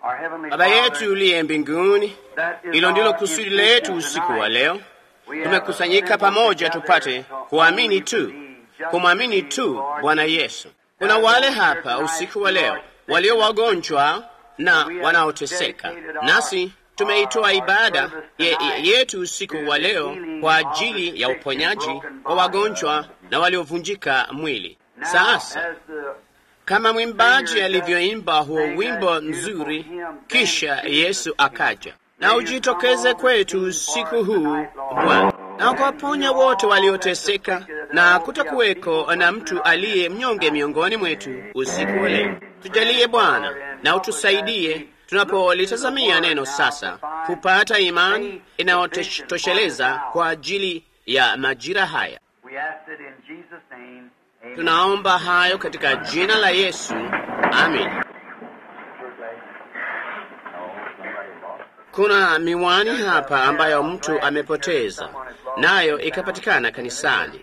Baba yetu uliye mbinguni, hilo ndilo kusudi letu usiku wa leo. Tumekusanyika pamoja tupate kuamini tu, kumwamini tu Bwana Yesu. Kuna wale hapa usiku wa leo walio wagonjwa na wanaoteseka, nasi tumeitoa ibada ye, yetu usiku wa leo kwa ajili ya uponyaji wa wagonjwa na waliovunjika mwili. Sasa kama mwimbaji alivyoimba huo wimbo nzuri, kisha Yesu akaja, na ujitokeze kwetu usiku huu Bwana, na ukawaponya wote walioteseka, na kutakuweko na mtu aliye mnyonge miongoni mwetu usiku wa leo. Tujalie Bwana, na utusaidie tunapolitazamia neno sasa, kupata imani inayotosheleza kwa ajili ya majira haya. Tunaomba hayo katika jina la Yesu, amin. Kuna miwani hapa ambayo mtu amepoteza, nayo ikapatikana kanisani.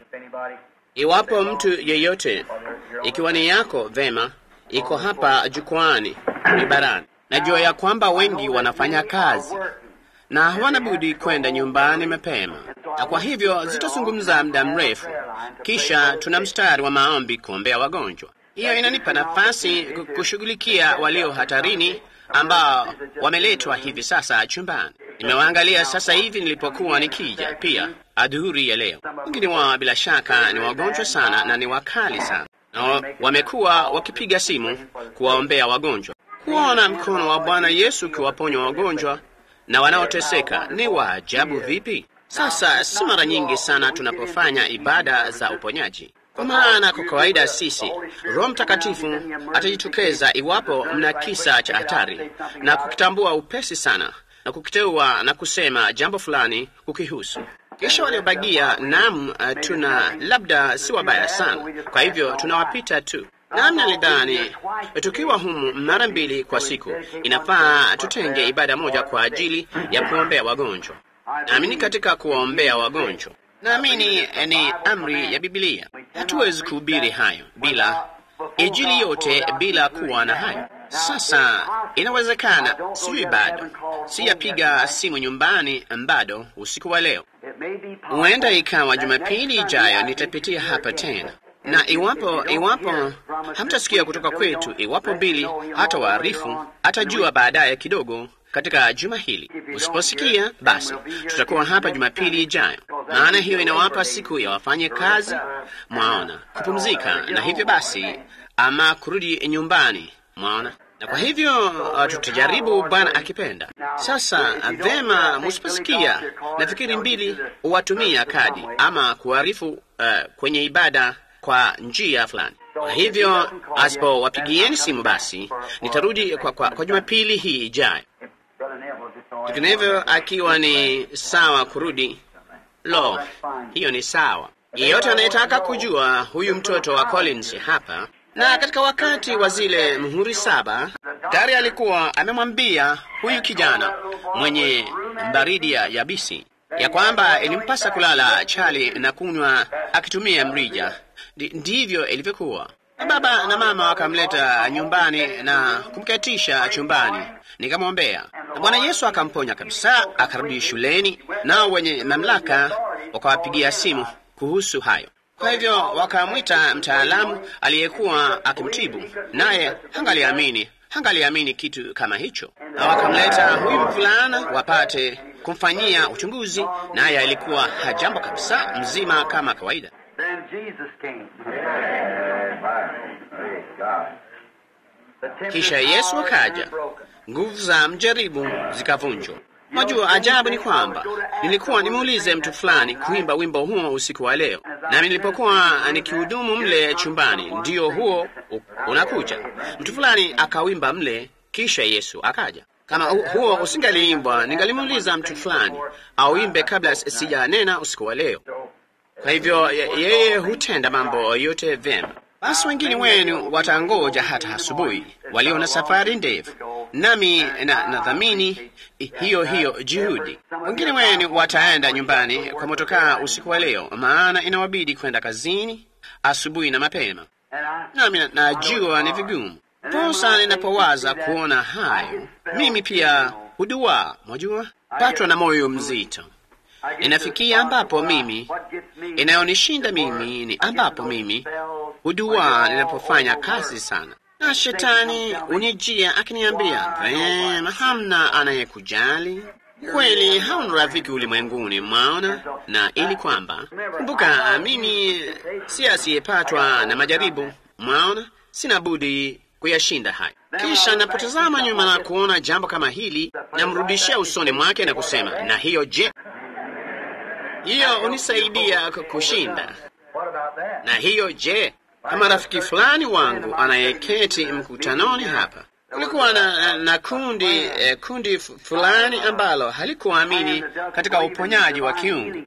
Iwapo mtu yeyote, ikiwa ni yako, vema, iko hapa jukwani ibarani. Najua ya kwamba wengi wanafanya kazi na hawana budi kwenda nyumbani mapema, na kwa hivyo zitazungumza muda mrefu, kisha tuna mstari wa maombi kuombea wagonjwa. Hiyo inanipa nafasi kushughulikia walio hatarini ambao wameletwa hivi sasa chumbani. Nimewaangalia sasa hivi nilipokuwa nikija pia adhuhuri ya leo. Wengine wao bila shaka ni wagonjwa sana na ni wakali sana, na wamekuwa wakipiga simu kuwaombea wagonjwa. Kuona mkono wa Bwana Yesu ukiwaponya wagonjwa na wanaoteseka ni wa ajabu vipi! Sasa si mara nyingi sana tunapofanya ibada za uponyaji, kwa maana kwa kawaida sisi, Roho Mtakatifu atajitokeza iwapo mna kisa cha hatari na kukitambua upesi sana na kukiteua na kusema jambo fulani kukihusu. Kisha waliobagia, nam, tuna labda si wabaya sana, kwa hivyo tunawapita tu. Nami nalidhani tukiwa humu mara mbili kwa siku, inafaa tutenge ibada moja kwa ajili ya kuombea wagonjwa. Naamini katika kuwaombea wagonjwa, naamini ni amri ya Biblia. Hatuwezi kuhubiri hayo bila Injili yote bila kuwa na hayo. Sasa inawezekana, sijui bado, siyapiga simu nyumbani bado usiku wa leo. Huenda ikawa Jumapili ijayo nitapitia hapa tena na iwapo iwapo hamtasikia kutoka kwetu, iwapo Bili hata waarifu, atajua baadaye kidogo katika juma hili. Usiposikia basi, tutakuwa hapa Jumapili ijayo, maana hiyo inawapa siku ya wafanye kazi, mwaona, kupumzika na hivyo basi, ama kurudi nyumbani, mwaona na kwa hivyo uh, tutajaribu Bwana akipenda. Sasa vema, musiposikia, nafikiri mbili huwatumia kadi ama kuarifu uh, kwenye ibada kwa njia fulani. Kwa hivyo asipowapigieni simu, basi nitarudi kwa, kwa, kwa Jumapili hii ijayo, vinginevyo akiwa ni sawa kurudi. Lo, hiyo ni sawa. Yeyote anayetaka kujua huyu mtoto wa Collins hapa na katika wakati wa zile muhuri saba, tayari alikuwa amemwambia huyu kijana mwenye baridi ya yabisi ya kwamba ilimpasa kulala chali na kunywa akitumia mrija. Ndivyo ilivyokuwa. Baba na mama wakamleta nyumbani na kumketisha chumbani, nikamwombea, na Bwana Yesu akamponya kabisa, akarudi shuleni, nao wenye mamlaka wakawapigia simu kuhusu hayo. Kwa hivyo wakamwita mtaalamu aliyekuwa akimtibu, naye hangaliamini hangaliamini kitu kama hicho, na wakamleta huyu mvulana wapate kumfanyia uchunguzi, naye alikuwa hajambo kabisa, mzima kama kawaida. Kisha Yesu akaja, nguvu za mjaribu zikavunjwa. Majua ajabu ni kwamba nilikuwa nimuulize mtu fulani kuimba wimbo huo usiku wa leo, nami nilipokuwa nikihudumu mle chumbani, ndio huo unakuja. Mtu fulani akawimba mle, kisha Yesu akaja. Kama huo usingaliimbwa, ningalimuuliza mtu fulani auimbe kabla sijanena usiku wa leo. Kwa hivyo yeye hutenda mambo yote vyema. Basi wengine wenu watangoja hata asubuhi, walio na safari ndefu, nami na nadhamini hiyo hiyo juhudi. Wengine wenu wataenda nyumbani kwa motokaa usiku wa leo, maana inawabidi kwenda kazini asubuhi na mapema, nami najua ni vigumu. Ndiposa ninapowaza kuona hayo, mimi pia huduaa, mwajua, patwa na moyo mzito. Inafikia ambapo mimi inayonishinda mimi ni ambapo mimi huduaa ninapofanya kazi sana, na shetani unijia akiniambia, vema, hamna anayekujali kweli, hauna rafiki ulimwenguni, mwaona. Na ili kwamba, kumbuka, mimi si asiyepatwa na majaribu, mwaona, sina budi kuyashinda haya. Kisha napotazama nyuma na kuona jambo kama hili, namrudishia usoni mwake na kusema, na hiyo je? Hiyo hunisaidia kushinda. Na hiyo je? Kama rafiki fulani wangu anayeketi mkutanoni hapa, kulikuwa na, na kundi eh, kundi fulani ambalo halikuamini katika uponyaji wa kiungu.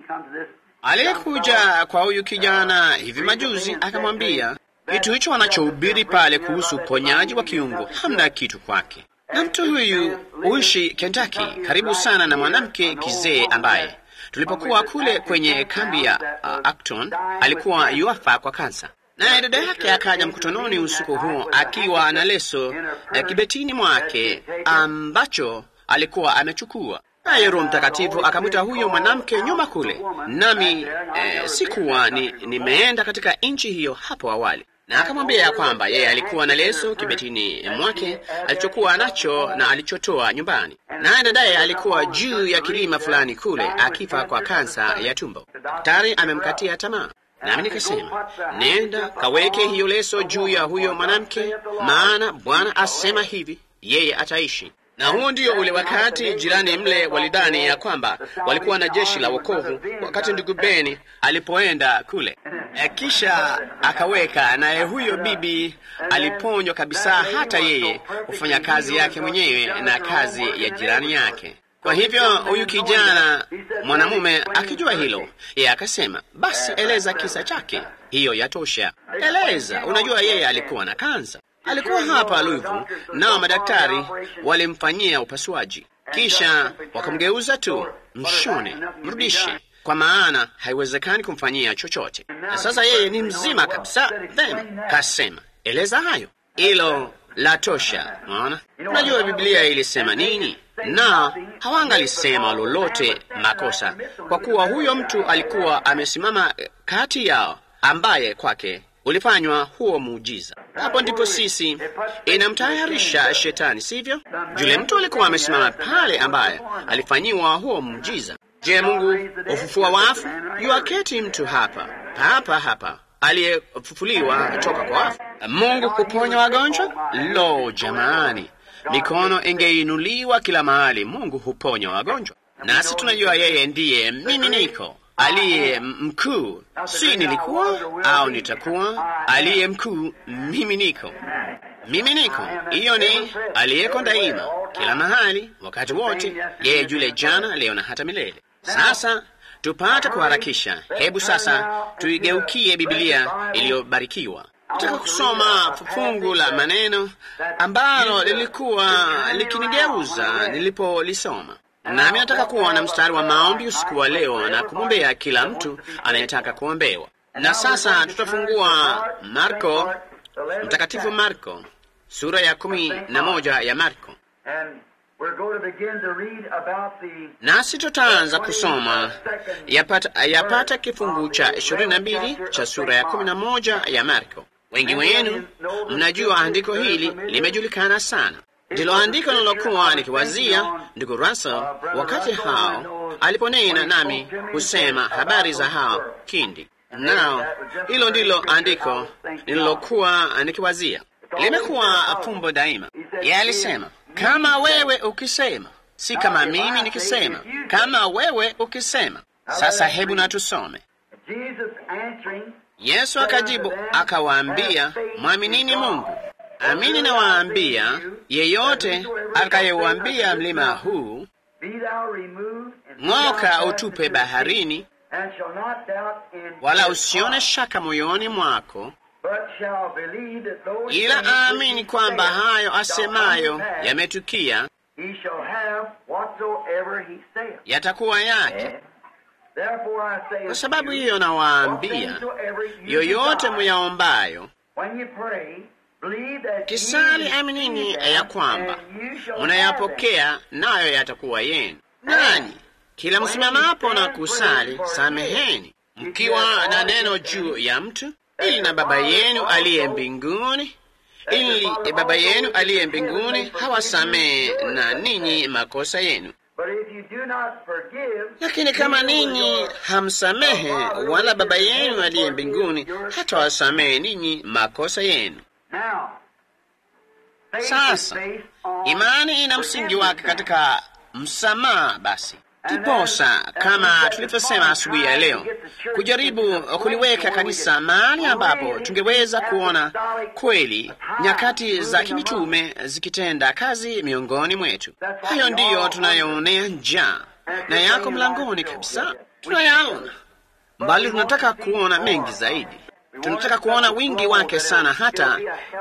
Aliyekuja kwa huyu kijana hivi majuzi akamwambia kitu hicho anachohubiri pale kuhusu uponyaji wa kiungu hamna kitu kwake. Na mtu huyu huishi Kentucky, karibu sana na mwanamke kizee ambaye tulipokuwa kule kwenye kambi ya uh, Acton alikuwa yuafa kwa kansa. Naye dada yake akaja mkutanoni usiku huo akiwa na leso ya kibetini mwake ambacho alikuwa amechukua. Naye Roho Mtakatifu akamwita huyo mwanamke nyuma kule, nami eh, sikuwa ni, nimeenda katika nchi hiyo hapo awali na akamwambia ya kwamba yeye alikuwa na leso kibetini mwake alichokuwa nacho na alichotoa nyumbani, naye dadaye alikuwa juu ya kilima fulani kule akifa kwa kansa ya tumbo. Daktari amemkatia tamaa. Nami nikasema, nenda kaweke hiyo leso juu ya huyo mwanamke, maana Bwana asema hivi, yeye ataishi. Na huo ndio ule wakati jirani mle walidhani ya kwamba walikuwa na jeshi la wokovu, wakati ndugu Beni alipoenda kule. E, kisha akaweka naye, huyo bibi aliponywa kabisa, hata yeye kufanya kazi yake mwenyewe na kazi ya jirani yake. Kwa hivyo huyu kijana mwanamume akijua hilo, yeye akasema, basi eleza kisa chake, hiyo yatosha. Eleza, unajua yeye alikuwa na kansa alikuwa hapa Luvu, nao madaktari walimfanyia upasuaji, kisha wakamgeuza tu, mshone, mrudishe, kwa maana haiwezekani kumfanyia chochote. Na sasa yeye ni mzima kabisa. Vema, kasema eleza hayo, hilo la tosha. Naona, unajua Biblia ilisema nini? Na hawangalisema lolote makosa, kwa kuwa huyo mtu alikuwa amesimama kati yao, ambaye kwake ulifanywa huo muujiza. Hapo ndipo sisi inamtayarisha shetani, sivyo? Yule mtu alikuwa amesimama pale, ambaye alifanyiwa huo muujiza. Je, Mungu hufufua wafu? Yuaketi mtu hapa hapa hapa aliyefufuliwa toka kwa wafu. Mungu kuponya wagonjwa? Lo, jamani, mikono ingeinuliwa kila mahali. Mungu huponya wagonjwa, nasi tunajua yeye ndiye mimi niko aliye mkuu, si nilikuwa au nitakuwa aliye mkuu. Mimi niko, mimi niko. Hiyo ni aliyeko daima, kila mahali, wakati wote, yeye yule jana, leo na hata milele. Sasa tupate kuharakisha, hebu sasa tuigeukie Biblia iliyobarikiwa. Nataka kusoma fungu la maneno ambalo lilikuwa likinigeuza nilipolisoma nami nataka kuwa na mstari wa maombi usiku wa leo na kumwombea kila mtu anayetaka kuombewa. Na sasa tutafungua Marko, Mtakatifu Marko sura ya kumi na moja ya Marko, nasi tutaanza kusoma yapata, yapata kifungu cha ishirini na mbili cha sura ya kumi na moja ya Marko. Wengi wenu mnajua andiko hili limejulikana sana ndilo andiko nilokuwa nikiwazia ndugu Russell wakati hao aliponena nami kusema habari za hao kindi. Nao hilo ndilo andiko nililokuwa nikiwazia, limekuwa fumbo daima. Yeye alisema kama wewe ukisema, si kama mimi nikisema, kama wewe ukisema. Sasa hebu na tusome. Yesu akajibu akawaambia, mwaminini Mungu. Amini nawaambia, yeyote atakayeuambia mlima huu ng'oka, utupe baharini, wala usione shaka moyoni mwako, ila aamini kwamba hayo asemayo yametukia, yatakuwa yake. Kwa sababu hiyo nawaambia, yoyote muyaombayo Kisali aminini ya kwamba mnayapokea nayo yatakuwa yenu. Nanyi kila msimamapo na kusali, sameheni mkiwa na neno juu ya mtu, ili na Baba yenu aliye mbinguni ili Baba yenu aliye mbinguni hawasamehe na ninyi makosa yenu. Lakini kama ninyi hamsamehe, wala Baba yenu aliye mbinguni hatawasamehe ninyi makosa yenu. Sasa imani ina msingi wake katika msamaha. Basi kiposa, kama tulivyosema asubuhi ya leo, kujaribu kuliweka kanisa mahali ambapo tungeweza kuona kweli nyakati za kimitume zikitenda kazi miongoni mwetu. Hayo ndiyo tunayoonea njaa na yako mlangoni kabisa, tunayaona mbali. Tunataka kuona mengi zaidi, tunataka kuona wingi wake sana, hata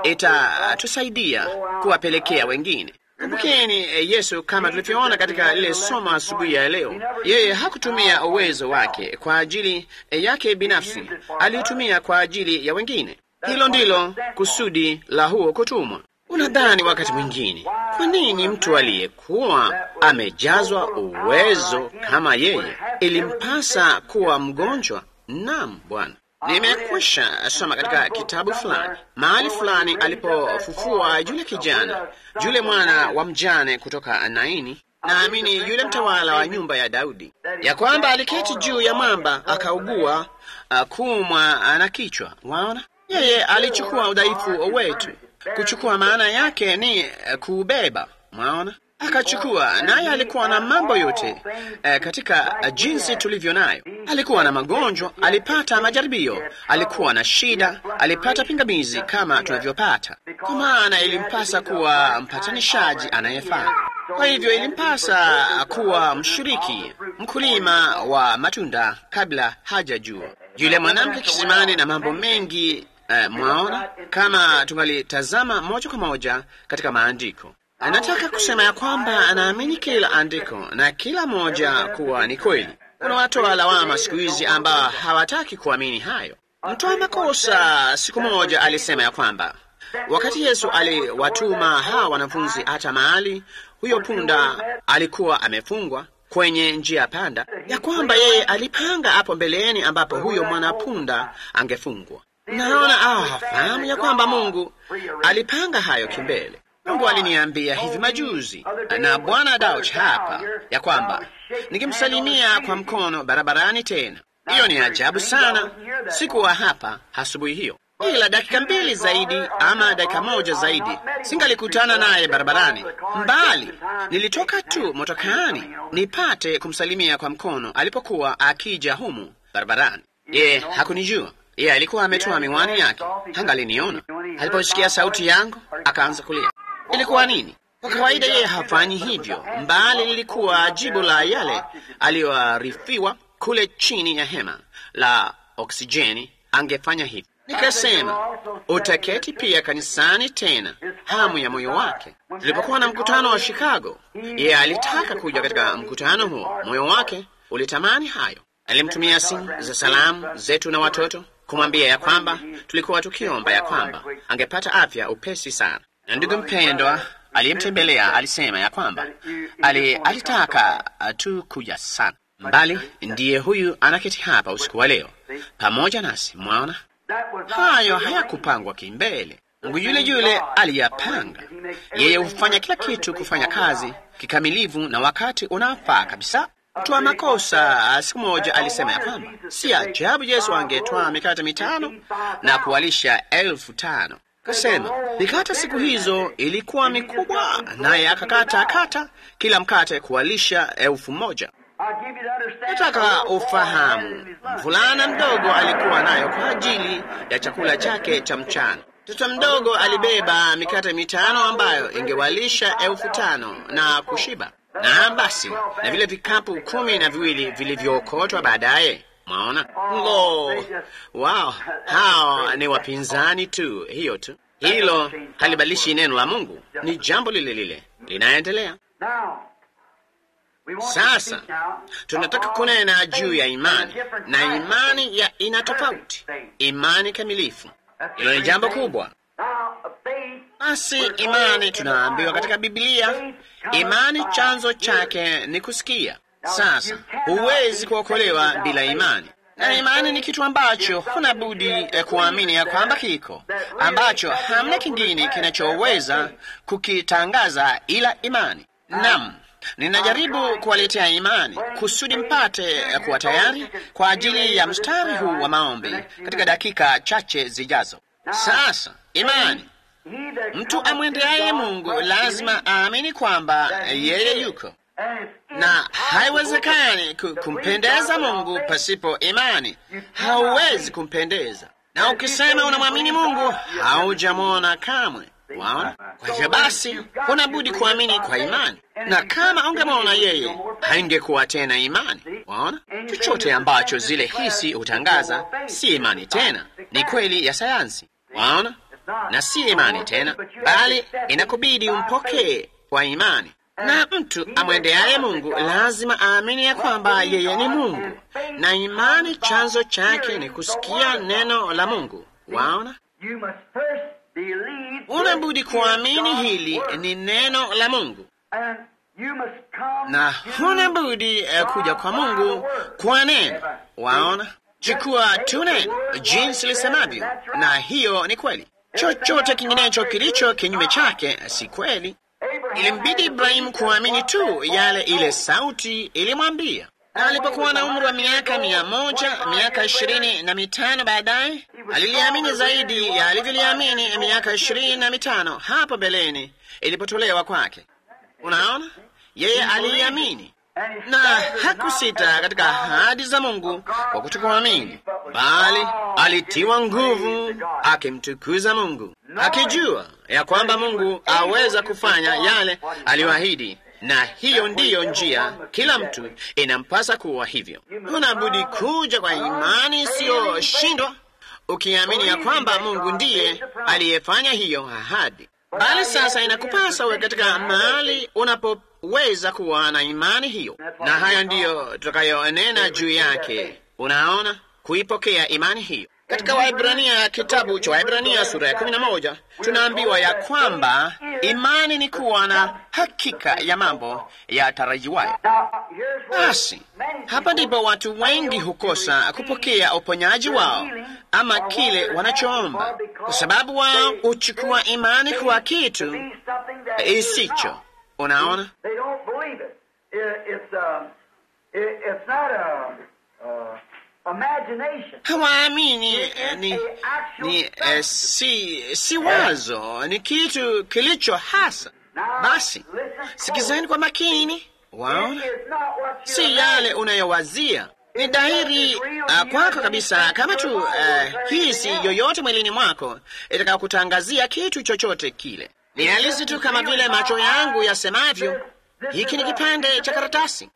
itatusaidia kuwapelekea wengine. Kumbukeni Yesu, kama tulivyoona katika lile somo asubuhi ya leo, yeye hakutumia uwezo wake kwa ajili yake binafsi, aliutumia kwa ajili ya wengine. Hilo ndilo kusudi la huo kutumwa. Unadhani wakati mwingine, kwa nini mtu aliyekuwa amejazwa uwezo kama yeye ilimpasa kuwa mgonjwa? Naam, Bwana. Nimekwisha soma katika kitabu fulani mahali fulani alipofufua yule kijana yule mwana wa mjane kutoka Naini, naamini yule mtawala wa nyumba ya Daudi, ya kwamba aliketi juu ya mwamba akaugua uh, kuumwa na kichwa. Waona, yeye alichukua udhaifu wetu. Kuchukua maana yake ni uh, kuubeba. Mwaona, akachukua naye. Alikuwa na mambo yote eh, katika uh, jinsi tulivyo nayo. Alikuwa na magonjwa, alipata majaribio, alikuwa na shida, alipata pingamizi kama tunavyopata, kwa maana ilimpasa kuwa mpatanishaji anayefaa. Kwa hivyo ilimpasa kuwa mshiriki, mkulima wa matunda kabla hajajua. Yule mwanamke kisimani na mambo mengi eh, mwaona, kama tungalitazama moja kwa moja katika maandiko Anataka kusema ya kwamba anaamini kila andiko na kila moja kuwa ni kweli. Kuna watoa lawama siku hizi ambao hawataki kuamini hayo. Mtoa makosa siku moja alisema ya kwamba wakati Yesu aliwatuma hawa wanafunzi hata mahali huyo punda alikuwa amefungwa kwenye njia panda, ya kwamba yeye alipanga hapo mbeleni ambapo huyo mwanapunda angefungwa. Naona ah, fahamu ya kwamba Mungu alipanga hayo kimbele. Mungu aliniambia hivi majuzi na Bwana Dauch hapa ya kwamba nikimsalimia kwa mkono barabarani tena. Hiyo ni ajabu sana. Sikuwa hapa asubuhi hiyo, ila dakika mbili zaidi ama dakika moja zaidi singalikutana naye barabarani mbali. Nilitoka tu motokaani nipate kumsalimia kwa mkono alipokuwa akija humu barabarani. Yeye hakunijua. Yeye alikuwa ametoa miwani yake, hangaliniona. Aliposikia sauti yangu akaanza kulia. Ilikuwa nini? Kwa kawaida yeye hafanyi hivyo, mbali lilikuwa jibu la yale aliyoarifiwa kule chini ya hema la oksijeni. Angefanya hivyo. Nikasema utaketi pia kanisani tena, hamu ya moyo wake. Tulipokuwa na mkutano wa Chicago, yeye alitaka kuja katika mkutano huo, moyo wake ulitamani hayo. Alimtumia simu za salamu zetu na watoto kumwambia ya kwamba tulikuwa tukiomba ya kwamba angepata afya upesi sana na ndugu mpendwa aliyemtembelea alisema ya kwamba ali, alitaka tu kuja sana mbali. Ndiye huyu anaketi hapa usiku wa leo pamoja nasi. Mwaona, hayo hayakupangwa kimbele. Mungu yule yule aliyapanga. Yeye hufanya kila kitu kufanya kazi kikamilivu na wakati unaofaa kabisa. Mtu wa makosa siku moja alisema ya kwamba si ajabu Yesu angetwaa mikate mitano na kuwalisha elfu tano. Kasema mikate siku hizo ilikuwa mikubwa, naye akakata kata kila mkate kuwalisha elfu moja. Nataka ufahamu, mvulana mdogo alikuwa nayo kwa ajili ya chakula chake cha mchana. Mtoto mdogo alibeba mikate mitano ambayo ingewalisha elfu tano na kushiba, na basi na vile vikapu kumi na viwili vilivyookotwa baadaye. Mwaona? Lo, wow, hao ni wapinzani tu, hiyo tu. Hilo halibadilishi neno la Mungu, ni jambo lile lile linaendelea. Sasa tunataka kunena juu ya imani, na imani ya ina tofauti, imani kamilifu. Hilo ni jambo kubwa. Basi imani, tunaambiwa katika Biblia, imani chanzo chake ni kusikia. Sasa huwezi kuokolewa bila imani, na imani ni kitu ambacho huna budi eh, kuamini ya kwamba kiko, ambacho hamna kingine kinachoweza kukitangaza ila imani. Naam, ninajaribu kuwaletea imani kusudi mpate eh, kuwa tayari kwa ajili ya mstari huu wa maombi katika dakika chache zijazo. Sasa imani Mtu amwendeaye Mungu lazima aamini kwamba yeye yuko, na haiwezekani ku- kumpendeza Mungu pasipo imani. Hauwezi kumpendeza, na ukisema unamwamini Mungu haujamwona kamwe. Waona? Kwa hivyo basi, huna budi kuamini kwa imani, na kama ungemwona yeye, haingekuwa tena imani. Waona? Chochote ambacho zile hisi hutangaza si imani tena, ni kweli ya sayansi. Waona? na si imani tena, bali inakubidi umpokee kwa imani. Na mtu amwendeaye Mungu lazima aamini ya kwamba yeye ni Mungu, na imani chanzo chake ni kusikia neno la Mungu. Waona, unabudi kuamini hili ni neno la Mungu, na huna budi eh, kuja kwa Mungu kwa neno. Waona, chukua tu neno jinsi lisemavyo, na hiyo ni kweli. Chochote kinginecho kilicho kinyume chake si kweli. Ilimbidi Ibrahimu kuamini tu yale ile sauti ilimwambia, na alipokuwa na umri wa miaka mia moja miaka ishirini na mitano baadaye aliliamini zaidi ya alivyoliamini miaka ishirini na mitano hapo beleni ilipotolewa kwake. Unaona, yeye aliiamini na hakusita katika ahadi za Mungu kwa kutokuamini, bali alitiwa nguvu akimtukuza Mungu, akijua ya kwamba Mungu aweza kufanya yale aliyoahidi. Na hiyo ndiyo njia, kila mtu inampasa kuwa hivyo. Unabudi kuja kwa imani isiyoshindwa, ukiamini ya kwamba Mungu ndiye aliyefanya hiyo ahadi. Bali sasa inakupasa uwe katika mahali unapoweza kuwa na imani hiyo, na haya ndiyo tutakayonena juu yake. Unaona, kuipokea imani hiyo katika Waibrania, kitabu cha Waibrania sura ya kumi na moja tunaambiwa ya kwamba imani ni kuwa na hakika ya mambo yatarajiwayo. Basi hapa ndipo watu wengi hukosa kupokea uponyaji wao ama kile wanachoomba, kwa sababu wao huchukua imani kuwa kitu isicho. Unaona, hawaamini eh, ni, ni eh, si, si wazo, ni kitu kilicho hasa. Basi sikizeni kwa makini, waona, si yale unayowazia ni dhahiri uh, kwako kabisa, kama tu uh, hisi yoyote mwilini mwako itakakutangazia kitu chochote kile. Ni halisi tu kama vile macho yangu yasemavyo, hiki ni kipande cha karatasi.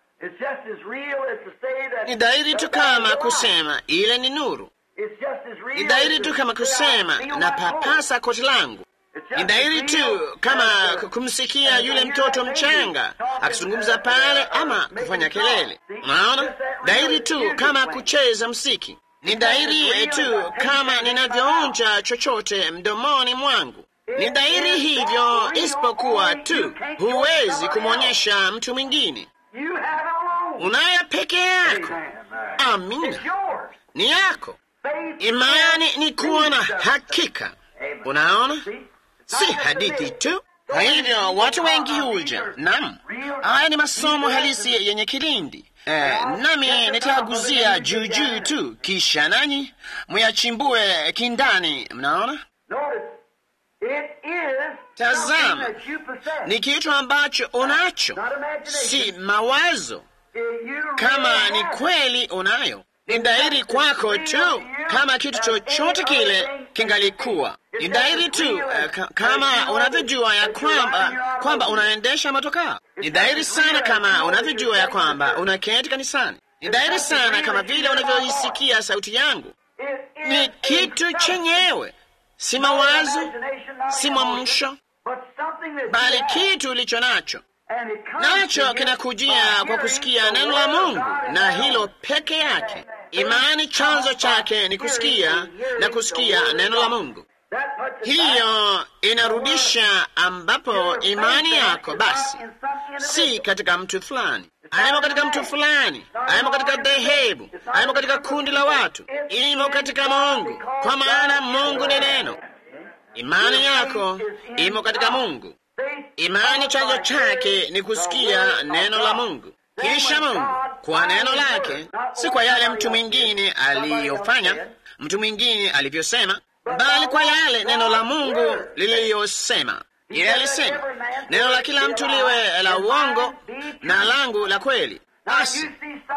Ni dhahiri tu kama kusema ile ni nuru. Ni dhahiri tu kama kusema na papasa koti langu. Ni dhahiri tu kama kumsikia yule mtoto mchanga akizungumza pale ama kufanya kelele. Unaona, dhahiri tu kama kucheza msiki. Ni dhahiri tu kama ninavyoonja chochote mdomoni mwangu. Ni dhahiri hivyo, isipokuwa tu huwezi kumwonyesha mtu mwingine. Unayo peke yako. Amina, ni yako. Imani ni kuwa na hakika. Unaona, si hadithi tu. Kwa hivyo watu wengi huja. Naam, haya ni masomo halisi yenye kilindi. Eh, nami nitaguzia juu juu tu, kisha nanyi muyachimbue kindani. Mnaona, tazama, ni kitu ambacho unacho, si mawazo. Kama ni kweli unayo, ni dhahiri kwako tu, kama kitu chochote kile kingalikuwa ni dhahiri tu uh, kama unavyojua ya kwamba kwamba unaendesha motokaa. Ni dhahiri sana kama unavyojua ya kwamba unaketi kanisani. Ni dhahiri sana kama vile unavyoisikia sauti yangu. Ni kitu chenyewe, si mawazo, si mwamsho, bali kitu ulicho nacho nacho kinakujia kwa kusikia neno la Mungu, na hilo peke yake. Imani chanzo chake ni kusikia na kusikia neno la Mungu. hiyo inarudisha ambapo imani yako basi si katika mtu fulani, aimo katika mtu fulani, aimo katika dhehebu, aimo katika kundi la watu, imo katika Mungu, kwa maana Mungu ni neno. Imani yako imo katika Mungu. Imani chanzo chake ni kusikia neno la Mungu, kisha Mungu kwa neno lake, si kwa yale mtu mwingine aliyofanya, mtu mwingine alivyosema, bali kwa yale neno la Mungu liliyosema. Yeye alisema neno la kila mtu liwe la uongo na langu la kweli. Basi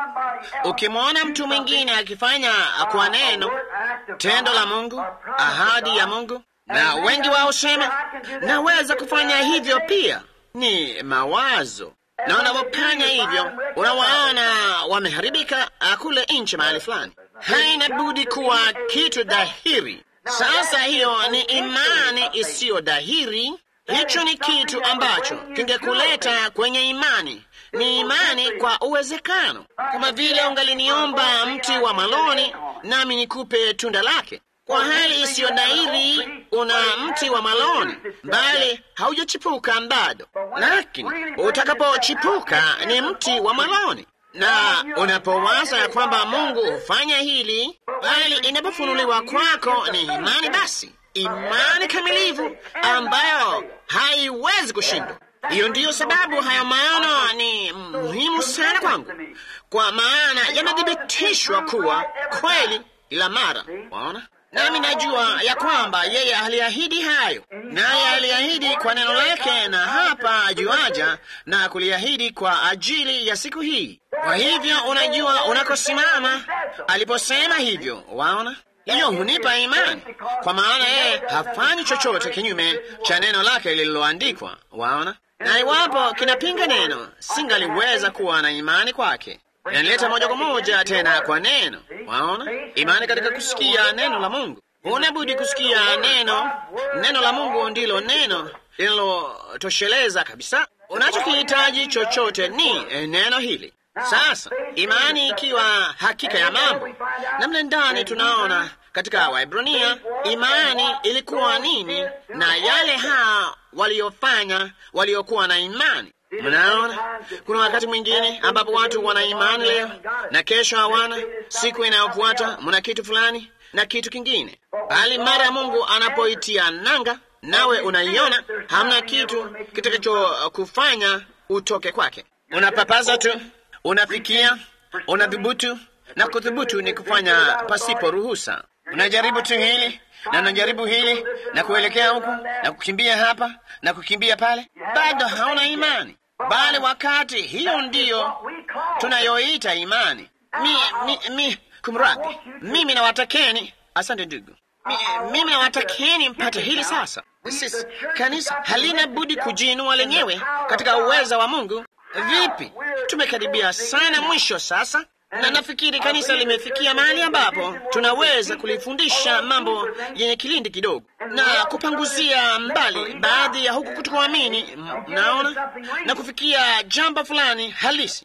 ukimwona mtu mwingine akifanya kwa neno tendo la Mungu, ahadi ya Mungu, na wengi wao husema naweza kufanya hivyo pia, ni mawazo na wanapofanya hivyo unawaona wameharibika kule nchi mahali fulani. Haina budi kuwa kitu dhahiri. Sasa hiyo ni imani isiyo dhahiri. Hicho ni kitu ambacho kingekuleta kwenye imani. Ni imani kwa uwezekano, kama vile ungaliniomba mti wa maloni nami nikupe tunda lake. Kwa hali isiyo dhahiri, una mti wa maloni bali haujachipuka bado, lakini utakapochipuka ni mti wa maloni. Na unapowaza ya kwamba Mungu hufanya hili, bali inapofunuliwa kwako ni imani, basi imani kamilifu ambayo haiwezi kushindwa. Hiyo ndiyo sababu haya maono ni muhimu sana kwangu, kwa maana yamethibitishwa kuwa kweli ila mara. Waona, nami najua ya kwamba yeye aliahidi hayo, naye aliahidi kwa neno lake, na hapa juaja na kuliahidi kwa ajili ya siku hii. Kwa hivyo unajua unakosimama aliposema hivyo. Waona, hiyo hunipa imani, kwa maana yeye hafanyi chochote kinyume cha neno lake lililoandikwa. Waona, na iwapo kinapinga neno, singaliweza kuwa na imani kwake. Inaleta moja kwa moja tena kwa neno. Waona, imani katika kusikia neno la Mungu. Huna budi kusikia neno. Neno la Mungu ndilo neno linalotosheleza kabisa. Unachokihitaji chochote ni neno hili. Sasa imani ikiwa hakika ya mambo, na mle ndani tunaona katika Waebrania imani ilikuwa nini, na yale haa waliofanya waliokuwa na imani. Mnaona, kuna wakati mwingine ambapo watu wana imani leo na kesho hawana. Siku inayofuata mna kitu fulani na kitu kingine, bali mara ya Mungu anapoitia nanga, nawe unaiona hamna kitu kitakachokufanya utoke kwake. Unapapaza tu, unafikia, unadhubutu, na kudhubutu ni kufanya pasipo ruhusa. Unajaribu tu hili na unajaribu hili na kuelekea huku na kukimbia hapa na kukimbia pale, bado hauna imani. Bali wakati hiyo ndiyo tunayoita imani. Mi, mi, mi, kumradhi, mimi nawatakeni, asante ndugu, mi, mimi nawatakeni mpate hili sasa. Sisi kanisa halina budi kujiinua lenyewe katika uweza wa Mungu. Vipi, tumekaribia sana mwisho sasa na nafikiri kanisa limefikia mahali ambapo tunaweza kulifundisha mambo yenye kilindi kidogo na kupanguzia mbali baadhi ya huku kutokuamini, naona na kufikia jambo fulani halisi.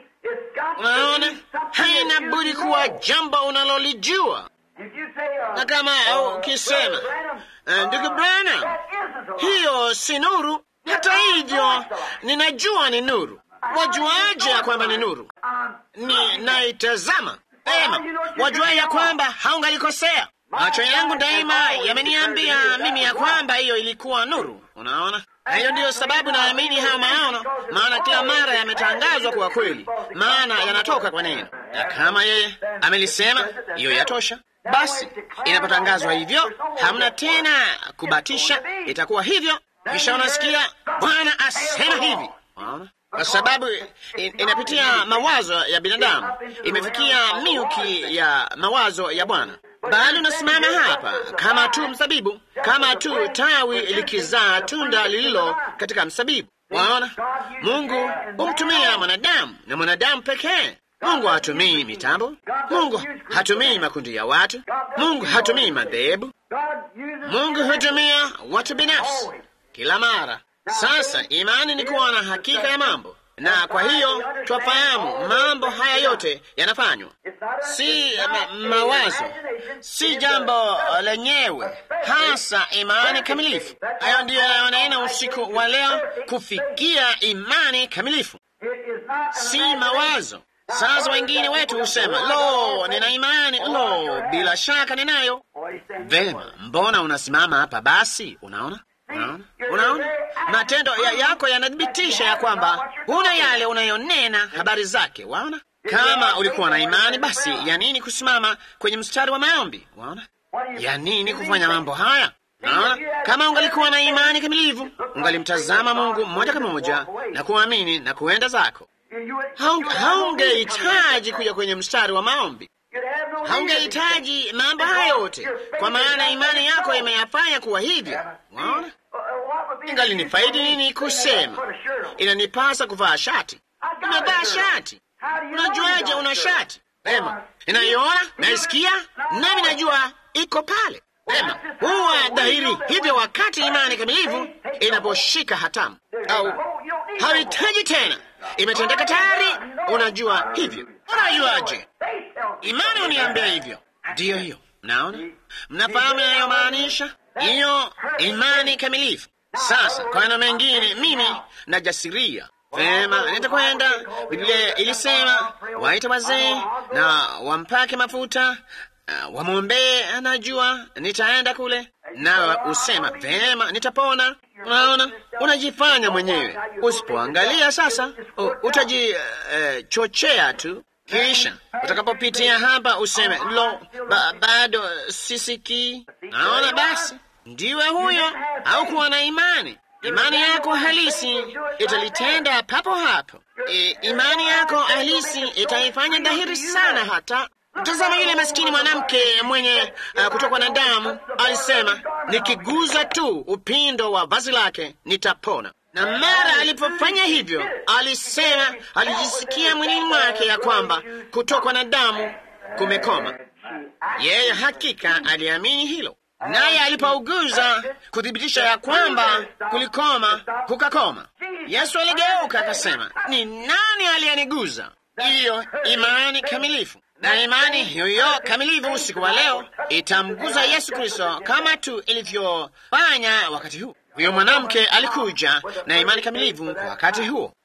Unaona, haina budi kuwa jambo unalolijua, na kama ukisema ndugu Branham, hiyo si nuru, hata hivyo ninajua ni nuru. Wajuaje ya kwamba ni nuru? Ni naitazama ema. Wajua ya kwamba haungalikosea. Macho yangu daima yameniambia mimi ya kwamba hiyo ilikuwa nuru. Unaona, na hiyo ndiyo sababu naamini haya maono, maana kila mara yametangazwa kuwa kweli, maana yanatoka kwa neno, na kama yeye amelisema, hiyo yatosha. Basi inapotangazwa hivyo, hamna tena kubatisha, itakuwa hivyo. Kisha unasikia Bwana asema hivi, unaona kwa sababu in, inapitia mawazo ya binadamu, imefikia miuki ya mawazo ya Bwana. Bali unasimama hapa kama tu mzabibu, kama tu tawi likizaa tunda lililo katika mzabibu. Waona, Mungu humtumia mwanadamu na mwanadamu pekee. Mungu hatumii mitambo, Mungu hatumii makundi ya watu, Mungu hatumii madhehebu, Mungu hutumia watu binafsi kila mara. Sasa imani ni kuwa na hakika ya mambo, na kwa hiyo twafahamu mambo haya yote yanafanywa, si ma mawazo, si jambo lenyewe, hasa imani kamilifu. Hayo ndiyo yanayonaina usiku wa leo, kufikia imani kamilifu, si mawazo. Sasa wengine wetu husema lo, nina imani, lo, bila shaka ninayo. Vema, mbona unasimama hapa basi? Unaona, unaona, unaona, matendo ya yako yanathibitisha ya kwamba huna yale unayonena habari zake. Waona, kama ulikuwa na imani, basi ya nini kusimama kwenye mstari wa maombi? Waona, ya nini kufanya mambo haya? Naona kama ungalikuwa na imani kamilifu, ungalimtazama Mungu moja kwa moja na kuamini na kuenda zako haungehitaji kuja kwenye mstari wa maombi, haungehitaji mambo haya yote, kwa maana imani yako imeyafanya kuwa hivyo. Waona, ingali ni faidi nini kusema inanipasa kuvaa shati? Umevaa shati, unajuaje una shati? Vema, ninaiona, naisikia, nami najua iko pale. Vema, huwa dhahiri hivyo wakati imani kamilifu inaposhika hatamu, au hauhitaji tena imetendeka tayari. Unajua hivyo. Unajuaje? Imani uniambia hivyo. Ndiyo hiyo, naona mnafahamu inayomaanisha hiyo imani kamilifu. Sasa kwa neno mengine, mimi najasiria vema, nitakwenda. Biblia ilisema waita wazee na wampake mafuta uh, wamwombee. Anajua nitaenda kule na usema vema, nitapona. Unaona, unajifanya mwenyewe. Usipoangalia sasa, utajichochea uh, tu, kisha utakapopitia hapa useme lo, ba, bado sisikii. Naona basi, ndiwe huyo au kuwa na imani. Imani yako halisi italitenda papo hapo. E, imani yako halisi itaifanya dhahiri sana hata Tazama yule maskini mwanamke mwenye uh, kutokwa na damu alisema, nikiguza tu upindo wa vazi lake nitapona. Na mara alipofanya hivyo, alisema alijisikia mwilini mwake ya kwamba kutokwa na damu kumekoma. Yeye hakika aliamini hilo, naye alipouguza kuthibitisha ya kwamba kulikoma, kukakoma. Yesu aligeuka akasema, ni nani aliyeniguza? Hiyo imani kamilifu na imani hiyo kamilifu usiku wa leo itamguza Yesu Kristo kama tu ilivyofanya wakati huu. Huyo mwanamke alikuja na imani kamilifu kwa wakati huo.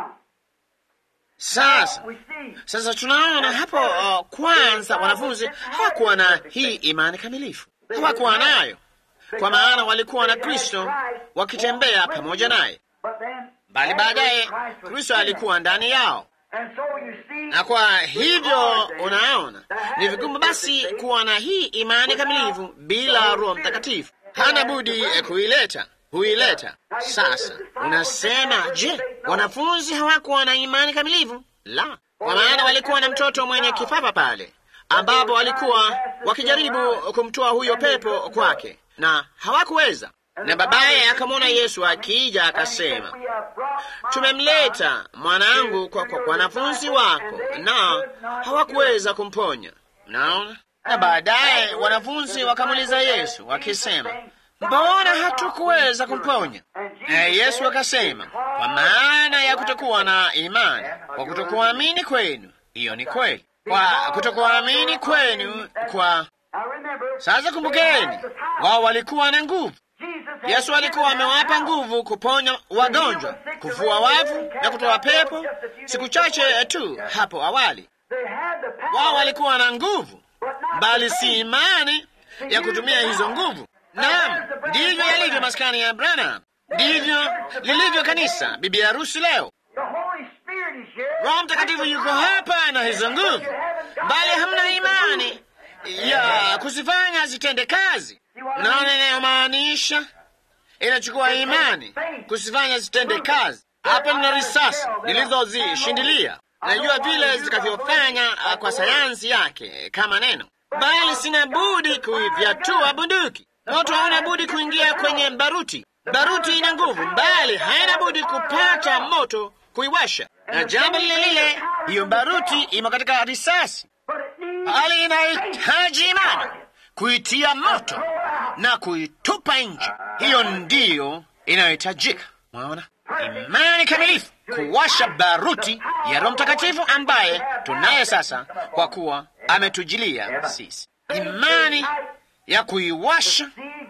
Sasa sasa tunaona hapo uh, kwanza wanafunzi hawakuwa na hii imani kamilifu, hawakuwa nayo, kwa maana walikuwa na Kristo wakitembea pamoja naye, bali baadaye Kristo alikuwa ndani yao na kwa hivyo unaona, ni vigumu basi kuwa na hii imani kamilifu bila Roho Mtakatifu. Hana budi kuileta, huileta. Sasa unasema, je, wanafunzi hawakuwa na imani kamilifu? La, kwa maana walikuwa na mtoto mwenye kifafa pale, ambapo walikuwa wakijaribu kumtoa huyo pepo kwake na hawakuweza. Na babaye akamwona Yesu akija, akasema, tumemleta mwanangu kwa kwa wanafunzi wako, na hawakuweza kumponya. Naona. Na baadaye wanafunzi wakamuuliza Yesu wakisema, mbona hatukuweza kumponya? Naye Yesu akasema, kwa maana ya kutokuwa na imani, kwa kutokuamini kwenu. Hiyo ni kweli, kwa kutokuamini kwenu. Kwa sasa, kumbukeni, wao walikuwa na nguvu Yesu alikuwa amewapa nguvu kuponya wagonjwa, kufua wafu na kutoa pepo siku chache tu hapo awali. Wao walikuwa na nguvu, bali si imani ya kutumia hizo nguvu. Naam, ndivyo yalivyo maskani ya Branham, ndivyo lilivyo kanisa bibi harusi leo. Roho Mtakatifu yuko hapa na hizo nguvu, bali hamna imani ya kuzifanya zitende kazi. Naona inayomaanisha inachukua imani kusifanya zitende kazi. Hapa nina risasi nilizozishindilia, najua vile zitakavyofanya kwa sayansi yake kama neno, bali sina budi kuifyatua bunduki. Moto hauna budi kuingia kwenye baruti. Baruti ina nguvu, bali haina budi kupata moto kuiwasha, na jambo lile lile, hiyo baruti imo katika risasi, bali inahitaji imani kuitia moto na kuitupa nje. Hiyo ndiyo inayohitajika. Mwaona, imani kamilifu, kuwasha baruti ya Roho Mtakatifu ambaye tunaye sasa, kwa kuwa ametujilia sisi, imani ya kuiwasha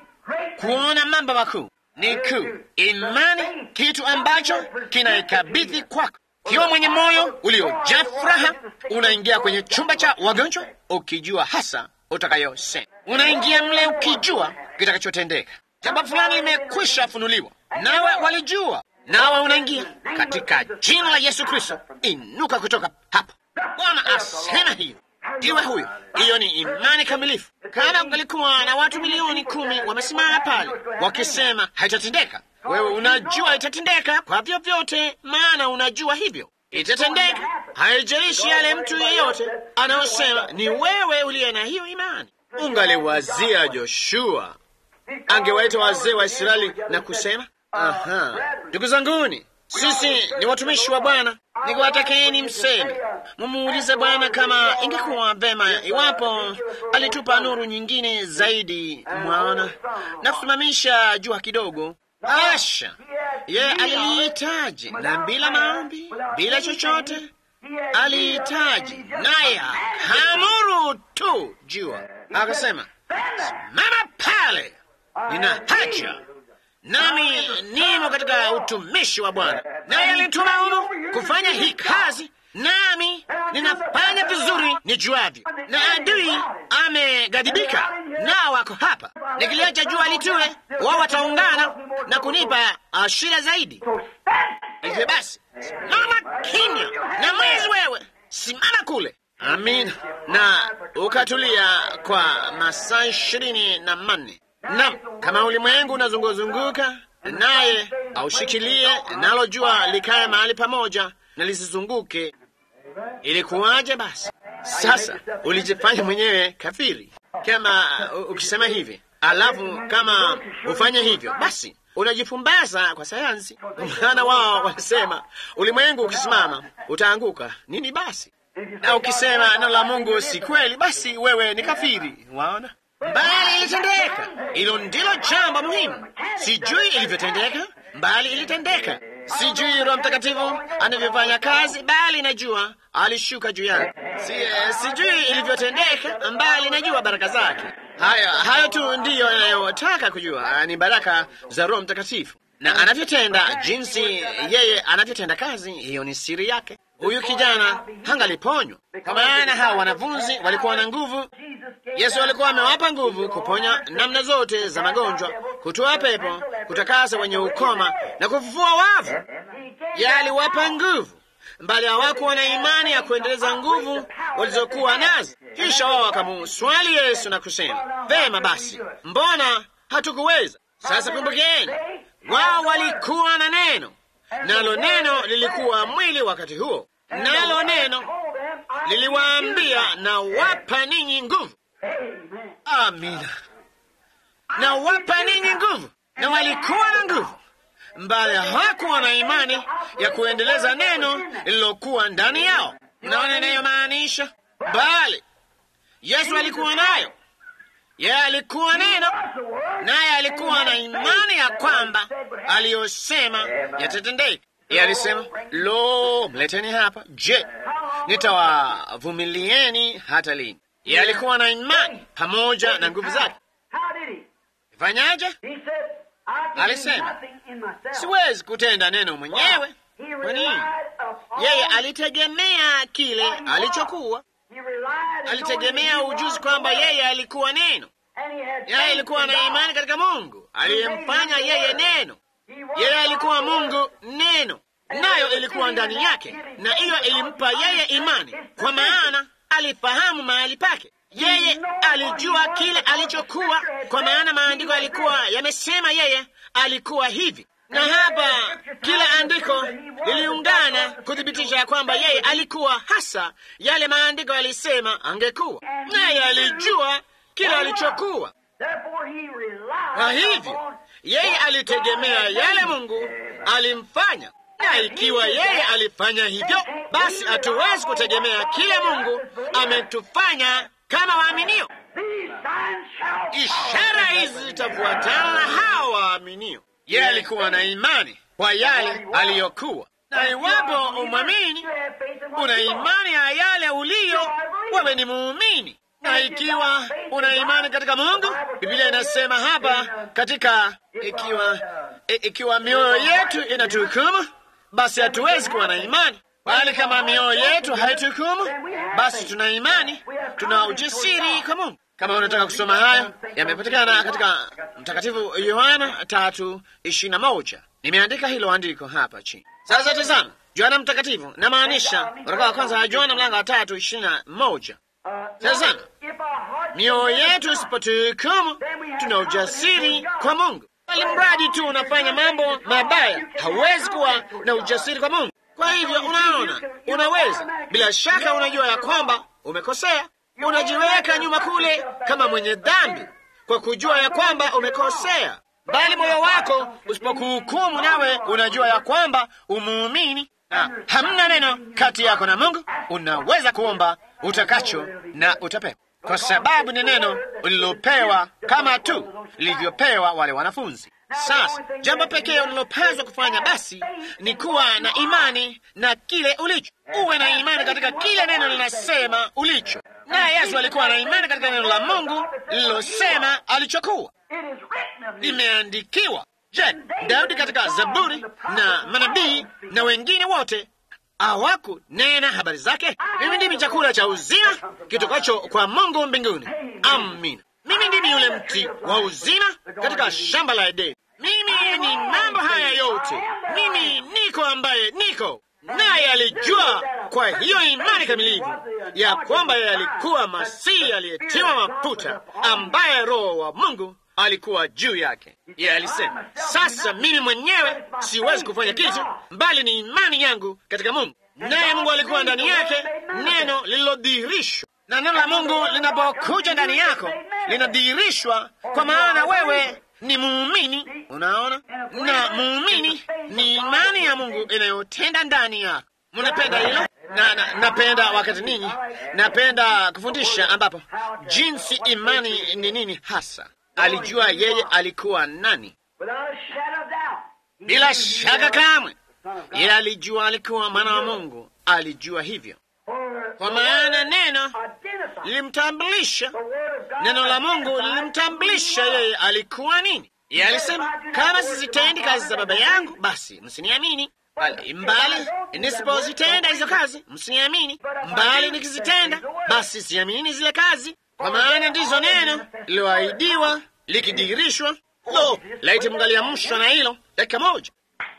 kuona mambo makuu ni kuu. Imani kitu ambacho kinaikabidhi kwako. Kiwa mwenye moyo uliojaa furaha, unaingia kwenye chumba cha wagonjwa ukijua hasa utakayosema. Unaingia mle ukijua kitakachotendeka. Jambo fulani limekwisha funuliwa, nawe walijua, nawe unaingia katika jina la Yesu Kristo. Inuka kutoka hapo. Bwana asema hiyo, iwe huyo. Hiyo ni imani kamilifu. Kama kungalikuwa na watu milioni kumi wamesimama pale wakisema haitatendeka, wewe unajua itatendeka kwa vyovyote, maana unajua hivyo itatendeka. Haijalishi yale mtu yeyote anayosema, ni wewe uliye na hiyo imani. Ungaliwazia Joshua angewaita wazee wa Israeli na kusema, aha, ndugu zanguni, sisi ni watumishi wa Bwana, nikiwatakeni mseme, mumuulize Bwana kama ingekuwa vema iwapo alitupa nuru nyingine zaidi, mwaona, na kusimamisha jua kidogo. Asha, ye alilihitaji, na bila maombi, bila chochote alihitaji, naye akaamuru tu jua, akasema, simama pale, nina haja nami nimo katika utumishi wa Bwana, naye alituma humu kufanya hii kazi, nami ninafanya vizuri nijuavyo, na adui amegadhibika, nao wako hapa. Nikiliacha jua litue, wao wataungana na kunipa uh, shida zaidi. Hivyo basi, simama kimya na mwezi wewe, simama kule. Amina. Na ukatulia kwa masaa ishirini na manne. Naam, kama ulimwengu unazunguzunguka naye aushikilie, nalo jua likae mahali pamoja na lisizunguke, ilikuwaje basi? Sasa ulijifanya mwenyewe kafiri kama uh, ukisema hivi, alafu kama ufanye hivyo, basi unajifumbaza kwa sayansi, maana wao wanasema ulimwengu ukisimama utaanguka. Nini basi? Na ukisema neno la Mungu si kweli, basi wewe ni kafiri. Waona? Bali ilitendeka. Hilo ndilo jambo muhimu. Sijui ilivyotendeka, bali ilitendeka. Sijui Roho Mtakatifu anavyofanya kazi, bali najua alishuka juu yangu. Si, eh, sijui ilivyotendeka, bali najua baraka zake. Hayo hayo tu ndiyo yanayotaka kujua, ni baraka za Roho Mtakatifu na anavyotenda, jinsi yeye anavyotenda kazi. Hiyo ni siri yake. Huyu kijana hangaliponywa kwa maana hawa wanafunzi walikuwa na nguvu. Yesu alikuwa amewapa nguvu kuponya namna zote za magonjwa, kutoa pepo, kutakasa wenye ukoma na kufufua wavu. Yeye aliwapa nguvu, bali hawakuwa na imani ya kuendeleza nguvu walizokuwa nazo. Kisha wao wakamuswali Yesu na kusema, vema basi, mbona hatukuweza? Sasa kumbukeni, wao walikuwa na neno, nalo neno lilikuwa mwili wakati huo, nalo neno liliwaambia, na wapa ninyi nguvu. Amina, na wapa ninyi nguvu. Na walikuwa na nguvu, mbali hawakuwa na imani ya kuendeleza neno lililokuwa ndani yao. Naona inayomaanisha, bali Yesu alikuwa nayo. Yeye alikuwa neno, naye alikuwa na imani ya kwamba aliyosema yatatendeka. Yeye alisema, lo, mleteni hapa. Je, nitawavumilieni hata lini? Yeye alikuwa na imani pamoja na nguvu zake. Fanyaje? Alisema, siwezi kutenda neno mwenyewe. Kwa nini? Yeye alitegemea kile alichokuwa alitegemea ujuzi kwamba yeye alikuwa neno. Yeye alikuwa na imani katika Mungu aliyemfanya yeye neno. Yeye alikuwa Mungu neno, nayo ilikuwa ndani yake, na hiyo ilimpa yeye imani, kwa maana alifahamu mahali pake. Yeye alijua kile alichokuwa, kwa maana maandiko yalikuwa yamesema yeye alikuwa hivi na hapa kila andiko liliungana kuthibitisha ya kwamba yeye alikuwa hasa yale maandiko yalisema angekuwa, naye alijua kile alichokuwa. Kwa hivyo yeye alitegemea yale Mungu alimfanya, na ikiwa yeye alifanya hivyo, basi hatuwezi kutegemea kile Mungu ametufanya kama waaminio. Ishara hizi zitafuatana na hawa waaminio. Yeye alikuwa na imani kwa yale aliyokuwa, na iwapo umwamini, una imani ya yale uliyo, wewe ni muumini. Na ikiwa una imani katika Mungu, Biblia inasema hapa katika, ikiwa ikiwa mioyo yetu inatuhukumu, basi hatuwezi kuwa na imani bali kama mioyo yetu haituhukumu, basi tuna imani, tuna ujasiri kwa Mungu. Kama unataka kusoma hayo, yamepatikana katika Mtakatifu Yohana tatu ishirini na moja. Nimeandika hilo andiko hapa chini. Sasa tazama, Yohana Mtakatifu, namaanisha waraka wa kwanza wa Yohana mlango wa tatu ishirini na moja. Tazama, mioyo yetu isipotuhukumu, tuna ujasiri kwa Mungu. Bali mradi tu unafanya mambo mabaya, hauwezi kuwa na ujasiri kwa Mungu. Kwa hivyo unaona, unaweza bila shaka, unajua ya kwamba umekosea, unajiweka nyuma kule kama mwenye dhambi kwa kujua ya kwamba umekosea, bali moyo wako usipokuhukumu, nawe unajua ya kwamba umuumini na hamna neno kati yako na Mungu, unaweza kuomba utakacho na utapewa, kwa sababu ni neno ulilopewa kama tu lilivyopewa wale wanafunzi. Sasa jambo pekee unalopaswa kufanya basi ni kuwa na imani na kile ulicho. Uwe na imani katika kile neno linasema ulicho. Naye Yesu alikuwa na imani katika neno la Mungu lililosema alichokuwa. Limeandikiwa. Je, Daudi katika Zaburi na manabii na wengine wote hawakunena habari zake? Mimi ndimi chakula cha uzima kitokacho kwa Mungu mbinguni. Amina. Mimi ndimi yule mti wa uzima katika shamba la Edeni. Mimi ni mambo haya yote, mimi niko ambaye niko naye. Alijua kwa hiyo imani kamilifu ya kwamba yeye alikuwa Masihi aliyetiwa mafuta, ambaye Roho wa Mungu alikuwa juu yake. Yeye alisema, sasa mimi mwenyewe siwezi kufanya kitu, bali ni imani yangu katika Mungu, naye Mungu alikuwa ndani yake, neno lililodhihirishwa na neno la Mungu linapokuja ndani yako linadhihirishwa, kwa maana wewe ni muumini. Unaona, na muumini ni imani ya Mungu inayotenda ndani yako. Mnapenda hilo? Na, na, napenda wakati ninyi napenda kufundisha ambapo jinsi imani ni nini hasa. Alijua yeye alikuwa nani, bila shaka kamwe. Yeye alijua alikuwa mwana wa Mungu, alijua hivyo kwa maana neno lilimtambulisha, neno la Mungu lilimtambulisha yeye alikuwa nini. Yeye alisema, kama sizitendi kazi za Baba yangu, basi msiniamini, bali mbali nisipozitenda hizo kazi msiniamini, mbali nikizitenda, basi siamini zile kazi, kwa maana ndizo neno liloahidiwa likidhihirishwa. Lo, laiti mngaliamshwa na hilo dakika moja.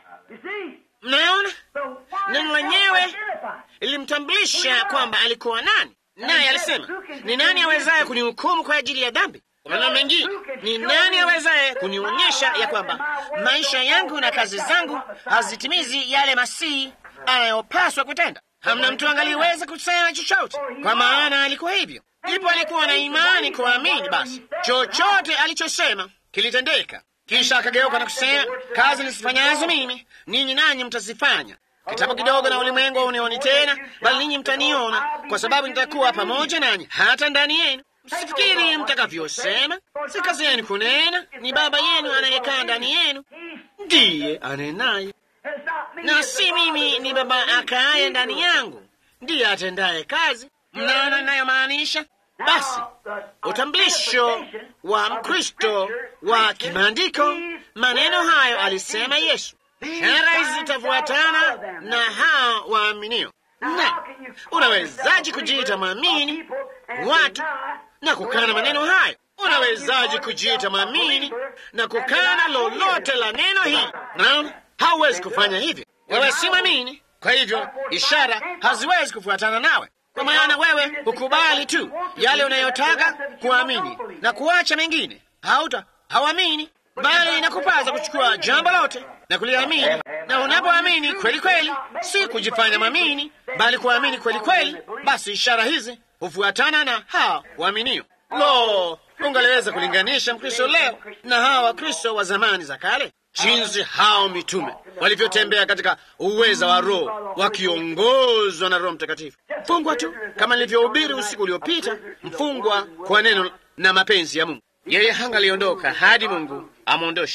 Mnaona, neno lenyewe ilimtambulisha kwamba alikuwa nani, naye alisema, ni nani awezaye kunihukumu kwa ajili ya dhambi? Kwa maneno mengine, ni nani awezaye kunionyesha ya kwamba maisha yangu na kazi zangu hazitimizi yale Masihi anayopaswa kutenda? Hamna mtu angaliweza kusema chochote, kwa maana alikuwa hivyo. Ndipo alikuwa na imani kuamini, basi chochote alichosema kilitendeka. Kisha akageuka na kusema, kazi nisifanyazo mimi ninyi nanyi mtazifanya Kitambo kidogo na ulimwengu unioni tena, bali ninyi mtaniona, kwa sababu nitakuwa pamoja nanyi hata ndani yenu. Msifikiri mtakavyosema, si kazi yenu kunena, ni Baba yenu anayekaa ndani yenu ndiye anenaye, na si mimi, ni Baba akaaye ndani yangu ndiye atendaye kazi. Mnaona ninayomaanisha? Basi utambulisho wa Mkristo wa kimaandiko, maneno hayo alisema Yesu. Ishara hizi zitafuatana na hao waaminio. Na unawezaje kujiita mwamini watu na kukana maneno hayo? Unawezaje kujiita mwamini na kukana lolote la neno hili? Naona hauwezi kufanya hivyo. Wewe si mwamini, kwa hivyo ishara haziwezi kufuatana nawe, kwa maana wewe hukubali tu yale unayotaka kuamini na kuacha mengine. Hauta hauamini bali inakupasa kuchukua jambo lote na kuliamini. Na unapoamini kweli kweli, si kujifanya mwamini, bali kuamini kweli kweli, basi ishara hizi hufuatana na hawa waaminio. Lo, ungaliweza kulinganisha Mkristo leo na hawa Wakristo wa zamani za kale, jinsi hao mitume walivyotembea katika uweza wa Roho wakiongozwa na Roho Mtakatifu. Mfungwa tu kama nilivyohubiri usiku uliopita, mfungwa kwa neno na mapenzi ya Mungu. Yeye hangaliondoka hadi Mungu amwondoshe.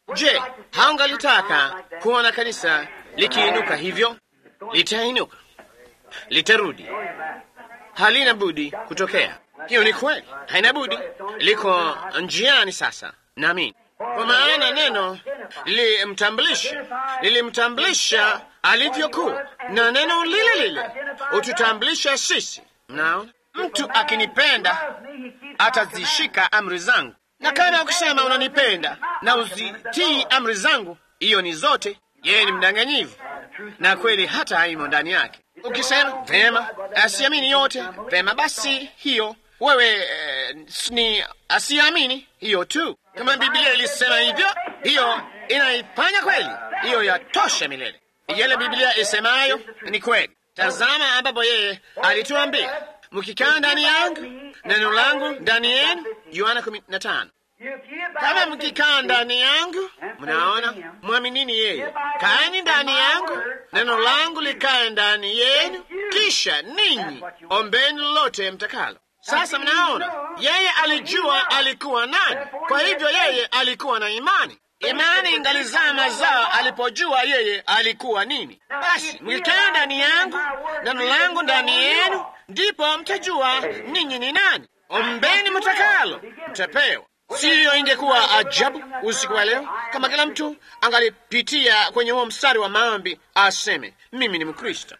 Je, haungalitaka kuona kanisa likiinuka hivyo? Litainuka, litarudi, halina budi kutokea. Hiyo ni kweli, haina budi, liko njiani sasa. Naamini kwa maana neno lilimtambulisha, lilimtambulisha alivyokuwa, na neno lile lile ututambulisha sisi. Mnaona, mtu akinipenda atazishika amri zangu, na kama ukisema unanipenda na uzitii amri zangu, hiyo ni zote. Yeye ni mdanganyivu na kweli hata haimo ndani yake. Ukisema vema, asiamini yote, vema basi, hiyo wewe eh, ni asiamini hiyo tu. Kama Biblia ilisema hivyo, hiyo inaifanya kweli, hiyo yatosha milele. Yale Biblia isemayo ni kweli. Tazama ambapo yeye alituambia, mkikaa ndani yangu, neno langu ndani yenu, Yohana kumi na tano. Kama mkikaa ndani yangu, mnaona, mwaminini yeye. Kaeni ndani yangu, neno langu likae ndani yenu, kisha ninyi ombeni lolote mtakalo. Sasa mnaona, yeye alijua alikuwa nani, kwa hivyo yeye alikuwa na imani. Imani ingalizaa mazao alipojua yeye alikuwa nini. Basi mkikaa ndani yangu, neno langu ndani yenu, ndipo mtajua ninyi ni nani. Ombeni mtakalo, mtapewa. Siyo, ingekuwa ajabu usiku wa leo kama kila mtu angalipitia kwenye huo mstari wa maombi aseme, mimi ni Mkristo,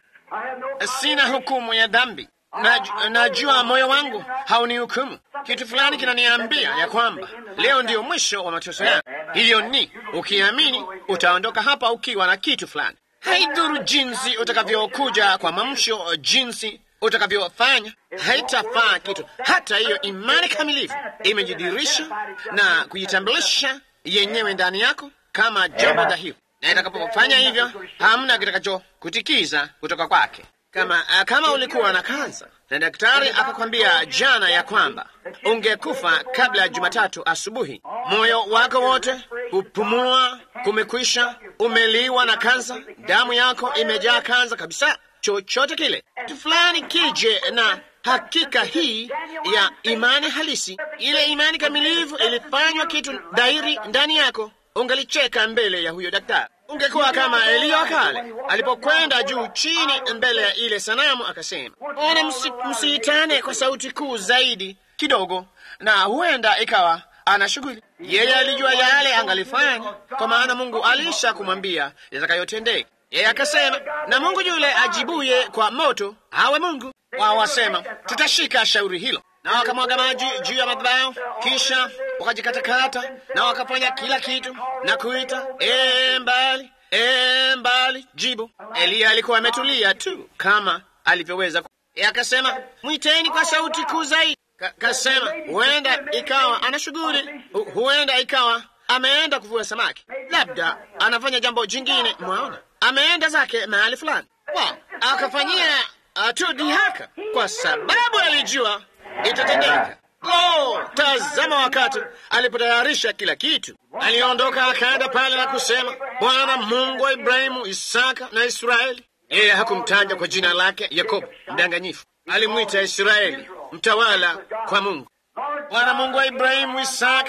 sina hukumu ya dhambi, Naj- najua moyo wangu haunihukumu. Kitu fulani kinaniambia ya kwamba leo ndiyo mwisho wa mateso yangu. Hiyo ni ukiamini, utaondoka hapa ukiwa na kitu fulani. Haidhuru jinsi utakavyokuja kwa mamsho, jinsi utakavyofanya, haitafaa kitu. Hata hiyo imani kamilifu imejidirisha na kujitambulisha yenyewe ndani yako kama jambo dhahiri, na itakapofanya hivyo, hamna kitakachokutikiza kutoka kwake. Kama, uh, kama ulikuwa na kansa na daktari akakwambia jana ya kwamba ungekufa kabla ya Jumatatu asubuhi, moyo wako wote kupumua kumekwisha, umeliwa na kansa, damu yako imejaa kansa kabisa, chochote kile, kitu fulani kije na hakika hii ya imani halisi, ile imani kamilifu ilifanywa kitu dhahiri ndani yako, ungalicheka mbele ya huyo daktari. Ungekuwa kama Eliya wa kale alipokwenda juu chini mbele ya ile sanamu, akasema, ona, msi, msiitane kwa sauti kuu zaidi kidogo, na huenda ikawa ana shughuli. Yeye alijua yale angalifanya, kwa maana Mungu alisha kumwambia yatakayotendeka. Yeye akasema, na Mungu yule ajibuye kwa moto awe Mungu. Wao wasema tutashika shauri hilo, na wakamwaga maji juu ya madhabahu, kisha wakajikatakata na wakafanya kila kitu na kuita ee, mbali ee, mbali. Jibu, Eliya alikuwa ametulia tu kama alivyoweza. ku- Yeye akasema mwiteni kwa sauti kuu zaidi. Ka- Kasema huenda ikawa ana shughuli, hu- huenda ikawa ameenda kuvua samaki, labda anafanya jambo jingine. Mwaona, ameenda zake mahali fulani, wow, akafanyia uh, tu dhihaka, kwa sababu alijua itatendeka. Lo, tazama, wakati alipotayarisha kila kitu, aliondoka akaenda pale na kusema, Bwana Mungu wa Ibrahimu, Isaka na Israeli. Yeye hakumtaja kwa jina lake Yakobo, mdanganyifu. Alimwita Israeli, mtawala kwa Mungu. Bwana Mungu wa Ibrahimu, Isaka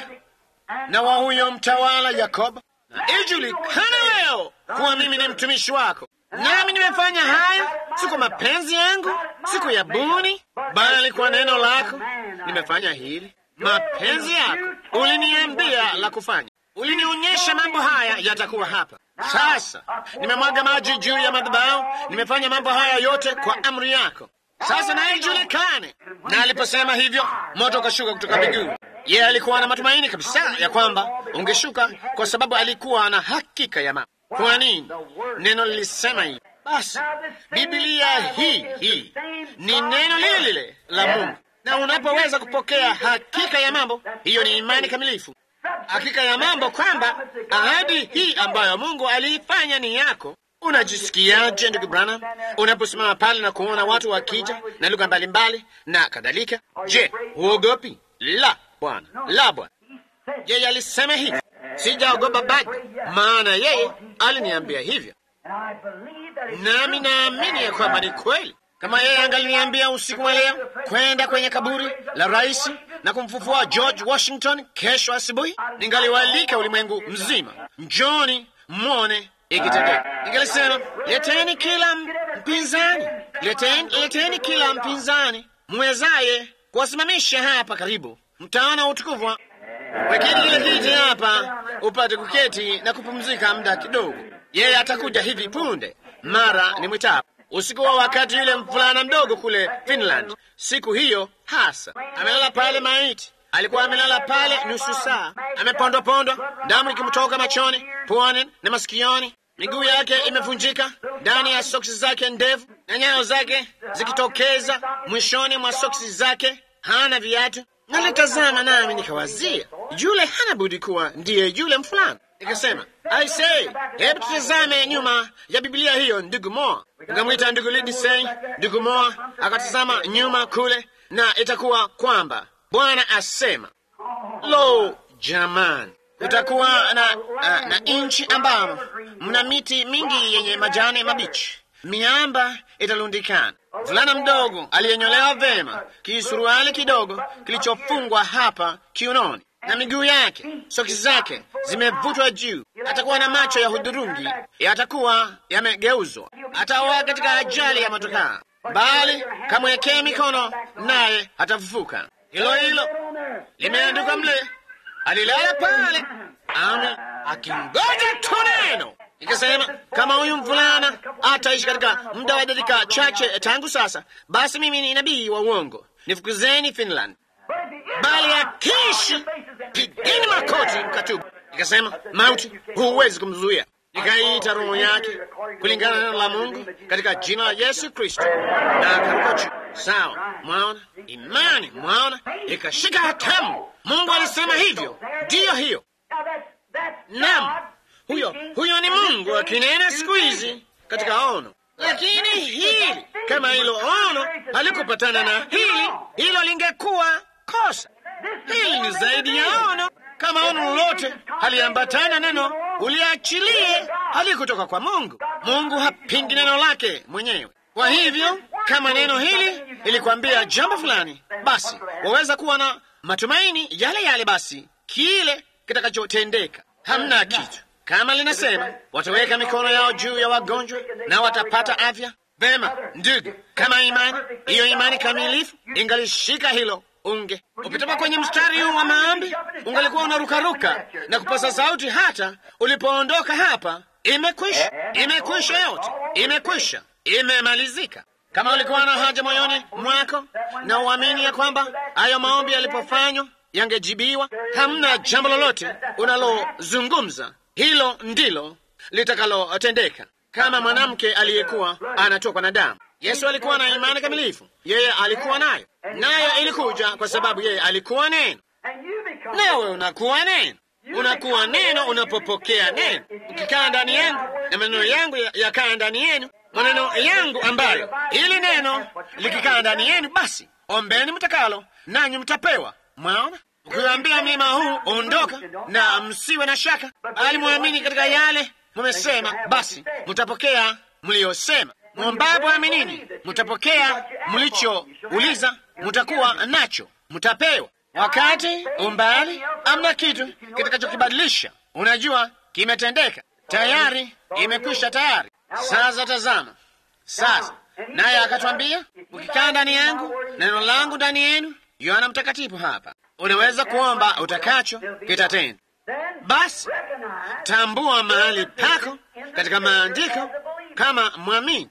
na wa huyo mtawala Yakobo, na ijulikane leo kuwa mimi ni mtumishi wako, nami nimefanya haya si kwa mapenzi yangu, si kwa yabuni, bali kwa neno lako nimefanya hili. Mapenzi yako uliniambia la kufanya, ulinionyesha mambo haya yatakuwa hapa. Sasa nimemwaga maji juu ya madhabahu, nimefanya mambo haya yote kwa amri yako. Sasa na ijulikane. Na aliposema hivyo, moto ukashuka kutoka mbinguni. Yeye alikuwa na matumaini kabisa ya kwamba ungeshuka, kwa sababu alikuwa na hakika ya mambo. Kwa nini? Neno lilisema hivi. Basi Biblia hii hii ni neno lile lile la Mungu, na unapoweza kupokea hakika ya mambo, hiyo ni imani kamilifu. Hakika ya mambo kwamba ahadi hii ambayo Mungu aliifanya ni yako. Unajisikiaje ndugu Branham, unaposimama pale na kuona watu wakija na lugha mbalimbali na kadhalika? Je, huogopi? La, Bwana, la, Bwana. Yeye alisema hivi, sijaogopa bado, maana yeye aliniambia hivyo, nami naamini ya kwamba ni kweli. Kama yeye angaliniambia usiku wa leo kwenda kwenye kaburi la rais na kumfufua George Washington kesho asubuhi, ningaliwalika ulimwengu mzima njoni mwone ikitendeka. Nikalisema, leteni kila mpinzani, leteni, leteni kila mpinzani mwezaye kuwasimamisha hapa karibu, mtaona utukufu wa wekeni kile kiti hapa upate kuketi na kupumzika muda kidogo. Yeye atakuja hivi punde, mara ni mwitapo. Usiku wa wakati yule mvulana mdogo kule Finland, siku hiyo hasa, amelala pale maiti. Alikuwa amelala pale nusu saa, amepondwa pondwa, damu ikimtoka machoni, puani na masikioni. Miguu yake imevunjika ndani ya soksi zake ndefu, na nyayo zake zikitokeza mwishoni mwa soksi zake. Hana viatu. Nalitazama nami nikawazia, yule hana budi kuwa ndiye yule mfulana. Nikasema, I say, hebu tutazame nyuma ya Biblia hiyo, ndugu Moa. Nikamwita ndugu Lidisei. Ndugu Moa akatazama nyuma kule, na itakuwa kwamba Bwana asema, lo, jamani, kutakuwa na, uh, na nchi ambamo mna miti mingi yenye majani mabichi, miamba italundikana. Mvulana mdogo aliyenyolewa vema, kisuruali kidogo kilichofungwa hapa kiunoni, na miguu yake, soksi zake zimevutwa juu. Atakuwa na macho ya hudhurungi, yatakuwa yamegeuzwa. Ataoa katika ajali ya motokaa, bali kamwekee mikono, naye atafufuka. Hilo hilo limeandikwa mle. Alilala pale ame akingoja tu neno. Nikasema kama huyu mvulana ataishi katika muda wa dakika chache tangu sasa, basi mimi ni nabii wa uongo. Nifukuzeni Finland, bali akiishi, pigeni makoti mkatubu. Nikasema mauti, huwezi kumzuia. Nikaiita roho yake kulingana na neno la Mungu katika jina la Yesu Kristo, na akaruka juu. Sawa, mwaona imani, mwaona ikashika hatamu. Mungu alisema hivyo, ndiyo hiyo. Naam, huyo huyo ni Mungu akinena siku hizi katika ono. Lakini hili kama hilo ono halikupatana na hili, hilo lingekuwa kosa. Hili ni zaidi ya ono. Kama ono lolote haliambatana neno, uliachilie, halikutoka kwa Mungu. Mungu hapingi neno lake mwenyewe. Kwa hivyo kama neno hili lilikwambia jambo fulani, basi waweza kuwa na matumaini yale yale, basi kile kitakachotendeka. Hamna kitu kama linasema wataweka mikono yao juu ya wagonjwa na watapata afya. Vema ndugu, kama imani hiyo, imani kamilifu ingalishika hilo, unge ukitoka kwenye mstari huu wa maombi, ungalikuwa unarukaruka na kupasa sauti hata ulipoondoka hapa. Imekwisha, imekwisha, yote imekwisha, imemalizika. Kama ulikuwa na haja moyoni mwako na uamini ya kwamba hayo maombi yalipofanywa yangejibiwa, hamna jambo lolote unalozungumza, hilo ndilo litakalotendeka. Kama mwanamke aliyekuwa anatokwa na damu, Yesu alikuwa na imani kamilifu, yeye alikuwa nayo, nayo ilikuja kwa sababu yeye alikuwa neno. Nawe unakuwa neno, unakuwa neno unapopokea neno. Ukikaa ndani yangu na maneno yangu yakaa ndani yenu, maneno yangu ambayo ili neno likikaa ndani yenu, basi ombeni mtakalo, nanyi mtapewa. Mwaona, ukiwaambia mlima huu ondoka, na msiwe na shaka, bali mwamini katika yale mumesema, basi mtapokea mliyosema. Mwombapo aminini, mtapokea mlichouliza, mtakuwa nacho, mtapewa. Wakati umbali, amna kitu kitakachokibadilisha. Unajua kimetendeka tayari, imekwisha tayari. Sasa tazama, sasa naye akatwambia, ukikaa ndani yangu, neno langu ndani yenu. Yohana Mtakatifu hapa, unaweza kuomba utakacho, kitatenda. Basi tambua mahali pako katika maandiko kama mwamini.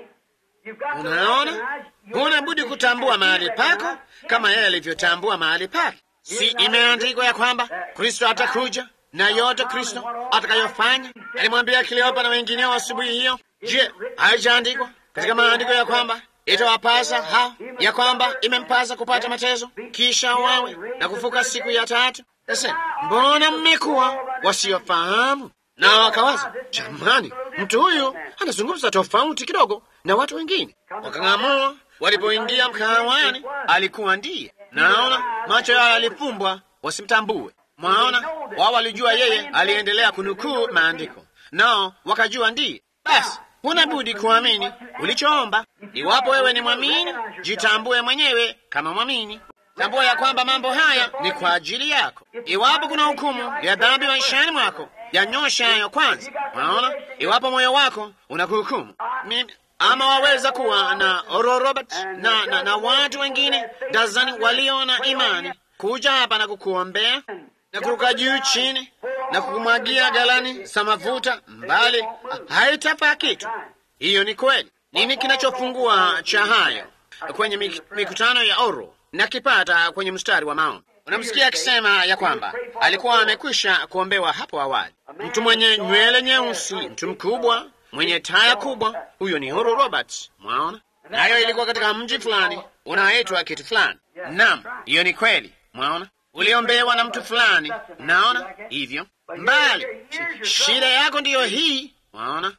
Unaona, huna budi kutambua mahali pako kama yeye alivyotambua mahali pake. Si imeandikwa ya kwamba Kristo atakuja na yote Kristo atakayofanya? Alimwambia Kleopa na wengineo asubuhi hiyo. Je, haijaandikwa katika maandiko ya kwamba itawapasa hao, ya kwamba imempasa kupata mateso kisha wawe na kufuka siku ya tatu? Sasa mbona mmekuwa wasiofahamu? Na wakawaza, jamani, mtu huyu anazungumza tofauti kidogo na watu wengine. Wakang'amua walipoingia mkahawani, alikuwa ndiye. Naona macho yao yalifumbwa wasimtambue. Mwaona, wao walijua yeye aliendelea kunukuu maandiko, nao wakajua ndiye. Basi huna budi kuamini ulichoomba. Iwapo wewe ni mwamini, jitambue mwenyewe kama mwamini. Tambua ya kwamba mambo haya ni kwa ajili yako. Iwapo kuna hukumu ya dhambi maishani mwako, yanyosha hayo kwanza. Unaona, iwapo moyo wako unakuhukumu mimi ama waweza kuwa na Oral Robert na, na, na watu wengine dazani walio na imani kuja hapa na kukuombea na kuruka juu chini na kukumwagia galani za mafuta mbali, haitafaa kitu. Hiyo ni kweli. Nini kinachofungua cha hayo kwenye mikutano ya oro na kipata kwenye mstari wa maombi? Unamsikia akisema ya kwamba alikuwa amekwisha kuombewa hapo awali, mtu mwenye nywele nyeusi, mtu mkubwa mwenye taya kubwa. Huyo ni Oral Roberts, mwaona. Nayo ilikuwa katika mji fulani unaoitwa kitu fulani. Naam, hiyo ni kweli, mwaona. Uliombewa na mtu fulani, naona hivyo mbali. Shida yako ndiyo hii, mwaona.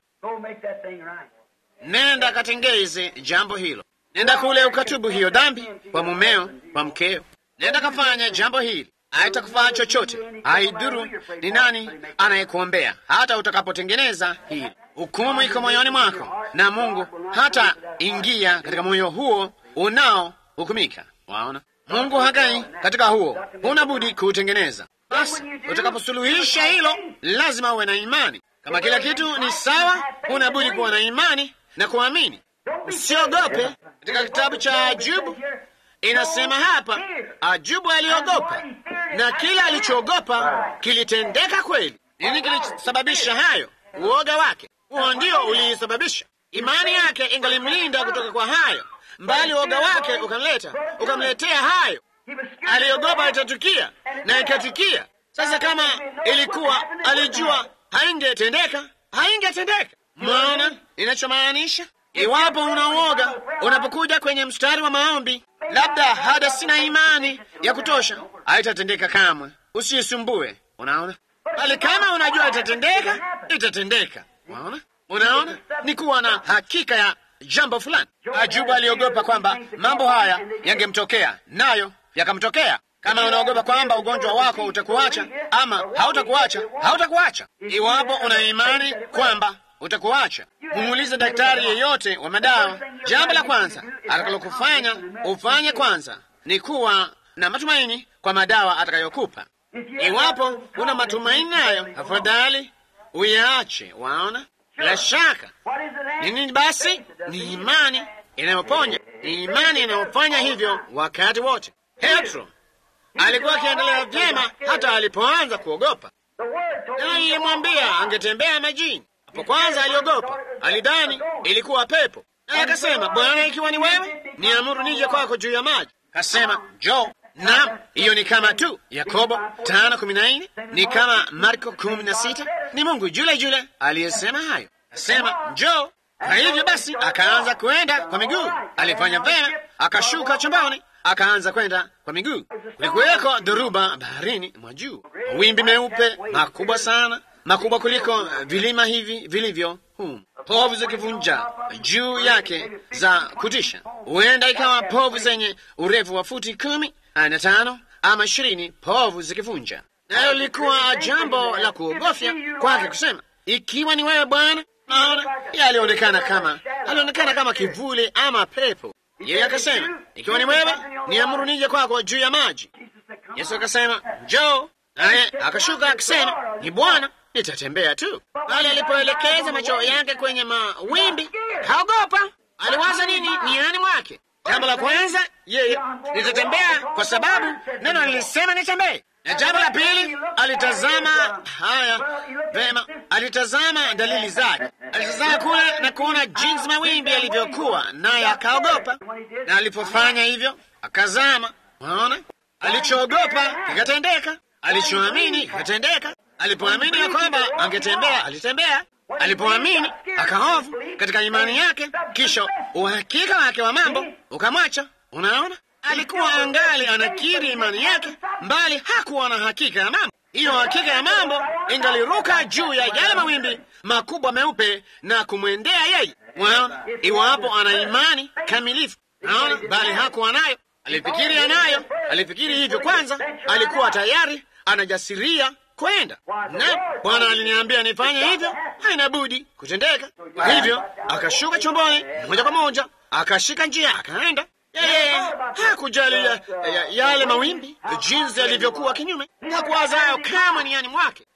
Nenda katengeze jambo hilo, nenda kule ukatubu hiyo dhambi kwa mumeo, kwa mkeo. Nenda kafanya jambo hili, haitakufaa chochote, haidhuru ni nani anayekuombea. Hata utakapotengeneza hili, hukumu iko moyoni mwako, na Mungu hata ingia katika moyo huo unaohukumika. Waona, Mungu hakai katika huo, huna budi kuutengeneza. Basi utakaposuluhisha hilo, lazima uwe na imani. Kama kila kitu ni sawa, huna budi kuwa na imani na kuamini. Usiogope. Katika kitabu cha Ajubu inasema hapa, Ajubu aliogopa na kila alichoogopa kilitendeka kweli. Nini kilisababisha hayo? Uoga wake, huo ndio uliisababisha. Imani yake ingalimlinda kutoka kwa hayo, mbali uoga wake ukamleta ukamletea hayo. Aliogopa itatukia na ikatukia. Sasa kama ilikuwa alijua haingetendeka, haingetendeka. Mwaona inachomaanisha? Iwapo unaoga unapokuja kwenye mstari wa maombi, labda hada sina imani ya kutosha, haitatendeka kamwe. Usisumbue. Unaona, bali kama unajua itatendeka, itatendeka. Unaona, unaona ni kuwa na hakika ya jambo fulani. Ajuba aliogopa kwamba mambo haya yangemtokea, nayo yakamtokea. Kama unaogopa kwamba ugonjwa wako utakuacha ama hautakuacha, hautakuacha. Iwapo una imani kwamba utakuacha, muulize daktari yeyote wa madawa. Jambo la kwanza atakalokufanya ufanye kwanza ni kuwa na matumaini kwa madawa atakayokupa. Iwapo una matumaini nayo, afadhali uyaache. Waona, bila shaka ni nini? Basi ni imani inayoponya, ni imani inayofanya hivyo wakati wote. Petro alikuwa akiendelea vyema hata alipoanza kuogopa. Neno lilimwambia angetembea majini. Hapo kwanza aliogopa, alidhani ilikuwa pepo, naye akasema, Bwana, ikiwa ni wewe, niamuru nije kwako juu ya maji. Kasema njoo. Naam, hiyo ni kama tu Yakobo tano kumi na nne ni kama Marko kumi na sita Ni Mungu yule yule aliyesema hayo, kasema njoo. Kwa hivyo basi akaanza kwenda kwa miguu. Alifanya vema, akashuka chumbani akaanza kwenda kwa miguu. Kulikuweko dhoruba baharini mwa juu, mawimbi meupe makubwa sana, makubwa kuliko vilima hivi vilivyo humu, povu zikivunja juu yake za kutisha. Huenda ikawa povu zenye urefu wa futi kumi na tano ama ishirini, povu zikivunja. Nayo lilikuwa jambo la kuogofya kwake kusema, ikiwa ni wewe Bwana. Naona yeye alionekana kama alionekana kama kivuli ama pepo. Yeye akasema, ikiwa ni wewe, niamuru nije kwako juu ya maji. Yesu akasema, njoo. Naye akashuka akisema, ni Bwana, nitatembea tu. Bali alipoelekeza macho yake kwenye mawimbi, kaogopa. Aliwaza nini niani mwake? Jambo la kwanza, yeye nitatembea kwa sababu neno lilisema nitembee. Na jambo la pili, alitazama haya vema, alitazama dalili zake, alitazama kule na kuona jinsi mawimbi yalivyokuwa, naye akaogopa. Na alipofanya hivyo, akazama. Waona, alichoogopa kikatendeka, alichoamini kikatendeka. Alipoamini ya kwamba angetembea, alitembea. Alipoamini akahofu katika imani yake, kisha uhakika wake wa mambo ukamwacha. Unaona, alikuwa angali anakiri imani yake, mbali hakuwa na hakika ya mambo. Hiyo hakika ya mambo ingaliruka juu ya yale mawimbi makubwa meupe na kumwendea yeye. Waona, iwapo ana imani kamilifu, naona, bali hakuwa nayo. Alifikiri anayo, alifikiri hivyo kwanza, alikuwa tayari anajasiria kwenda na Bwana aliniambia nifanye hivyo, haina budi kutendeka. Kwa hivyo akashuka chomboni moja kwa moja, akashika njia, akaenda. Yeye hakujali ya, ya, yale mawimbi jinsi yalivyokuwa kinyume, hakuwaza hayo kama niani mwake.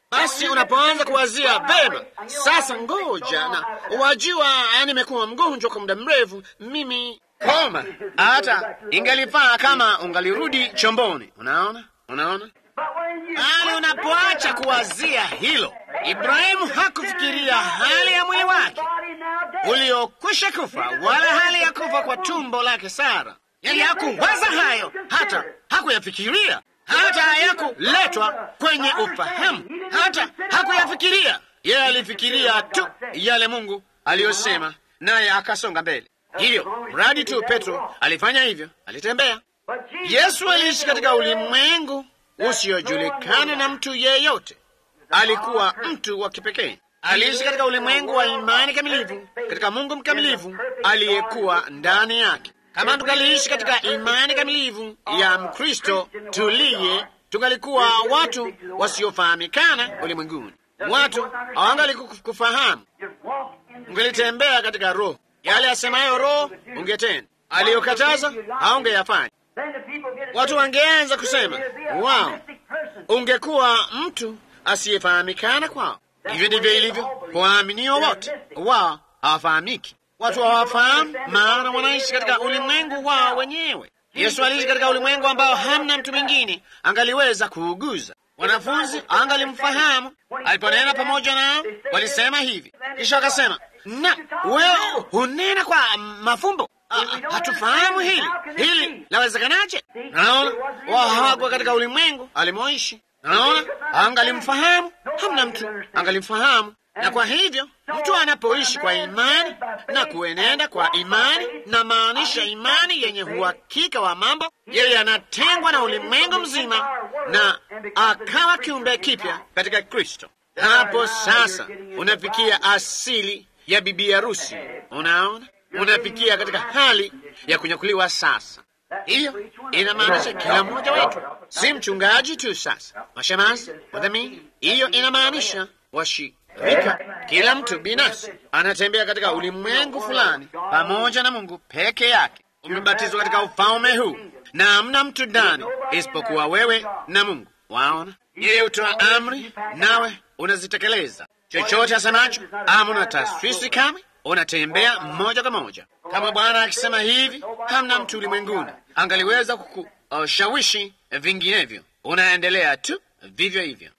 Basi unapoanza kuwazia vema, sasa ngoja na wajua, nimekuwa mgonjwa kwa muda mrefu, mimi koma, hata ingalifaa kama ungalirudi chomboni. Unaona, unaona Bali unapoacha kuwazia hilo, Ibrahimu hakufikiria hali ya mwili wake uliokwisha kufa, wala hali ya kufa kwa tumbo lake Sara. Yani hakuwaza hayo, hata hakuyafikiria, hata hayakuletwa kwenye ufahamu, hata hakuyafikiria. Yeye alifikiria tu yale Mungu aliyosema, naye akasonga mbele. Hivyo mradi tu Petro alifanya hivyo, alitembea. Yesu aliishi katika ulimwengu usiojulikana na mtu yeyote. Alikuwa mtu wa kipekee. Aliishi katika ulimwengu wa imani kamilifu katika Mungu mkamilifu aliyekuwa ndani yake. Kama tungaliishi katika imani kamilifu ya Mkristo tuliye, tungalikuwa watu wasiofahamikana ulimwenguni, watu hawangali kufahamu. Ungelitembea katika Roho, yale asemayo Roho ungetenda, aliyokataza haungeyafanya. Watu wangeanza kusema wao, ungekuwa mtu asiyefahamikana kwao. Hivyo ndivyo ilivyo kwa waaminio wote, wao hawafahamiki. Watu hawafahamu, maana wanaishi katika ulimwengu wao wenyewe. Yesu aliishi katika ulimwengu ambao hamna mtu mwingine angaliweza kuuguza. Wanafunzi angalimfahamu aliponena pamoja nao, walisema hivi, kisha akasema, na wewe hunena kwa mafumbo hatufahamu hili hili lawezekanaje? Naona wao hawakuwa katika ulimwengu alimoishi. Naona angalimfahamu, hamna mtu angalimfahamu. Na kwa hivyo mtu anapoishi kwa imani na kuenenda kwa imani, na maanisha imani yenye uhakika wa mambo, yeye anatengwa na ulimwengu mzima na akawa kiumbe kipya katika Kristo. Hapo sasa unafikia asili ya bibi harusi. Unaona, unafikia katika hali ya kunyakuliwa sasa. Hiyo inamaanisha kila mmoja wetu, si mchungaji tu. Sasa mashemazi, wadhamini, hiyo inamaanisha washirika, kila mtu binafsi anatembea katika ulimwengu fulani pamoja na Mungu peke yake. Umebatizwa katika ufalme huu na hamna mtu ndani isipokuwa wewe na Mungu. Waona, yeye hutoa amri nawe unazitekeleza. Chochote asemacho amuna taswisi kamwe unatembea moja kwa moja kama Bwana akisema hivi. Hamna mtu ulimwenguni angaliweza kukushawishi uh, vinginevyo. Unaendelea tu vivyo hivyo.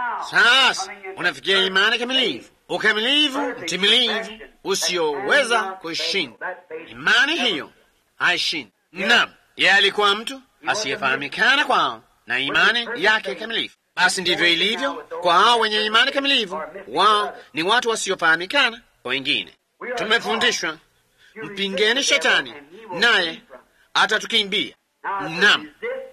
Sasa unafikia imani kamilifu, ukamilifu mtimilivu usioweza kushinda. Imani hiyo haishindi. Naam, yeye alikuwa mtu asiyefahamikana kwao na imani yake kamilifu. Basi ndivyo ilivyo kwa hao wenye imani kamilifu. Wao ni watu wasiofahamikana kwa wengine. Tumefundishwa mpingeni shetani naye atatukimbia. Naam,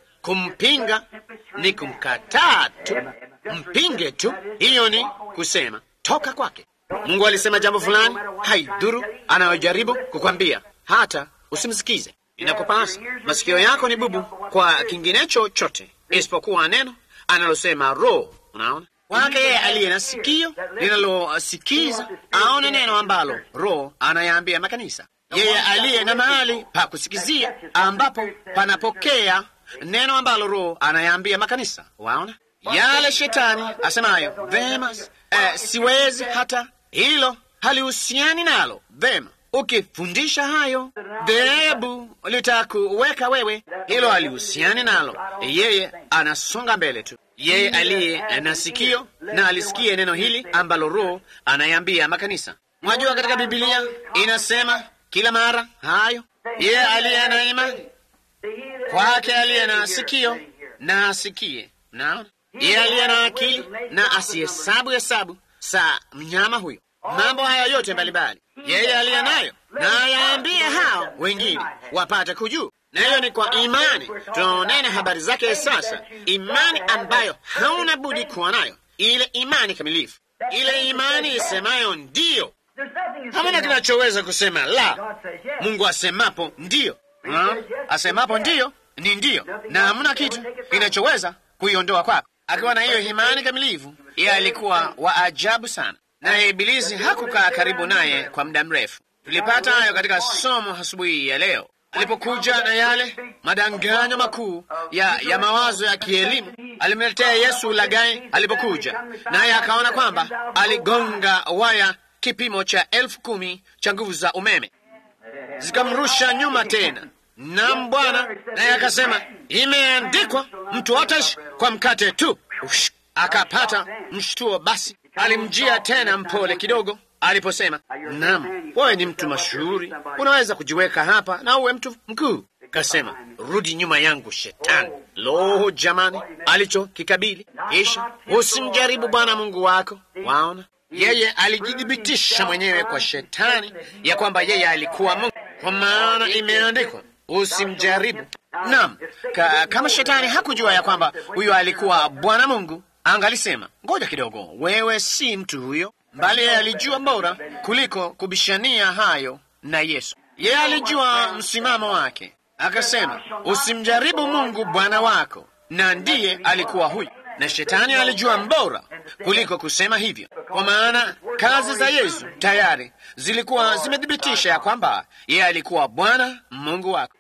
kumpinga ni kumkataa tu. Mpinge tu, hiyo ni kusema toka kwake. Mungu alisema jambo fulani, haidhuru anayojaribu kukwambia, hata usimsikize. Inakupasa, masikio yako ni bubu kwa kinginecho chote isipokuwa neno analosema Roho. Unaona kwake yeye aliye na sikio linalosikiza aone neno ambalo Roho anayaambia makanisa. Yeye aliye na mahali pa kusikizia ambapo panapokea neno ambalo Roho anayaambia makanisa. Waona yale shetani asemayo, vema, eh, siwezi hata hilo halihusiani nalo. Vema, ukifundisha hayo dhehebu litakuweka wewe, hilo halihusiani nalo. Yeye anasonga mbele tu yeye aliye na sikio na alisikie neno hili ambalo Roho anayambia makanisa. Mwajua, katika Bibilia inasema kila mara hayo, yeye aliye na imani kwake, aliye na sikio na asikie. Naona yeye aliye na akili na asihesabu hesabu sa mnyama huyo, mambo haya yote mbalimbali, yeye aliye nayo na ayaambie hao wengine wapate kujua na hiyo ni kwa imani tunaonena habari zake sasa, imani ambayo hauna budi kuwa nayo, ile imani kamilifu, ile imani isemayo ndiyo. Hamuna kinachoweza kusema la. Mungu asemapo ndiyo, asemapo ndiyo ni ndiyo, na hamuna kitu kinachoweza kuiondoa kwako. Akiwa na hiyo imani kamilifu, yeye alikuwa wa ajabu sana, naye Ibilisi hakukaa karibu naye kwa muda mrefu. Tulipata hayo katika somo asubuhi ya leo. alipokuja na yale madanganyo makuu ya, ya mawazo ya kielimu, alimletea Yesu ulaghai alipokuja, naye akaona kwamba aligonga waya kipimo cha elfu kumi cha nguvu za umeme, zikamrusha nyuma tena. Naam Bwana, naye akasema imeandikwa, mtu hataishi kwa mkate tu. Ush, akapata mshtuo. Basi alimjia tena mpole kidogo aliposema, naam, wewe ni mtu mashuhuri, unaweza kujiweka hapa na uwe mtu mkuu. Kasema, rudi nyuma yangu Shetani. Lo, jamani, alichokikabili! Kisha usimjaribu Bwana Mungu wako. Waona, yeye alijithibitisha mwenyewe kwa Shetani ya kwamba yeye alikuwa Mungu, kwa maana imeandikwa usimjaribu. Naam, ka, kama Shetani hakujua ya kwamba huyo alikuwa Bwana Mungu, angalisema ngoja kidogo, wewe si mtu huyo, bali yeye alijua bora kuliko kubishania hayo na Yesu. Yeye alijua msimamo wake, akasema usimjaribu Mungu Bwana wako, na ndiye alikuwa huyo. Na Shetani alijua mbora kuliko kusema hivyo, kwa maana kazi za Yesu tayari zilikuwa zimethibitisha ya kwamba yeye alikuwa Bwana Mungu wako.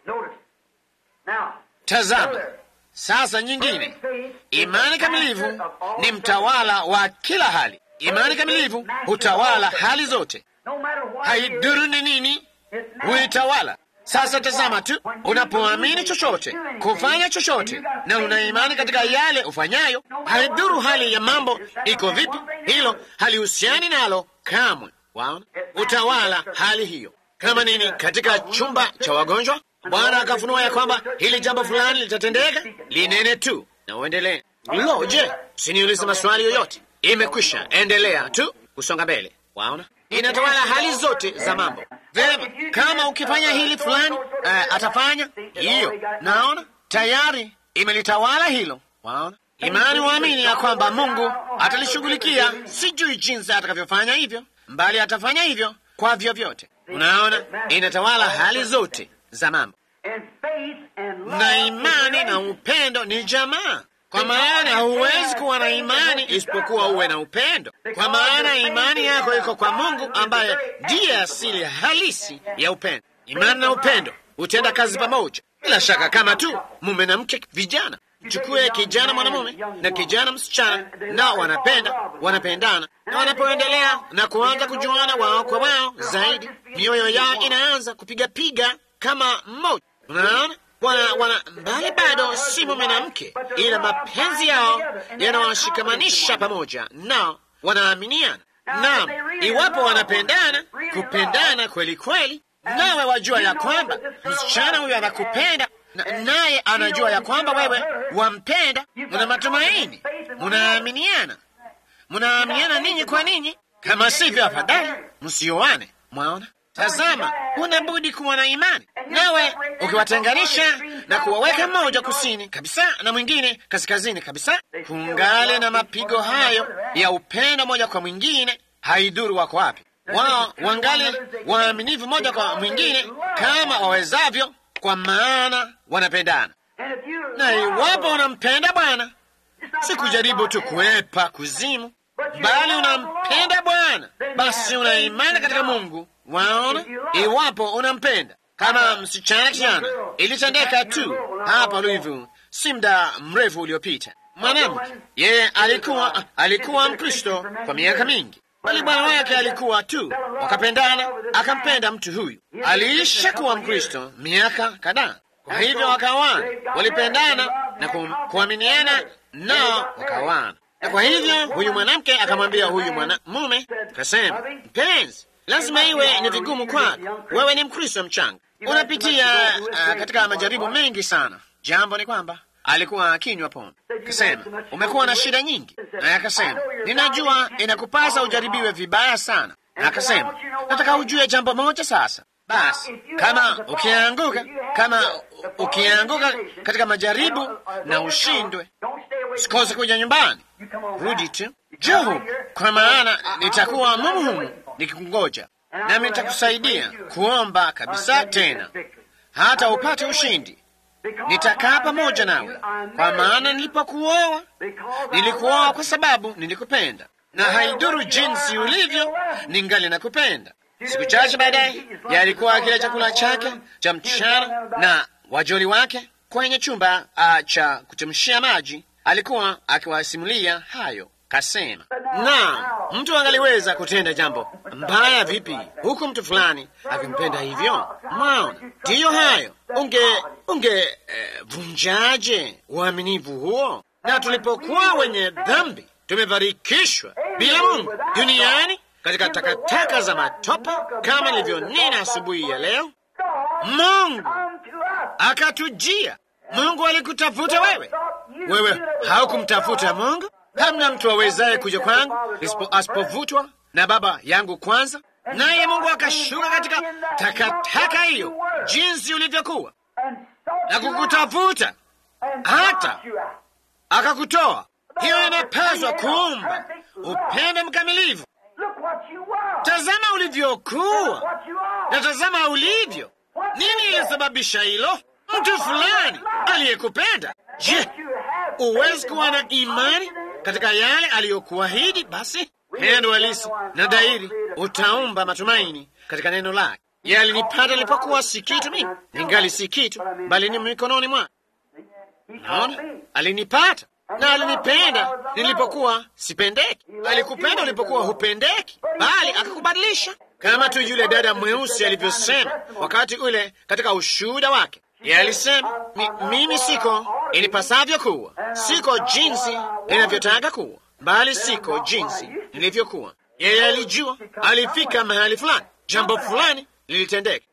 Tazama sasa nyingine, imani kamilivu ni mtawala wa kila hali. Imani kamilivu hutawala hali zote, haidhuru ni nini, huitawala. Sasa tazama tu, unapoamini chochote, kufanya chochote, na una imani katika yale ufanyayo, haidhuru hali ya mambo iko vipi, hilo halihusiani nalo kamwe. Waona, utawala hali hiyo. Kama nini, katika chumba cha wagonjwa, Bwana akafunua ya kwamba hili jambo fulani litatendeka, linene tu na uendelee. Lo, je, siniulize maswali yoyote? Imekwisha, endelea tu kusonga mbele. Waona, inatawala hali zote za mambo. Vema, kama ukifanya hili fulani, uh, atafanya hiyo. Naona tayari imelitawala hilo. Waona, imani waamini ya kwamba Mungu atalishughulikia, sijui jinsi atakavyofanya hivyo, mbali atafanya hivyo kwa vyovyote. Unaona, inatawala hali zote za mambo, na imani na upendo ni jamaa kwa maana huwezi kuwa na imani isipokuwa uwe na upendo, kwa maana imani yako iko kwa Mungu ambaye ndiye asili halisi ya upendo. Imani na upendo hutenda kazi pamoja, bila shaka, kama tu mume na mke. Vijana, chukue kijana mwanamume na kijana msichana, nao wanapenda, wanapendana, na wanapoendelea na kuanza kujuana wao kwa wao zaidi, mioyo yao inaanza kupigapiga kama mmoja. Unaona? wana wana mbali bado si mume na mke, ila mapenzi yao yanawashikamanisha pamoja, nao wanaaminiana. Naam, iwapo wanapendana, kupendana kweli kweli, nawe wajua ya kwamba msichana huyo anakupenda na, naye anajua ya kwamba wewe wampenda, muna matumaini, munaaminiana, munaaminiana ninyi kwa ninyi. Kama sivyo, afadhali msioane. Mwaona? Tazama, huna budi kuwa na imani. Nawe ukiwatenganisha na kuwaweka mmoja kusini kabisa na mwingine kaskazini kabisa, kungali na mapigo hayo ya upendo moja kwa mwingine, haidhuru wako wapi. Wao wangali waaminifu moja kwa mwingine kama wawezavyo, kwa maana wanapendana. Na iwapo unampenda Bwana, si kujaribu tu kuepa kuzimu, bali unampenda Bwana, basi una imani katika Mungu. Waona, iwapo unampenda kama msichana kijana, ilitendeka tu hapa Louisville si muda mrefu uliopita. Mwanamke yeye alikuwa alikuwa Mkristo kwa miaka mingi, bali bwana wake alikuwa tu, wakapendana, akampenda mtu huyu. Aliisha kuwa Mkristo miaka kadhaa, kwa hivyo wakawana, walipendana na kuaminiana, nao wakawana. Na kwa hivyo huyu mwanamke akamwambia huyu mwanamume, akasema, mpenzi lazima iwe ni vigumu kwako. Wewe ni Mkristo mchanga, unapitia uh, katika majaribu mengi sana. Jambo ni kwamba alikuwa akinywa pombe. Akasema umekuwa na shida nyingi, naye akasema ninajua inakupasa ujaribiwe vibaya sana. Na akasema nataka ujue jambo moja sasa. Basi kama ukianguka, kama ukianguka katika majaribu na ushindwe, sikose kuja nyumbani, rudi tu Johu, kwa maana nitakuwa mumu nikikungoja, nami nitakusaidia kuomba kabisa tena hata upate ushindi. Nitakaa pamoja nawe, kwa maana nilipokuoa nilikuoa kwa sababu nilikupenda, na haidhuru jinsi ulivyo, ningali nakupenda. Siku chache baadaye, yalikuwa akila chakula chake cha mchana na wajoli wake kwenye chumba uh, cha kuchemshia maji. Alikuwa akiwasimulia hayo, kasema, na mtu angaliweza kutenda jambo mbaya vipi huku mtu fulani akimpenda hivyo? Mwaona, ndiyo hayo. Unge unge eh, vunjaje uaminifu huo? Na tulipokuwa wenye dhambi tumebarikishwa bila Mungu duniani katika takataka za matope, kama nilivyonena asubuhi ya leo. Mungu akatujia. Mungu alikutafuta wewe, wewe haukumtafuta Mungu. Hamna mtu awezaye kuja kwangu asipovutwa na Baba yangu kwanza, naye Mungu akashuka katika takataka hiyo, jinsi ulivyokuwa na kukutafuta hata akakutoa. Hiyo inapaswa kuumba upendo mkamilifu. Tazama ulivyokuwa na tazama ulivyo. Nini ilisababisha hilo? Mtu fulani aliyekupenda. Je, uwezi kuwa na imani katika yale aliyokuahidi? Basi pendo halisi na dairi utaumba matumaini katika neno lake. Ye alinipata nilipokuwa si kitu, mimi ningali si kitu, bali ni mikononi mwa. Naona alinipata na alinipenda nilipokuwa sipendeki. Alikupenda ulipokuwa hupendeki, bali akakubadilisha, kama tu yule dada mweusi alivyosema wakati ule katika ushuhuda wake. Yeye alisema mi, mimi siko inipasavyo kuwa, siko jinsi inavyotaka kuwa, bali siko jinsi nilivyokuwa. Yeye alijua alifika mahali fulani, jambo fulani lilitendeka.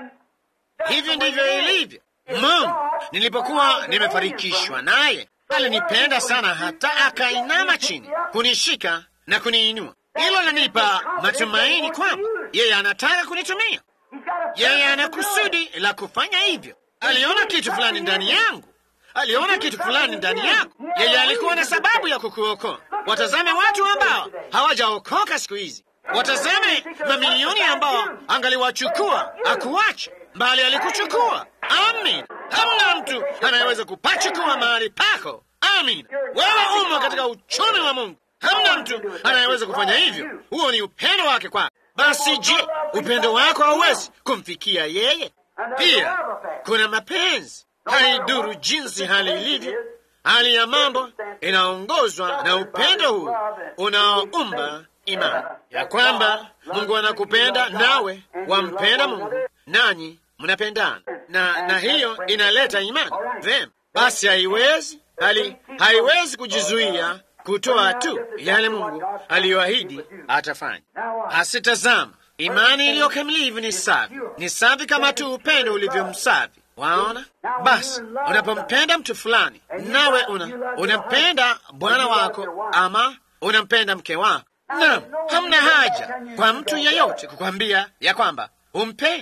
Hivyo ndivyo ilivyo. Mungu nilipokuwa nimefarikishwa naye alinipenda sana hata akainama chini kunishika na kuniinua. Hilo lanipa matumaini kwamba yeye anataka kunitumia. Yeye ana kusudi la kufanya hivyo. Aliona kitu fulani ndani yangu, aliona kitu fulani ndani yako. Yeye alikuwa na sababu ya kukuokoa. Watazame watu ambao hawajaokoka siku hizi, watazame mamilioni ambao angaliwachukua akuache, bali alikuchukua. Amin. Hamna mtu anayeweza kupachukua mahali pako. Amin. Wewe umo katika uchumi wa Mungu. Hamna mtu anayeweza kufanya hivyo. Huo ni upendo wake kwako. Basi je, upendo wako hauwezi kumfikia yeye? Pia kuna mapenzi. Haiduru jinsi hali ilivyo, hali ya mambo inaongozwa na upendo huu unaoumba imani ya kwamba Mungu anakupenda nawe wampenda Mungu, nanyi mnapendana, na na hiyo inaleta imani. Vema, basi haiwezi hali haiwezi kujizuia kutoa tu yale Mungu aliyoahidi atafanya. Asitazama, imani iliyokamilifu ni safi, ni safi kama tu upendo ulivyo msafi. Waona? Basi unapompenda mtu fulani, nawe una unampenda bwana wako ama unampenda mke wako, naam, hamna haja kwa mtu yeyote kukwambia ya kwamba umpendi,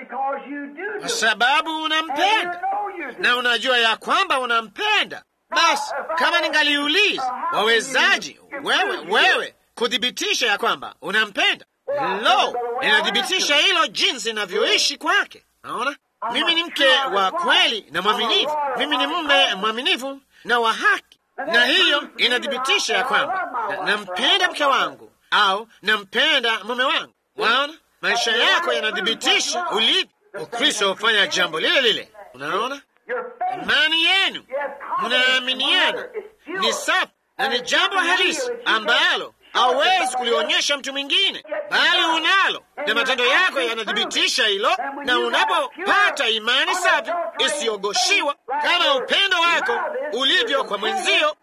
kwa sababu unampenda na unajua ya kwamba unampenda. Basi kama ningaliuliza, wawezaji wewe wewe kuthibitisha ya kwamba unampenda? Lo, inathibitisha hilo jinsi inavyoishi kwake. Naona mimi ni mke wa kweli na mwaminifu, mimi ni mume mwaminifu na wa haki, na hiyo inathibitisha ya kwamba nampenda mke wangu au nampenda mume wangu. Waona, maisha yako yanathibitisha ulivyo. Ukristo hufanya jambo lile lile. Unaona, imani yenu mnaaminiana ni safi na ni jambo halisi ambalo hauwezi kulionyesha mtu mwingine, bali unalo, na matendo yako yanathibitisha hilo. Na unapopata imani safi isiyogoshiwa kama upendo wako ulivyo kwa mwenzio,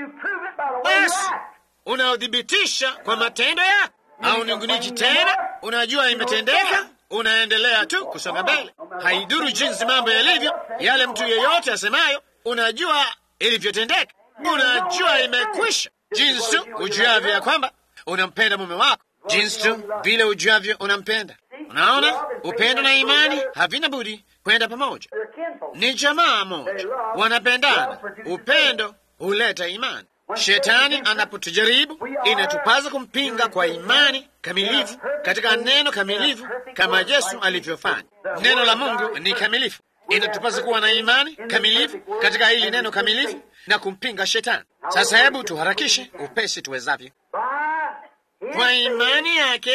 basi unaothibitisha kwa matendo yako. Au ningunichi tena, unajua imetendeka, unaendelea tu kusonga mbele. Haidhuru jinsi mambo yalivyo, yale mtu yeyote asemayo, unajua ilivyotendeka, unajua imekwisha jinsi ujuavyo ya kwamba unampenda mume wako, jinsi tu vile ujuavyo unampenda. Unaona, upendo na imani havina budi kwenda pamoja, ni jamaa moja, wanapendana. Upendo huleta imani. Shetani anapotujaribu, inatupaza kumpinga kwa imani kamilifu katika neno kamilifu, kama Yesu alivyofanya. Neno la Mungu ni kamilifu, inatupaza kuwa na imani kamilifu katika hili neno kamilifu na kumpinga shetani. Sasa hebu tuharakishe upesi tuwezavyo. Kwa imani yake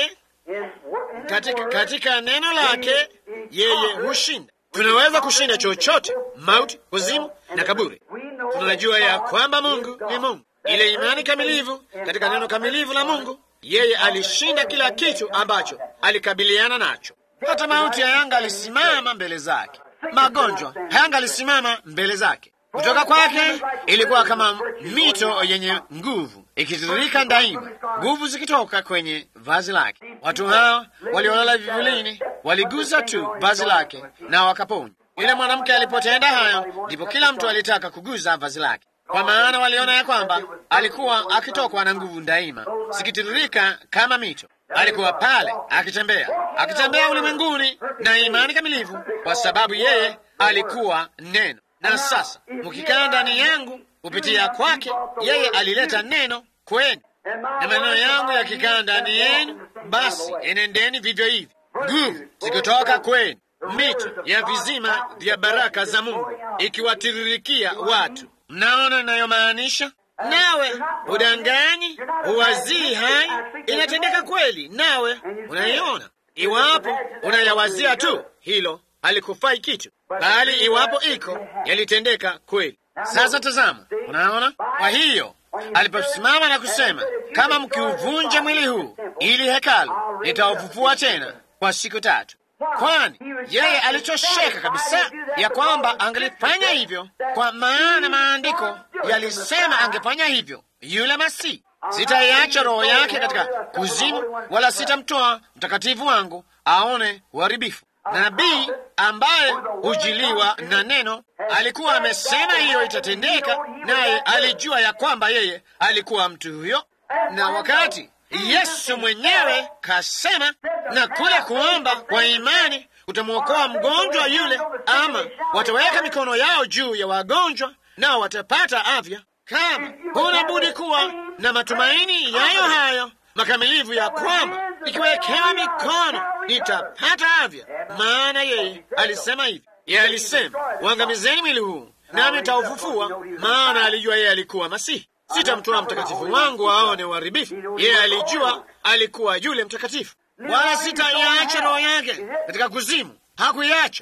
katika, katika neno lake yeye hushinda. Tunaweza kushinda chochote, mauti, kuzimu na kaburi. Tunajua ya kwamba Mungu ni Mungu. Ile imani kamilivu katika neno kamilivu la Mungu, yeye alishinda kila kitu ambacho alikabiliana nacho. Hata mauti hayangalisimama mbele zake, magonjwa hayangalisimama mbele zake. Kutoka kwake ilikuwa kama mito yenye nguvu ikitiririka daima, nguvu zikitoka kwenye vazi lake. Watu hao waliolala vivulini waligusa tu vazi lake na wakaponywa. Yule mwanamke alipotenda hayo, ndipo kila mtu alitaka kuguza vazi lake, kwa maana waliona ya kwamba alikuwa akitokwa na nguvu daima zikitiririka kama mito. Alikuwa pale akitembea, akitembea ulimwenguni na imani kamilivu, kwa sababu yeye alikuwa neno na sasa mkikaa ndani yangu kupitia kwake, yeye alileta neno kwenu, na maneno yangu yakikaa ndani yenu, basi enendeni vivyo hivi, nguvu zikitoka kwenu, mito ya vizima vya baraka za Mungu ikiwatiririkia watu. Mnaona inayomaanisha? Nawe udanganyi, uwazii hai, inatendeka kweli, nawe unaiona. Iwapo unayawazia tu, hilo halikufai kitu bali iwapo iko yalitendeka kweli. Sasa tazama, unaona. Kwa hiyo aliposimama na kusema, kama mkiuvunja mwili huu ili hekalu, nitaufufua tena kwa siku tatu, kwani yeye alichosheka kabisa ya kwamba angelifanya hivyo, kwa maana maandiko yalisema angefanya hivyo. Yule Masihi, sitaiacha roho yake katika kuzimu, wala sitamtoa mtakatifu wangu aone uharibifu. Nabii ambaye hujiliwa na neno alikuwa amesema hiyo itatendeka, naye alijua ya kwamba yeye alikuwa mtu huyo. Na wakati Yesu mwenyewe kasema, na kule kuomba kwa imani kutamwokoa mgonjwa yule, ama wataweka mikono yao juu ya wagonjwa nao watapata afya. Kama huna budi kuwa na matumaini yayo hayo makamilifu ya kwamba ikiwekewa mikono nitapata afya, maana yeye alisema hivi. Yeye alisema uangamizeni mwili huu nami nitaufufua, maana alijua yeye alikuwa Masihi. Sitamtoa mtakatifu wangu aone uharibifu. Yeye alijua alikuwa yule mtakatifu, wala sitaiacha roho yake katika kuzimu. Hakuiacha,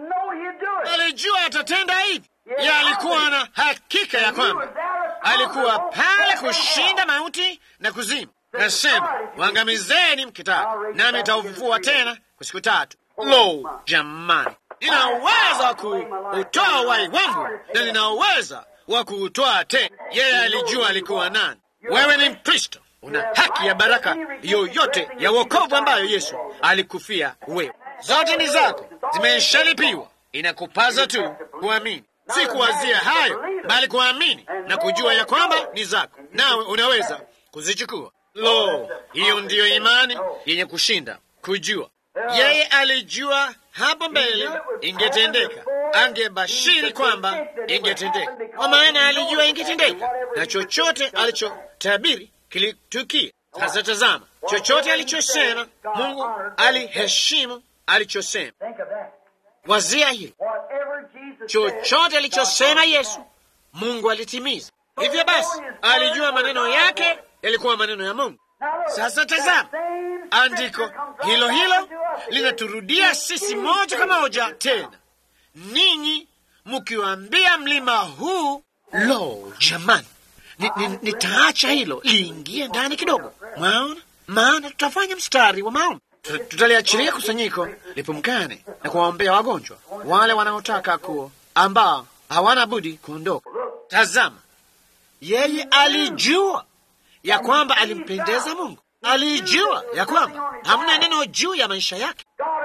alijua atatenda hivi. Yeye alikuwa na hakika ya kwamba alikuwa pale kushinda mauti na kuzimu. Nasema wangamizeni mkitaka, nami nitaufufua tena kwa siku tatu. Lo, jamani, nina uwezo wa kuutoa uhai wangu na nina uwezo wa kuutoa tena. Yeye alijua alikuwa nani. Wewe ni Mkristo, una haki ya baraka yoyote ya wokovu ambayo Yesu alikufia wewe. Zote ni zako, zimeshalipiwa. Inakupaza tu kuamini, si kuwazia hayo, bali kuamini na kujua ya kwamba ni zako, nawe unaweza kuzichukua. Lo, hiyo ndiyo imani yenye kushinda. Kujua yeye alijua hapo mbele ingetendeka, angebashiri kwamba ingetendeka, kwa maana alijua ingetendeka, na chochote alichotabiri kilitukia. Sasa tazama, chochote alichosema Mungu aliheshimu alichosema. Wazia hilo, chochote alichosema Yesu Mungu alitimiza. Hivyo basi, alijua maneno yake yalikuwa maneno ya Mungu. Sasa tazama, andiko hilo hilo linaturudia sisi moja kwa moja tena, ninyi mkiwaambia mlima huu. Lo, jamani, nitaacha ni, ni hilo liingie ndani kidogo, mwaona, maana tutafanya mstari wa maombi. Tutaliachilia kusanyiko lipumkane na kuwaombea wagonjwa wale wanaotaka kuo, ambao hawana budi kuondoka. Tazama, yeye alijua ya kwamba alimpendeza Mungu. Alijua ya kwamba hamna neno juu ya maisha yake.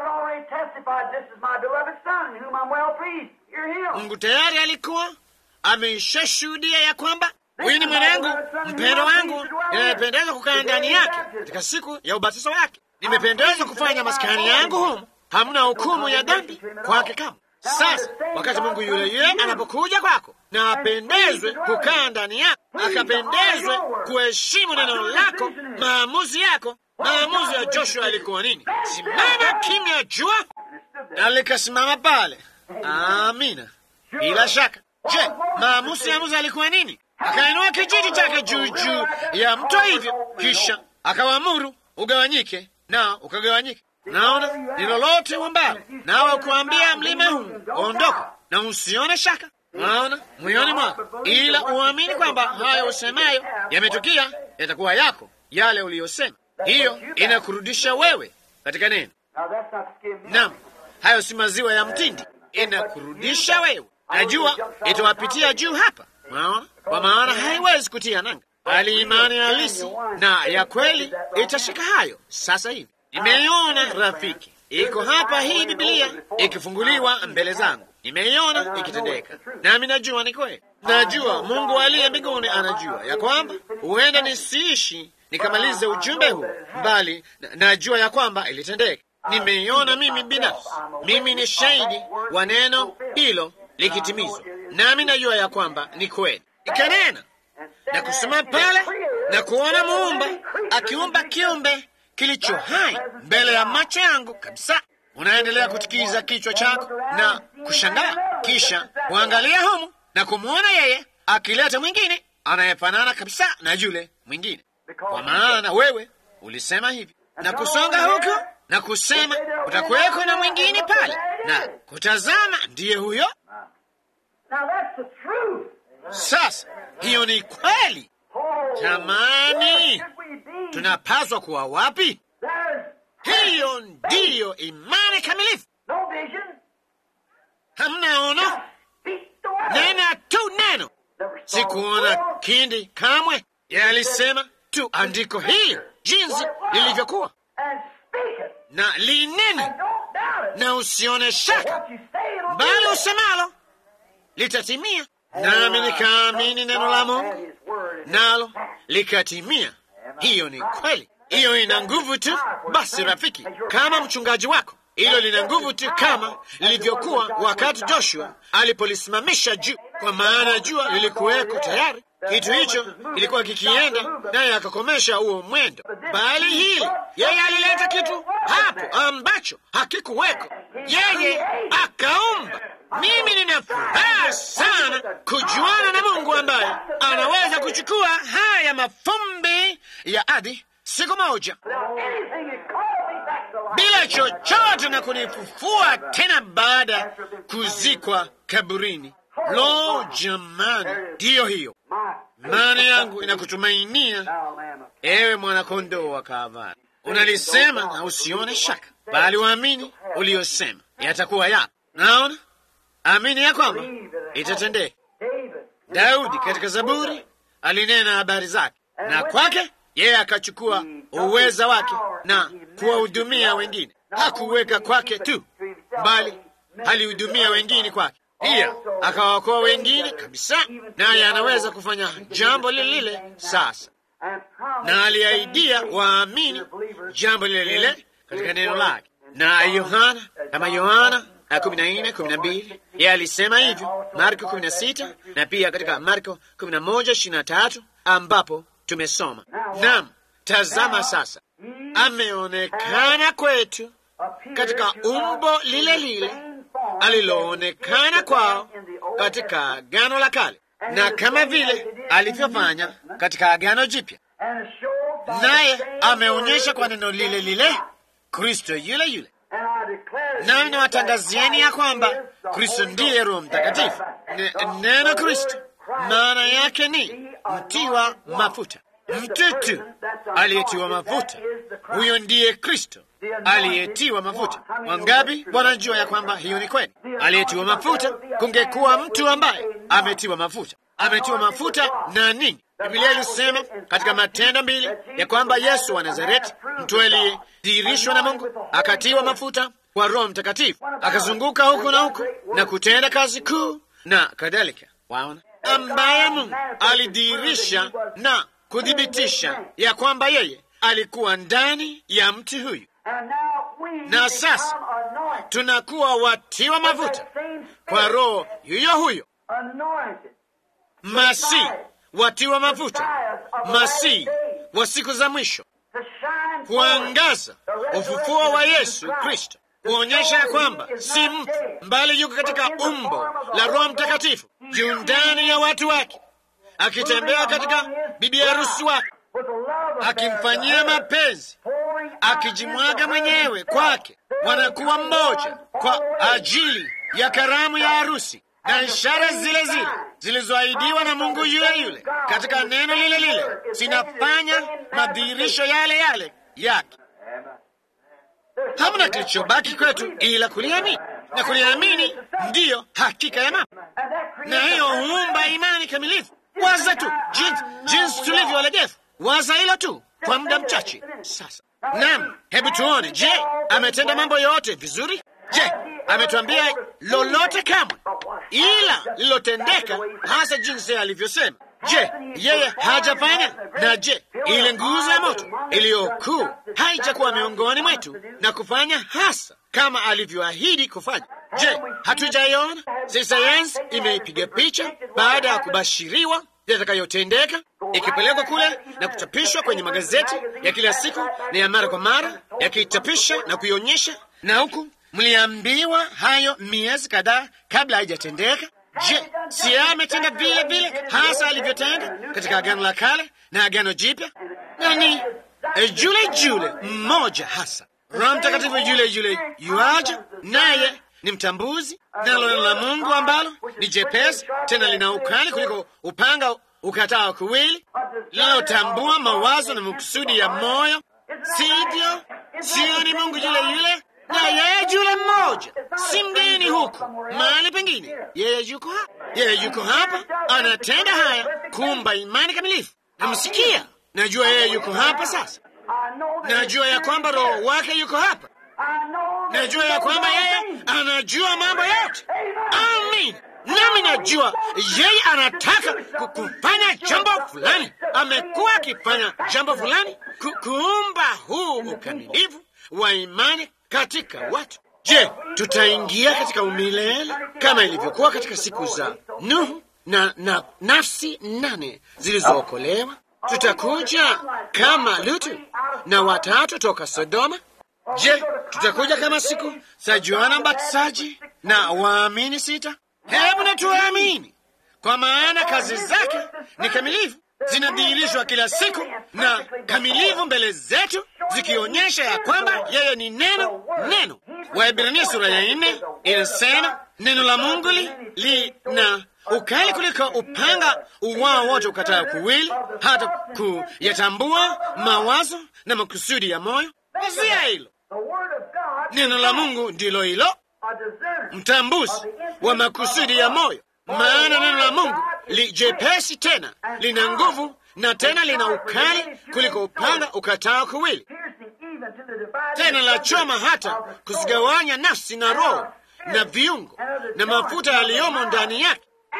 Mungu tayari alikuwa ameishashuhudia ya kwamba huyu ni mwanangu mpendo wangu, ninayependeza kukaa ndani yake. Katika siku ya ubatizo wake nimependezwa kufanya maskani yangu humu, hamna hukumu ya dhambi kwake kama sasa wakati Mungu yule yule anapokuja kwako na apendezwe kukaa ndani yako, akapendezwe kuheshimu neno lako, maamuzi yako. Maamuzi ya Joshua alikuwa nini? Simama kimya, jua na likasimama pale. Amina, bila shaka. Je, maamuzi ya Musa alikuwa nini? Akainua kijiti chake juu juu ya mto hivyo, kisha akawaamuru ugawanyike na ukagawanyika. Naona ni lolote uambalo, nawe ukuambia mlima huu ondoka, na usione shaka Unaona moyoni mwako, ila uamini kwamba hayo usemayo yametukia, yatakuwa yako yale uliyosema. Hiyo inakurudisha wewe katika neno. Naam, hayo si maziwa ya mtindi, inakurudisha wewe. Najua itawapitia juu hapa, unaona, kwa maana haiwezi kutia nanga, bali imani halisi na ya kweli itashika hayo. Sasa hivi nimeiona rafiki, iko hapa hii Bibilia ikifunguliwa mbele zangu nimeiona ikitendeka, nami najua ni kweli. Najua Mungu aliye mbinguni anajua ya kwamba huenda nisiishi nikamalize ujumbe huu, bali najua ya kwamba ilitendeka. Nimeiona mimi binafsi, mimi ni shahidi wa neno hilo likitimizwa, nami najua ya kwamba ni kweli. Ikanena na kusema pale na kuona muumba akiumba kiumbe kilicho hai mbele ya macho yangu kabisa. Unaendelea kutikiza kichwa chako na kushangaa, kisha kuangalia humu na kumwona yeye akileta mwingine anayefanana kabisa na yule mwingine, kwa maana wewe ulisema hivi na kusonga huko na kusema utakuweko na mwingine pale, na kutazama ndiye huyo. Sasa hiyo ni kweli. Jamani, tunapaswa kuwa wapi? Hiyo ndiyo imani kamilifu. Hamna ono, nena tu neno. Sikuona kindi kamwe. Yeye alisema tu andiko hili jinsi lilivyokuwa, na linene, na usione shaka, bali usemalo litatimia. Nami nikaamini neno la Mungu, nalo likatimia. Hiyo ni kweli. Hiyo ina nguvu tu. Basi rafiki, kama mchungaji wako, hilo lina nguvu tu kama lilivyokuwa wakati Joshua alipolisimamisha juu, kwa maana jua lilikuweko tayari. Kitu hicho kilikuwa kikienda, naye akakomesha huo mwendo. Bali hili yeye alileta kitu hapo ambacho hakikuweko, yeye akaumba. Mimi nina furaha sana kujuana na Mungu ambaye anaweza kuchukua haya mafumbi ya ardhi siku moja bila chochote na kunifufua tena baada ya kuzikwa kaburini. Lo, jamani, ndiyo hiyo imani yangu inakutumainia, ewe mwanakondoo wa Kalvari. Unalisema na usione shaka, bali waamini uliyosema yatakuwa yako. Naona amini ya kwamba itatendeka. Daudi katika Zaburi alinena habari zake, na kwake yeye akachukua uweza wake na kuwahudumia wengine. Hakuweka kwake tu, bali alihudumia wengine kwake pia, akawaokoa wengine kabisa. Naye anaweza kufanya jambo lile lile sasa, na aliahidia waamini jambo lile lile katika neno lake. Na Yohana kama Yohana kumi na nne kumi na mbili yeye alisema hivyo, Marko kumi na sita na pia katika Marko kumi na moja ishirini na tatu ambapo tumesoma. Naam, tazama sasa, ameonekana kwetu katika umbo lile lile aliloonekana kwao katika Agano la Kale, na kama vile alivyofanya katika Agano Jipya, naye ameonyesha kwa neno lile lile Kristo yule yule. Nami nawatangazieni ya kwamba Kristo ndiye Roho Mtakatifu. Neno Kristo maana yake ni mtiwa mafuta, mtutu aliyetiwa mafuta. Huyo ndiye Kristo aliyetiwa mafuta. Wangapi wanajua ya kwamba hiyo ni kweli? Aliyetiwa mafuta, kungekuwa mtu ambaye ametiwa mafuta. Ametiwa mafuta na nini? Biblia ilisema katika Matendo mbili ya kwamba Yesu wa Nazareti, mtu aliyedhihirishwa na Mungu, akatiwa mafuta kwa Roho Mtakatifu, akazunguka huku na huku na kutenda kazi kuu na kadhalika. Waona, ambaye Mungu alidhihirisha na kuthibitisha ya kwamba yeye alikuwa ndani ya mtu huyu, na sasa tunakuwa watiwa mafuta kwa Roho yuyo huyo, Masihi watiwa mafuta, Masihi wa siku za mwisho, kuangaza ufufuo wa Yesu Kristo, kuonyesha ya kwamba si mtu mbali yuko katika umbo la Roho Mtakatifu juu ndani ya watu wake, akitembea katika bibi harusi wake. akimfanyia mapenzi, akijimwaga mwenyewe kwake, wanakuwa mmoja kwa ajili ya karamu ya harusi na ishara zile zile zilizoahidiwa na Mungu yule yule katika neno lile lile zinafanya madhihirisho yale yale yake. Hamna kilichobaki kwetu ila kuliamini, na kuliamini ndiyo hakika ya mambo, na hiyo huumba imani kamilifu. Waza tu jinsi, jinsi tulivyo walegevu. Waza hilo tu kwa muda mchache sasa. Naam, hebu tuone. Je, ametenda mambo yote vizuri? Je, ametuambia lolote kamwe, ila lilotendeka hasa jinsi alivyosema? Je, yeye hajafanya? Na je, ile nguzo ya moto iliyokuu haijakuwa miongoni mwetu na kufanya hasa kama alivyoahidi kufanya? Je, hatujaiona? Si sayansi imeipiga picha baada ya kubashiriwa yatakayotendeka, ikipelekwa kule na kuchapishwa kwenye magazeti ya kila siku na ya mara kwa mara, yakichapisha na kuionyesha, na huku mliambiwa hayo miezi kadhaa kabla haijatendeka. Je, si yeye ametenda vile vile hasa alivyotenda katika Agano la Kale na Agano Jipya? Nani jule jule mmoja hasa, Roho Mtakatifu yule yule yuaja, naye ni mtambuzi, nalo neno la Mungu ambalo ni jepesi tena lina ukali kuliko upanga ukatao kuwili, linalotambua mawazo na makusudi ya moyo. Sivyo? Sio ni Mungu yule yule na yeye yule mmoja, si mgeni huko mahali pengine. Yeye yuko hapa, yeye yuko hapa, anatenda haya kuumba imani kamilifu. Namsikia, najua yeye yuko hapa sasa. Najua ya kwamba Roho wake yuko hapa. Najua ya kwamba yeye anajua mambo yote. Amin. Nami najua yeye anataka kufanya jambo fulani, amekuwa akifanya jambo fulani, ku kuumba huu ukamilifu wa imani katika watu. Je, tutaingia katika umilele kama ilivyokuwa katika siku za Nuhu na, na nafsi nane zilizookolewa? Tutakuja kama Lutu na watatu toka Sodoma? Je, tutakuja kama siku za Yohana Mbatizaji na waamini sita? Hebu na tuamini, kwa maana kazi zake ni kamilifu, zinadhihirishwa kila siku na kamilifu mbele zetu, zikionyesha ya kwamba yeye ni neno. Neno Waebrania sura ya nne inasema neno la Mungu li, li na ukali kuliko upanga uwao wote ukatao kuwili, hata kuyatambua mawazo na makusudi ya moyo. Wazia hilo, neno la Mungu ndilo hilo mtambuzi wa makusudi ya moyo. Maana neno la Mungu li jepesi tena lina nguvu na tena lina ukali kuliko upanga ukatao kuwili, tena la choma hata kuzigawanya nafsi na roho na viungo na mafuta yaliyomo ndani yake,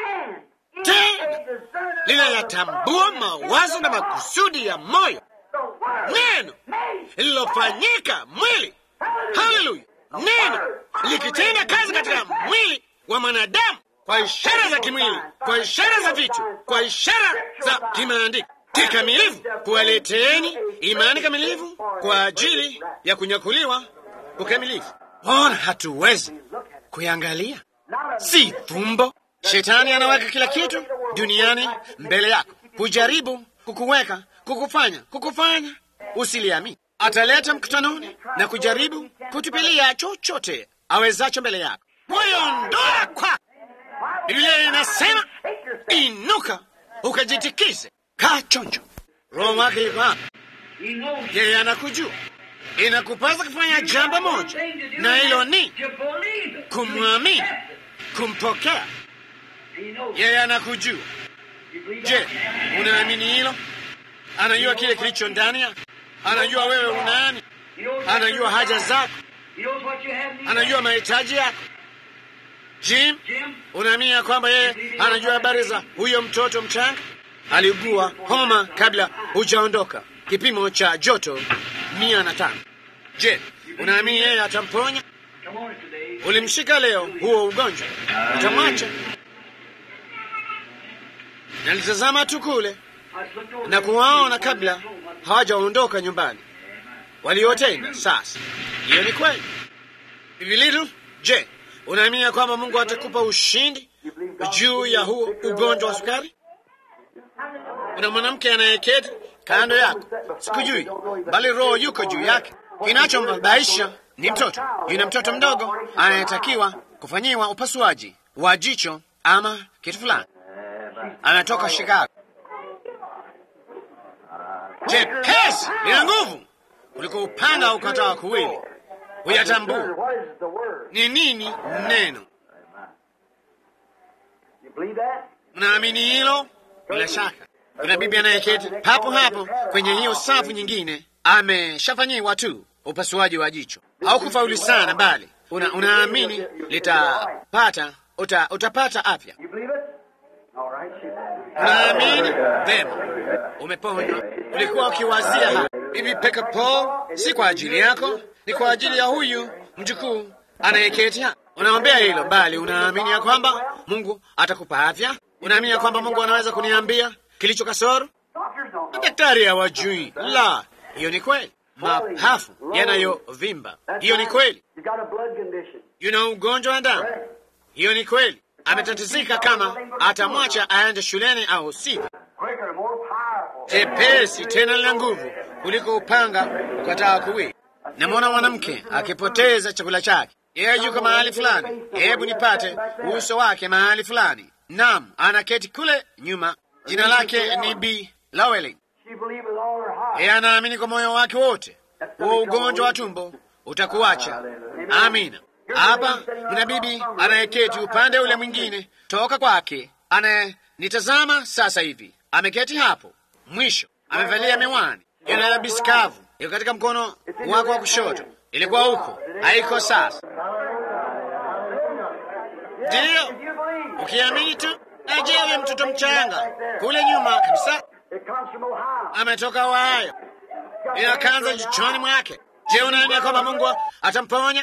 tena linayatambua mawazo na makusudi ya moyo. Neno lililofanyika mwili. Haleluya! Neno likitenda kazi katika mwili wa mwanadamu kwa ishara za kimwili, kwa ishara za vitu, kwa ishara za kimaandiko kikamilifu, kuwaleteeni imani kamilifu kwa ajili ya kunyakuliwa ukamilifu. Ona, hatuwezi kuyangalia, si fumbo. Shetani anaweka kila kitu duniani mbele yako, kujaribu kukuweka, kukufanya, kukufanya usiliamini. Ataleta mkutanoni na kujaribu kutupilia chochote awezacho mbele yako, kuiondoa kwako. Biblia inasema inuka, ukajitikize, kaa chonjo. Roho wake yuko hapa, yeye anakujua. Inakupasa kufanya jambo moja, na hilo ni kumwamini, kumpokea. Yeye anakujua. Je, unaamini hilo? Anajua kile kilicho ndani yako, anajua wewe unani, anajua haja zako, anajua mahitaji yako. Jim, unaamini ya kwamba yeye anajua habari za huyo mtoto mchanga? Aliugua homa kabla hujaondoka, kipimo cha joto mia na tano. Je, unaamini yeye atamponya? Ulimshika leo huo ugonjwa, utamwacha? Nalitazama tu kule na kuwaona kabla hawajaondoka nyumbani waliotenda. Sasa hiyo ni kweli. Bibilitu, je, unaamini ya kwamba Mungu atakupa ushindi juu ya huo ugonjwa wa sukari? Kuna mwanamke anayeketi kando yako, sikujui, bali Roho yuko juu yake. Kinachombabaisha ni mtoto. Yuna mtoto mdogo anayetakiwa kufanyiwa upasuaji wa jicho ama kitu fulani, anatoka Chicago. Jepesi lina nguvu kuliko upanga ukatao kuwili, huyatambua What is the word? ni nini neno. You believe that? Mnaamini hilo? Bila shaka. Kuna bibi anayeketi papo hapo kwenye hiyo safu nyingine, ameshafanyiwa tu upasuaji wa jicho. Haukufauli sana, bali una, unaamini litapata uta, utapata afya. You believe it? All right. she- Unaamini vema, umeponywa. Ulikuwa ukiwazia hapa, bibi Peka Paul, si kwa ajili yako, ni kwa ajili ya huyu mjukuu anayeketi hapa. Unaombea hilo, bali unaamini ya kwamba Mungu atakupa afya. Unaamini ya kwamba Mungu anaweza kuniambia kilicho kasoro. Doctors don't know. Daktari hawajui. La, hiyo ni kweli. Mapafu yanayovimba, hiyo ni kweli. You got a blood condition. Yuna ugonjwa wa damu, hiyo ni kweli. Ametatizika kama atamwacha aende shuleni au sivyo. Quicker, more powerful. Jepesi tena lina nguvu kuliko upanga ukataa kuwili. Namwona mwanamke akipoteza chakula chake, yeye yuko mahali fulani. Hebu nipate uso wake mahali fulani. Naam, anaketi kule nyuma. Jina lake ni B Lowelling. She believed with all her heart. Yeye anaamini kwa moyo wake wote, huo ugonjwa wa tumbo utakuacha. Amina. Hapa mna bibi anayeketi upande ule mwingine toka kwake, anayenitazama sasa hivi, ameketi hapo mwisho, amevalia miwani, yana bisikavu iko katika mkono wako wa kushoto. Ilikuwa huko, haiko sasa. Ndiyo, You believe. ukiamini tu. Na je, huyo mtoto mchanga kule nyuma kabisa It comes from Ohio. ametoka Ohio, ina kanza jichoni mwake. Je, unaamini ya kwamba Mungu atamponya?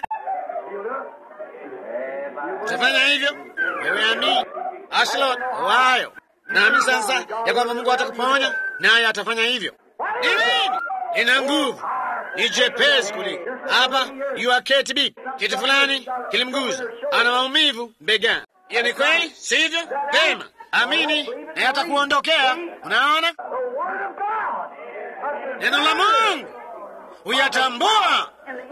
Utafanya hivyo? Wewe amini. Ashland, Ohio. Naamini sasa ya kwamba Mungu atakuponya, naye atafanya hivyo. Ni nini? Ina nguvu, ni jepesi kuliko hapa. Yuaketi bibi, kitu fulani kilimguza, ana maumivu begani. Hiyo ni kweli, sivyo? Pema, amini naye atakuondokea. Unaona, The Word of God. neno la Mungu huyatambua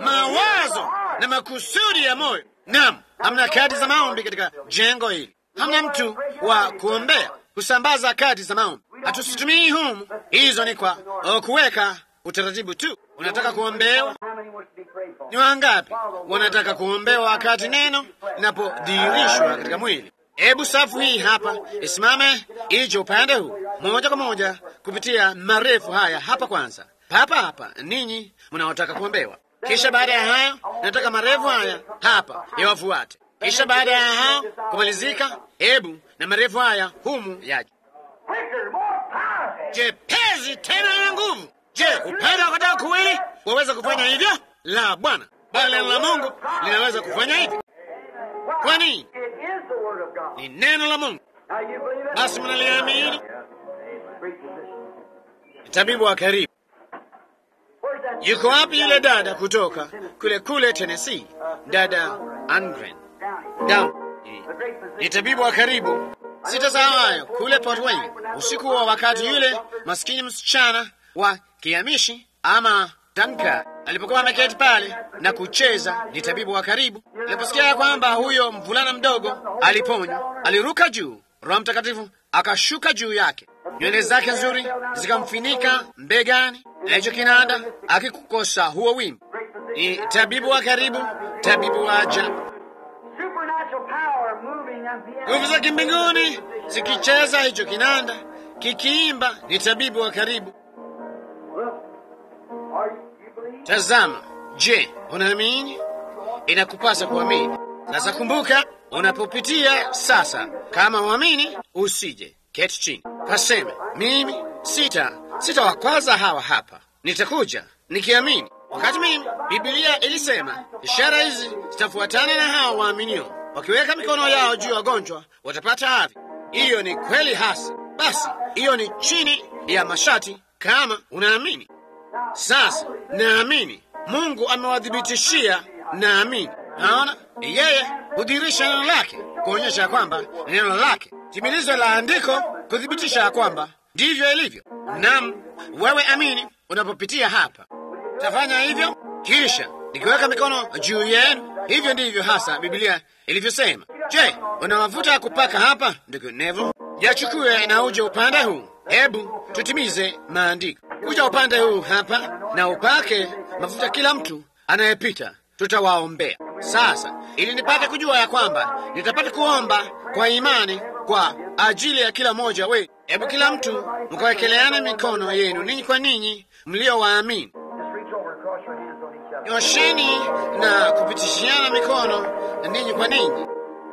mawazo na makusudi ya moyo. Naam, hamna kadi za maombi katika jengo hili, hamna mtu wa kuombea kusambaza kadi za maombi. Hatusitumii humu, hizo ni kwa uh, kuweka utaratibu tu. Unataka kuombewa? How many wants to be prayed for? Ni wangapi wanataka kuombewa wakati neno linapodhihirishwa katika mwili? Hebu safu hii hapa isimame ije upande huu moja kwa moja kupitia marefu haya hapa. Kwanza papa hapa, ninyi mnaotaka kuombewa, kisha baada ya hayo nataka marefu haya hapa yawafuate, kisha baada ya hao kumalizika, hebu na marefu haya humu yaje Quicker, more powerful. jepezi tena na nguvu. Je, upande wa katika kuwili waweza kufanya hivyo? La, Bwana, bali neno la Mungu linaweza kufanya hivyo. Kwa nini? It is the Word of God. Ni neno la Mungu. Now you believe it? Basi mnaliamini? Great position. Tabibu wa karibu, Where's that? yuko wapi yule dada kutoka kule kule Tennessee? Dada Angren Down. Down. The great position. Ni tabibu wa karibu. Sitasahau hayo kule Port Wayne, usiku wa wakati yule maskini msichana wa Kiamishi ama Danka alipokuwa ameketi pale na kucheza. Ni tabibu wa karibu. Aliposikia ya kwamba huyo mvulana mdogo aliponywa, aliruka juu, Roho Mtakatifu akashuka juu yake, nywele zake nzuri zikamfinika mbegani, na hicho kinanda akikukosa huo wimbo. Great position. Ni tabibu wa karibu, tabibu wa ajabu. Supernatural power moving on piano. nguvu za kimbinguni zikicheza hicho kinanda kikiimba, ni tabibu wa karibu. Look. Are you, you believe? Tazama, je, unaamini? Inakupasa kuamini. Sasa kumbuka, unapopitia sasa, kama uamini, usije keti chini kaseme, mimi sita sitawakwaza hawa hapa, nitakuja nikiamini. Wakati mimi Biblia ilisema ishara hizi zitafuatana na hawa waaminio, wakiweka mikono yao juu ya wagonjwa watapata afya. Hiyo ni kweli hasi. Basi hiyo ni chini ya mashati, kama unaamini. Sasa naamini Mungu amewadhibitishia, naamini. Naona yeye hudhihirisha neno lake kuonyesha ya kwamba ni neno lake, timilizo la andiko kuthibitisha ya kwamba ndivyo ilivyo. Naam, wewe amini unapopitia hapa. Tafanya hivyo, kisha nikiweka mikono juu yenu. Hivyo ndivyo hasa Biblia ilivyosema. Je, una mafuta ya kupaka hapa, ndugu Neville? Yachukue na uje upande huu. Hebu tutimize maandiko. Kuja upande huu hapa na upake mafuta kila mtu anayepita, tutawaombea. Sasa ili nipate kujua ya kwamba nitapata kuomba kwa imani kwa ajili ya kila mmoja we, hebu kila mtu mkawekeleana mikono yenu ninyi kwa ninyi mliowaamini. Just reach over and cross your hands on each other. Nyosheni na kupitishiana mikono ninyi kwa ninyi.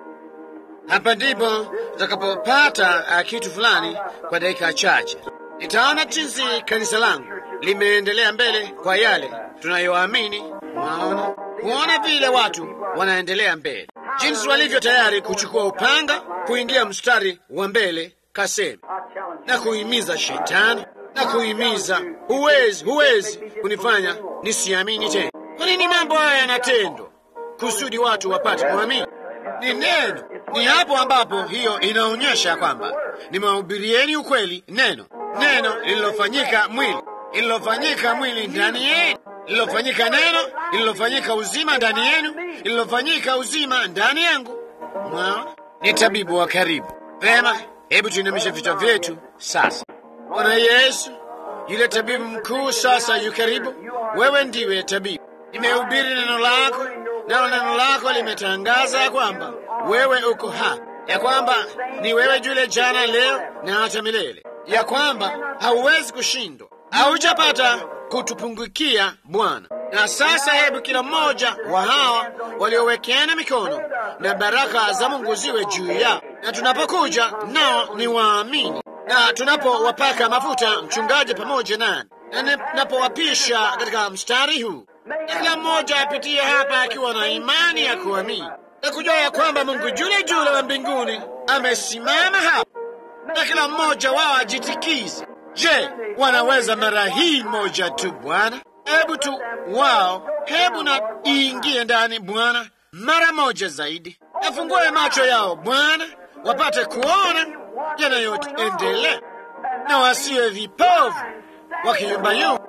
Hapa ndipo tutakapopata uh, kitu fulani kwa dakika chache. Nitaona jinsi kanisa langu limeendelea mbele kwa yale tunayoamini. Unaona, kuona vile watu wanaendelea mbele, jinsi walivyo tayari kuchukua upanga, kuingia mstari wa mbele kasemi I challenge na kuhimiza shetani na kuhimiza, huwezi, huwezi kunifanya nisiamini tena. Kwa nini mambo haya yanatendwa? Kusudi watu wapate kuamini. Ni neno, ni hapo ambapo hiyo inaonyesha kwamba nimewahubirieni ukweli, neno, neno lililofanyika mwili, lililofanyika mwili ndani yenu, lililofanyika neno, lililofanyika uzima ndani yenu, lililofanyika uzima ndani yangu. Mwaona, ni tabibu wa karibu. Vema, hebu tuinamishe vichwa vyetu sasa. Bwana Yesu, yule tabibu mkuu sasa yu karibu. Wewe ndiwe tabibu. Nimehubiri neno lako, nalo neno lako limetangaza ya kwamba wewe uko hapa, ya kwamba ni wewe yule jana, leo na hata milele, ya kwamba hauwezi kushindwa, haujapata kutupungukia Bwana. Na sasa hebu kila mmoja wa hawa waliowekeana mikono na baraka za Mungu ziwe juu yao, na tunapokuja nao ni waamini, na tunapowapaka mafuta mchungaji pamoja nani, na tunapowapisha katika mstari huu, na kila mmoja apitie hapa akiwa na imani ya kuamini na kujua ya kwamba Mungu yule jule wa mbinguni amesimama hapa, na kila mmoja wao ajitikize. Je, wanaweza mara hii moja tu Bwana? Hebu tu wao, hebu na iingie ndani Bwana mara moja zaidi, afungue macho yao Bwana, wapate kuona yanayoendelea na wasiwe vipofu wakiyumbayumba,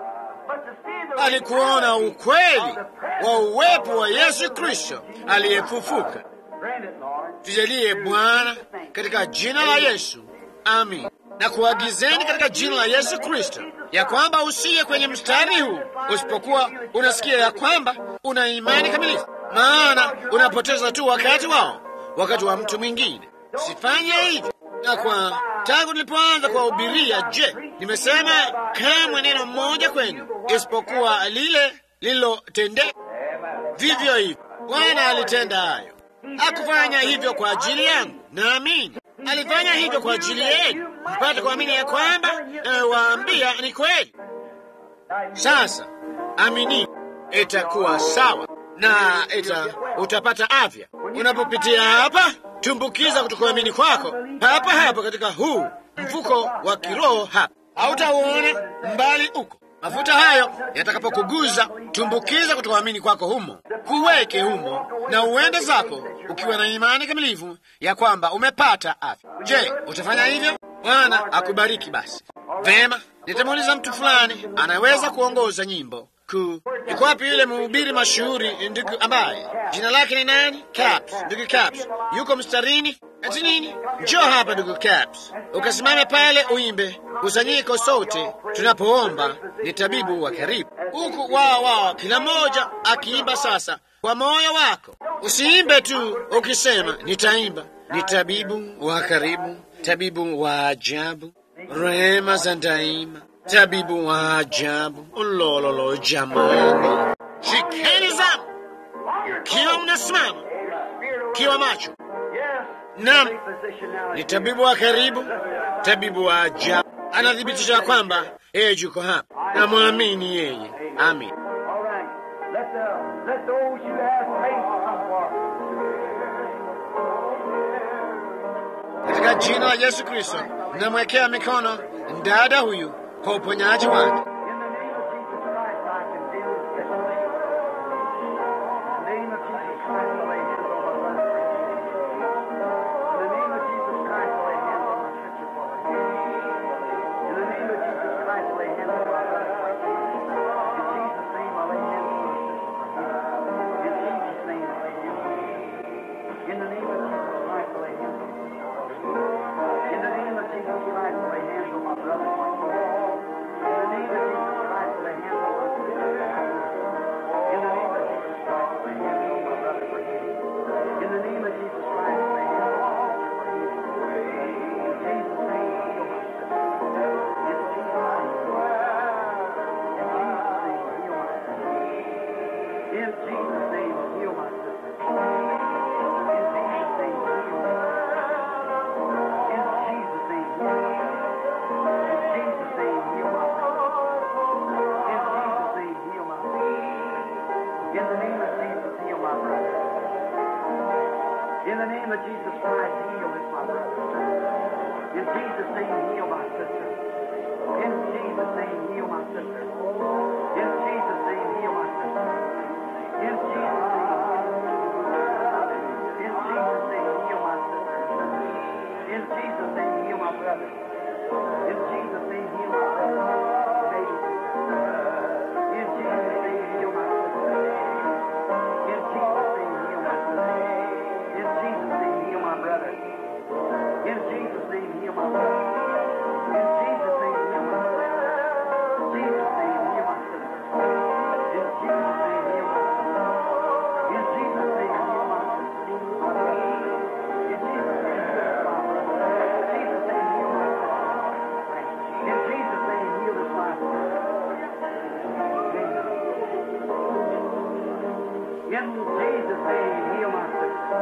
bali kuona ukweli wa uwepo wa Yesu Kristo aliyefufuka. Grant it, Lord. Tujalie Bwana, katika jina la Yesu, amin. Na kuagizeni katika jina la Yesu Kristo ya kwamba usiye kwenye mstari huu usipokuwa unasikia ya kwamba una imani kamilifu, maana unapoteza tu wakati wao, wakati wa mtu mwingine. Usifanye hivyo. Na kwa tangu nilipoanza kuwahubiria, je, nimesema kamwe neno mmoja kwenu isipokuwa lile lililotendeka? Vivyo hivyo Bwana alitenda hayo. Hakufanya hivyo kwa ajili yangu, naamini alifanya hivyo kwa ajili yenu, mpate kuamini ya kwamba nawaambia ni kweli. Sasa amini, itakuwa sawa na ita utapata afya unapopitia hapa. Tumbukiza kutokuamini kwako hapa hapa katika huu mfuko wa kiroho hapa, hautauona mbali uko mafuta hayo yatakapokuguza, tumbukiza kutokuamini kwako humo, kuweke humo na uende zako ukiwa na imani kamilifu ya kwamba umepata afya. Je, utafanya hivyo? Bwana akubariki. Basi vema, nitamuuliza mtu fulani anaweza kuongoza nyimbo kuu. Yuko wapi yule mhubiri mashuhuri ndugu ambaye jina lake ni nani? Caps, ndugu Caps yuko mstarini. Ati nini? Njoo hapa ndugu Caps, ukasimame pale uimbe kusanyiko sote tunapoomba. Ni tabibu wa karibu huku, wao wao, kila mmoja akiimba sasa kwa moyo wako. Usiimbe tu ukisema nitaimba. Ni tabibu wa karibu, tabibu wa ajabu, rehema za daima, tabibu wa ajabu. Ulololo jamani, shikeni zamu kiwa mnasimama, kiwa macho. Naam, ni tabibu wa karibu, tabibu wa ajabu. Anathibitisha kwamba yeye yuko hapa, namwamini yeye. Amin. All right. Let the let those who have faith come forward. Katika jina la Yesu Kristo namwekea mikono dada huyu kwa uponyaji wake. In the name of Jesus Christ, I condemn this. In the name of Jesus Christ, I lay hands on the sick. In the name of Jesus Christ, I lay hands Christ, heal this, my brother. In Jesus' name, heal my sister. In Jesus' name, heal my sister. In Jesus' name, heal my sister. In Jesus' name, in Jesus' name, heal my sister. In Jesus' name, heal my brother. In Jesus' name, heal my brother. Baby sister. In Jesus' name, heal my sister. In Jesus' name, heal my sister. In Jesus' name, heal my brother. In Jesus' name, heal my brother. In Jesus' name, heal my sister. Jesus' name, heal my sister. In Jesus' name, heal my sister. In Jesus' name, heal my sister. In Jesus' name, heal my brother. Jesus' name, heal my sister. In Jesus' name, heal this my sister. In Jesus' name, heal my sister.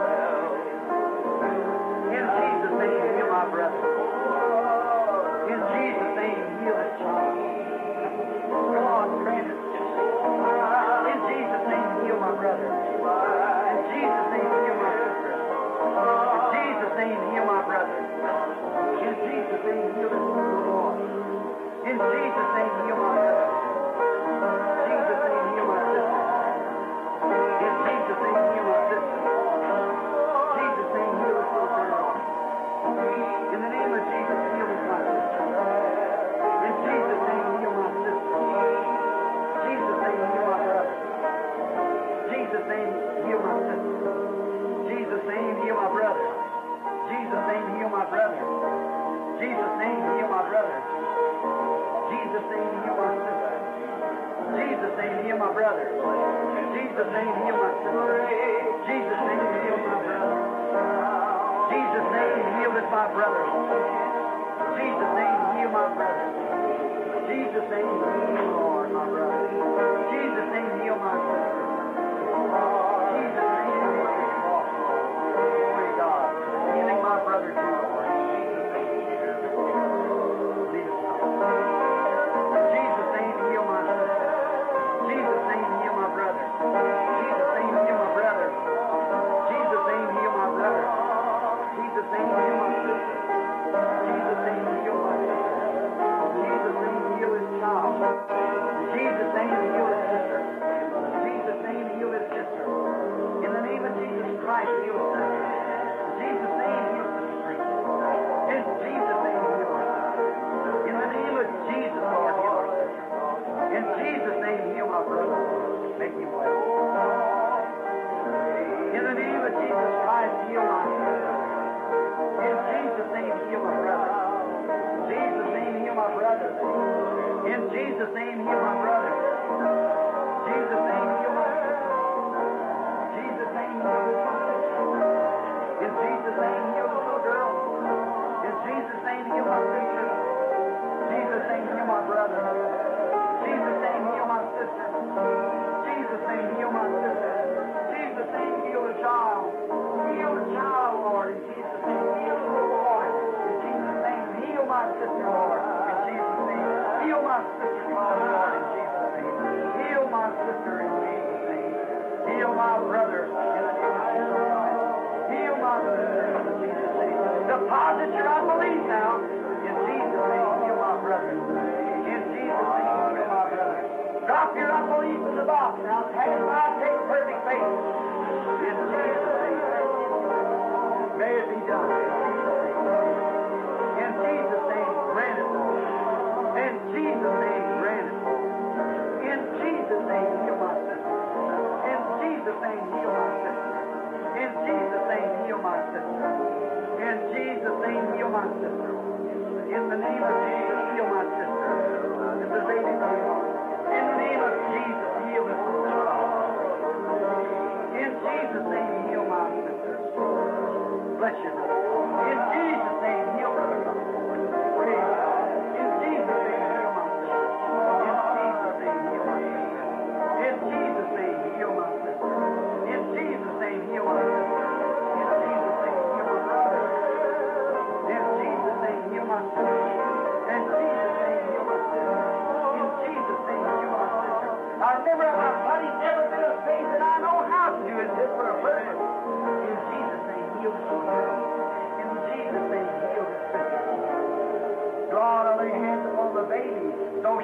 In Jesus' name, heal my brother. In Jesus' name, heal this child. Come on, grant it. In Jesus' name, heal my brother. In Jesus' name, heal my sister. In Jesus' name, heal my brother. In Jesus' name, heal this Lord. In Jesus' name, heal my brother. Jesus' name, heal my sister. In Jesus' name, heal my sister. Jesus' name, heal this little girl. In the name of Jesus, heal this my sister. In Jesus' name, heal my sister. Jesus' name, heal my brother. Jesus' name, heal my sister. Jesus' name, heal my brother. Jesus' name, heal my brother. Jesus' name, heal my brother. Jesus' name, heal my sister. Jesus' name, heal my brother. Jesus' name, heal my sister. Jesus' name, heal my brother. Jesus' name, heal this my brother. Jesus' name, heal my brother. Jesus' name, heal Lord, my brother. Jesus' name, heal my sister. Jesus' name, heal my sister. Glory to God. Healing my brother too, Lord. Lead us, Lord. Jesus' name, heal my sister. Jesus' name, heal my brother. Jesus' name, heal my brother. Jesus' name, heal my brother. Jesus' name, heal my sister. Jesus' name, heal my sister. Jesus' name, heal his child. Jesus' name, heal his sister. Jesus' name, heal his sister. In the name of Jesus Christ, heal his sister. Jesus' name, heal his sister. In Jesus' name, heal her sister. In the name of Jesus, Lord, heal her sister. In Jesus' name, heal my brother. Make him well. In the name of Jesus Christ, heal my sister. In Jesus' name, heal my brother. Jesus' name, heal my brother. In Jesus' name, heal my brother. Jesus' name, heal my sister. Jesus' name, heal my sister. In Jesus' name, heal the little girl. In Jesus' name, heal my preacher. Jesus' name, heal my brother. Jesus' name, heal my sister. Jesus' name, heal my sister. Jesus' name, heal the child. Heal the child, Lord. In Jesus' name, heal the little boy. In Jesus' name, heal my sister, Lord. In Jesus' name, heal my sister, Lord. In Jesus' name, heal my sister. In Jesus' name, heal my brother. In the name of Jesus Christ. Heal my sister. In Jesus' name. Deposit your unbelief now. In Jesus' name, heal my brother. In Jesus' name, heal my brother. Drop your unbelief in the box now. Take it by take perfect faith. In Jesus' name. May it be done. In Jesus' name, grant it. In Jesus' name, grant it. In Jesus' name, heal my sister. In Jesus' name, heal my sister. In Jesus' name, heal my sister. In Jesus' name, heal my sister. In the name of Jesus, heal my sister. This is baby girl. In the name of Jesus, heal this little child. In Jesus' name, heal my sister. Bless you. In Jesus' name, heal her. Praise God. In Jesus' name, heal my sister. In Jesus' name, heal my sister. In Jesus' name, heal my sister. In Jesus' name, heal my sister. In Jesus' name, heal my brother. In Jesus' name, heal my sister.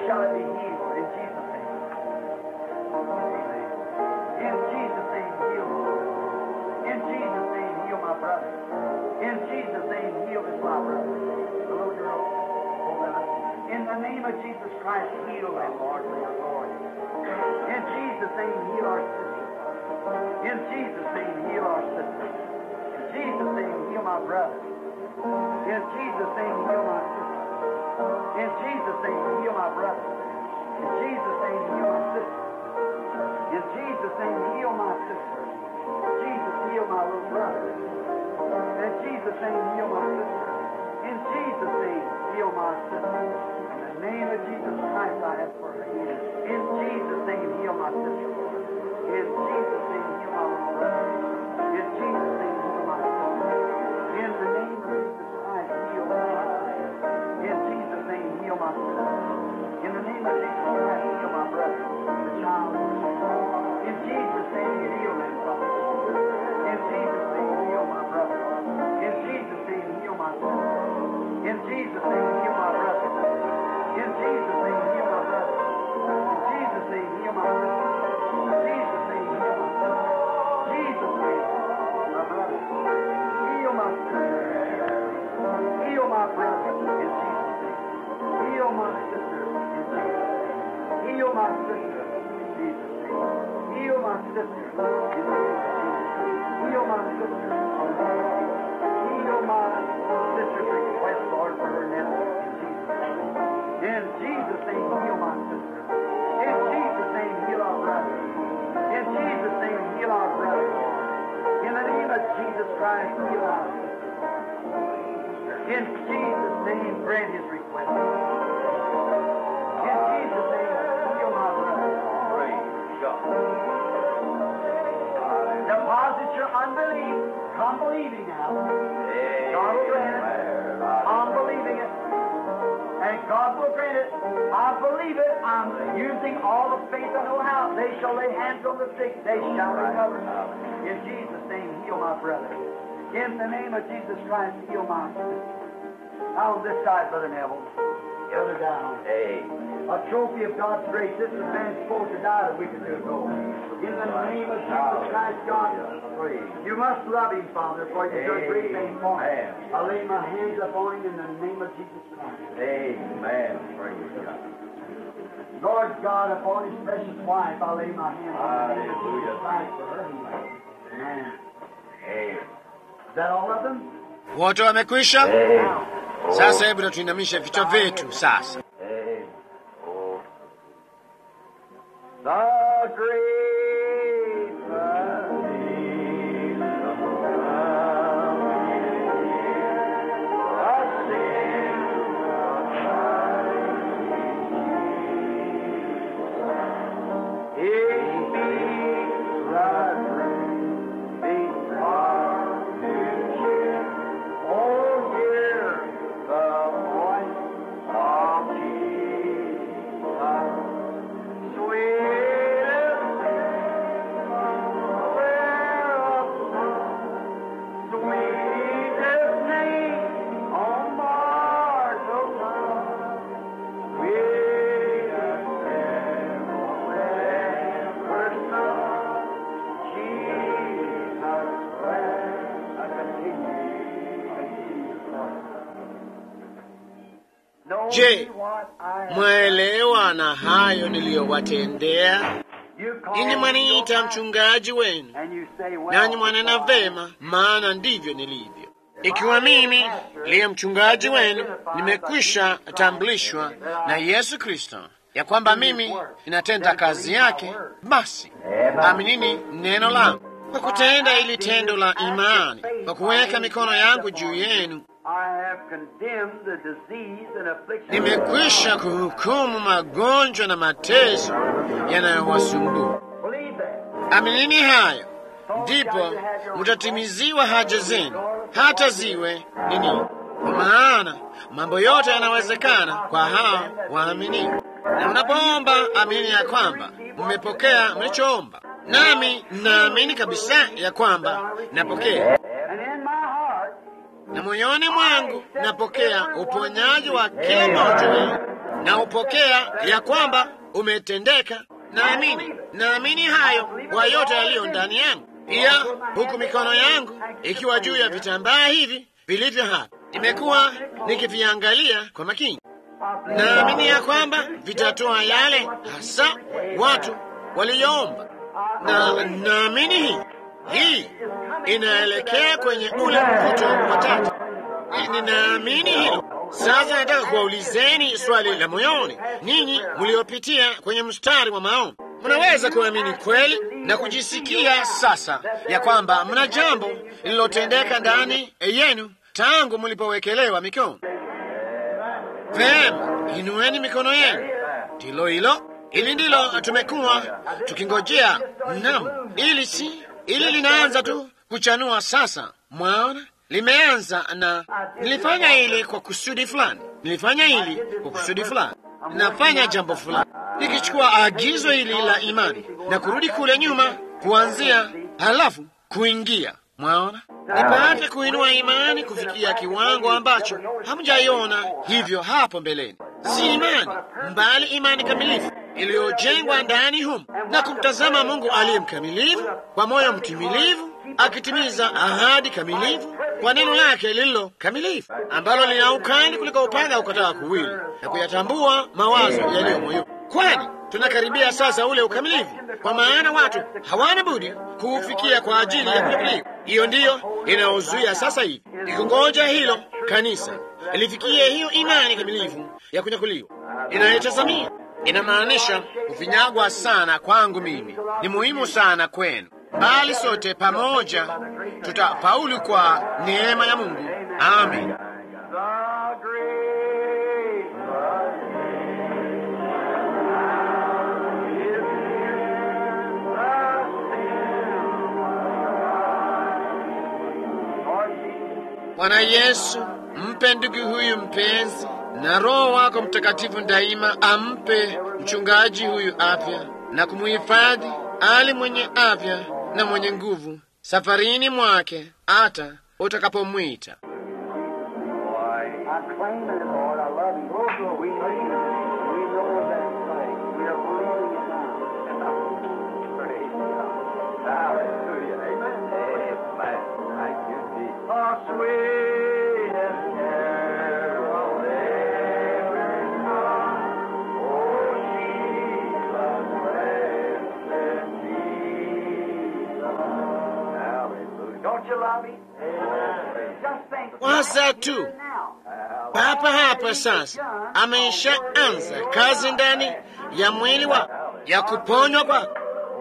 shall it be healed in Jesus' name. Amen. In Jesus' name, heal. In Jesus' name, heal my brother. In Jesus' name, heal this my brother. The little girl. oh, brother. In the name of Jesus Christ, heal them, Lord, for your glory. In Jesus' name, heal our sister. In Jesus' name, heal our sister. In Jesus' name, heal my brother. In Jesus' name, heal my sister. In Jesus' name, heal my brother. In Jesus' name, heal my sister. In Jesus' name, heal my sister. Jesus, heal my little brother. In Jesus' name, heal my sister. In Jesus' name, heal my sister. In the name of Jesus Christ, I ask for her healing. In Jesus' name, heal my sister. In Jesus' name, heal my little brother. In Jesus' name, heal my sister. In the name of Jesus Christ, heal my sister. In Jesus' name, heal my sister. In the name of Jesus Christ, heal my brother, the child. In Jesus' name, heal them, Father. In Jesus' name, heal my brother. In Jesus' name, heal my sister. In Jesus' name, heal my brother. In Jesus' name, heal my brother. In Jesus' name, heal my sister. In Jesus' name, heal my sister. Jesus' name, my brother. Heal my sister. Heal my brother. In Jesus' name. Heal my sister. In Jesus' name. Heal my sister. In Jesus' name. Heal my sister. In the name of Jesus. Heal my sister. In the name of Jesus. Heal my sister's request, Lord, for her nephew. In Jesus' name. In Jesus' name, heal my sister. In Jesus' name, heal our brother. In Jesus' name, heal our brother. In the name of Jesus Christ, heal our sister. In Jesus' name, grant his request. In Jesus' name, heal my brother. Deposit your unbelief. Come believing now. God will grant it. I'm believing it. And God will grant it. I believe it. I'm using all the faith I know how. They shall lay hands on the sick. They shall recover. In Jesus' name, heal my brother. In the name of Jesus Christ, heal my sister. Now on this side, Brother Neville. Brother down. A trophy of God's grace. This is man supposed to die a week or two ago. In the name of Jesus Christ, God, you must love him, Father, for you do a great thing for him. I lay my hands upon him in the name of Jesus Christ. Amen. Praise God. Lord God, upon his precious wife, I lay my hands on the name of Jesus Hallelujah. Christ for her healing. Amen. Amen. Is that all of them? Wote wamekwisha? Now, Sasa hebu na tuinamishe vichwa vyetu sasa. Amen. Oh. The great Oh, hear the voice of Jesus. Sweetest thereof, sweetest name on mortal tongue. Sweetest ever sung, Jesus Christ. I continue. Know Je, ye what I have Mwaelewa na hayo niliyowatendea? you call Ninyi me mwaniita your mchungaji wenu, And you say, well, nanyi mwanena vema, maana ndivyo nilivyo. Ikiwa mimi liye mchungaji wenu nimekwisha tambulishwa na Yesu Kristo ya kwamba mimi ninatenda kazi yake, basi aminini neno langu kwa kutenda ili tendo la imani, kwa kuweka mikono yangu juu yenu. I have condemned the disease and affliction. Nimekwisha kuhukumu magonjwa na mateso yanayowasumbua. Believe that. Aminini hayo, ndipo mutatimiziwa haja zenu, hata ziwe nini. Kwa maana mambo yote yanawezekana kwa hao waaminio. Na mnapoomba, aminini ya kwamba mmepokea mlichoomba, nami naamini kabisa ya kwamba napokea, And in my heart, na moyoni mwangu napokea uponyaji wa kila mmoja wenu. na upokea ya kwamba umetendeka. Naamini, naamini hayo kwa yote yaliyo ndani yangu. Pia huku mikono yangu ikiwa juu ya vitambaa hivi vilivyo hapa, nimekuwa nikiviangalia kwa makini. Naamini ya kwamba vitatoa yale hasa watu waliyoomba, na naamini hii hii inaelekea kwenye ule mvuto wa tatu. Ninaamini hilo. Sasa nataka kuwaulizeni swali la moyoni, ninyi mliopitia kwenye mstari wa maombi, mnaweza kuamini kweli na kujisikia sasa ya kwamba mna jambo lililotendeka ndani yenu tangu mlipowekelewa mikono? Vema, inueni mikono yenu. Ndilo hilo, ili ndilo tumekuwa tukingojea. Nam, ili si ili linaanza tu kuchanua sasa. Mwaona, limeanza na nilifanya hili kwa kusudi fulani, nilifanya hili kwa kusudi fulani, nafanya jambo fulani, nikichukua agizo hili la imani na kurudi kule nyuma kuanzia, halafu kuingia. Mwaona, nipate kuinua imani kufikia kiwango ambacho hamjaiona hivyo hapo mbeleni. Si imani mbali imani kamilifu iliyojengwa ndani humu na kumtazama Mungu aliye mkamilifu kwa moyo mtimilivu, akitimiza ahadi kamilifu kwa neno lake lililo kamilifu, ambalo lina ukali kuliko upanga ukataa kuwili, na kuyatambua mawazo yaliyo moyoni. Kwani tunakaribia sasa ule ukamilifu, kwa maana watu hawana budi kuufikia kwa ajili ya kunyakuliwa. Hiyo ndiyo inayozuia sasa hivi ikungoja hilo kanisa lifikie hiyo imani kamilifu ya kunyakuliwa inayotazamia inamaanisha kufinyagwa sana kwangu mimi ni muhimu sana kwenu, bali sote pamoja tutafaulu kwa neema ya Mungu. Amen. Bwana Yesu, mpe ndugu huyu mpenzi na Roho wako Mtakatifu daima ampe mchungaji huyu afya na kumuhifadhi ali mwenye afya na mwenye nguvu safarini mwake hata utakapomwita. I claim it, Lord. I love you. We know you. We know that thing. We are believing it now. Praise God. Hallelujah. Amen. Amen. Thank you, Jesus. Oh, sweetest carol ever sung. Oh, Jesus, blessed Jesus. Hallelujah. Don't you love me? Just think. Waza tu papa hapa sasa, ameshaanza kazi ndani ya mwili wa ya kuponywa kwako,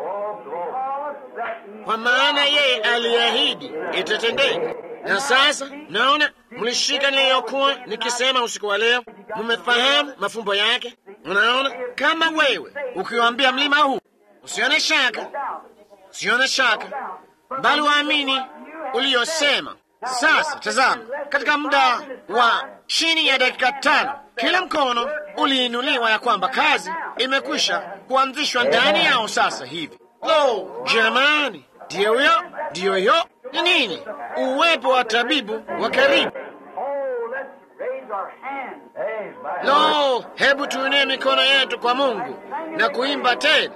kwa maana yeye aliahidi itatendeka. Na sasa naona mlishika niliyokuwa nikisema usiku wa leo, mmefahamu mafumbo yake. Unaona, kama wewe ukiwaambia mlima huu, usione shaka, usione shaka, bali waamini uliyosema. Sasa tazama, katika muda wa chini ya dakika tano kila mkono uliinuliwa ya kwamba kazi imekwisha kuanzishwa ndani yao sasa hivi. Lo, jamani, ndiyo hiyo, ndiyo hiyo. Ni nini? Uwepo wa tabibu wa karibu. Oh, let's raise our hands. Amen. Lo, hebu tuinue mikono yetu kwa Mungu na kuimba tena.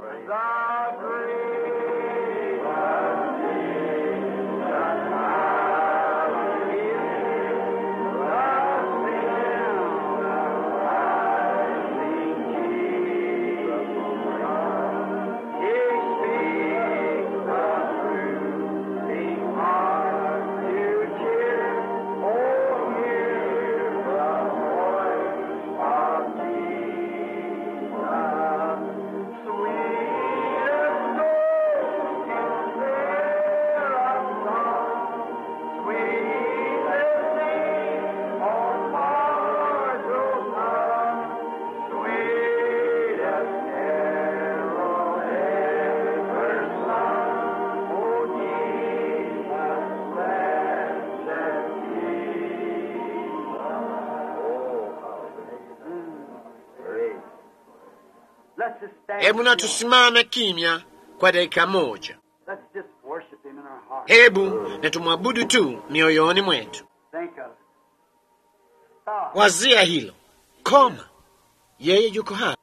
Let's just stand. Hebu na tusimame kimya kwa dakika moja. Let's just worship Him in our hearts. Hebu na tumwabudu tu mioyoni mwetu. Think of it. Oh, Wazia hilo, koma, yeye yuko hapa,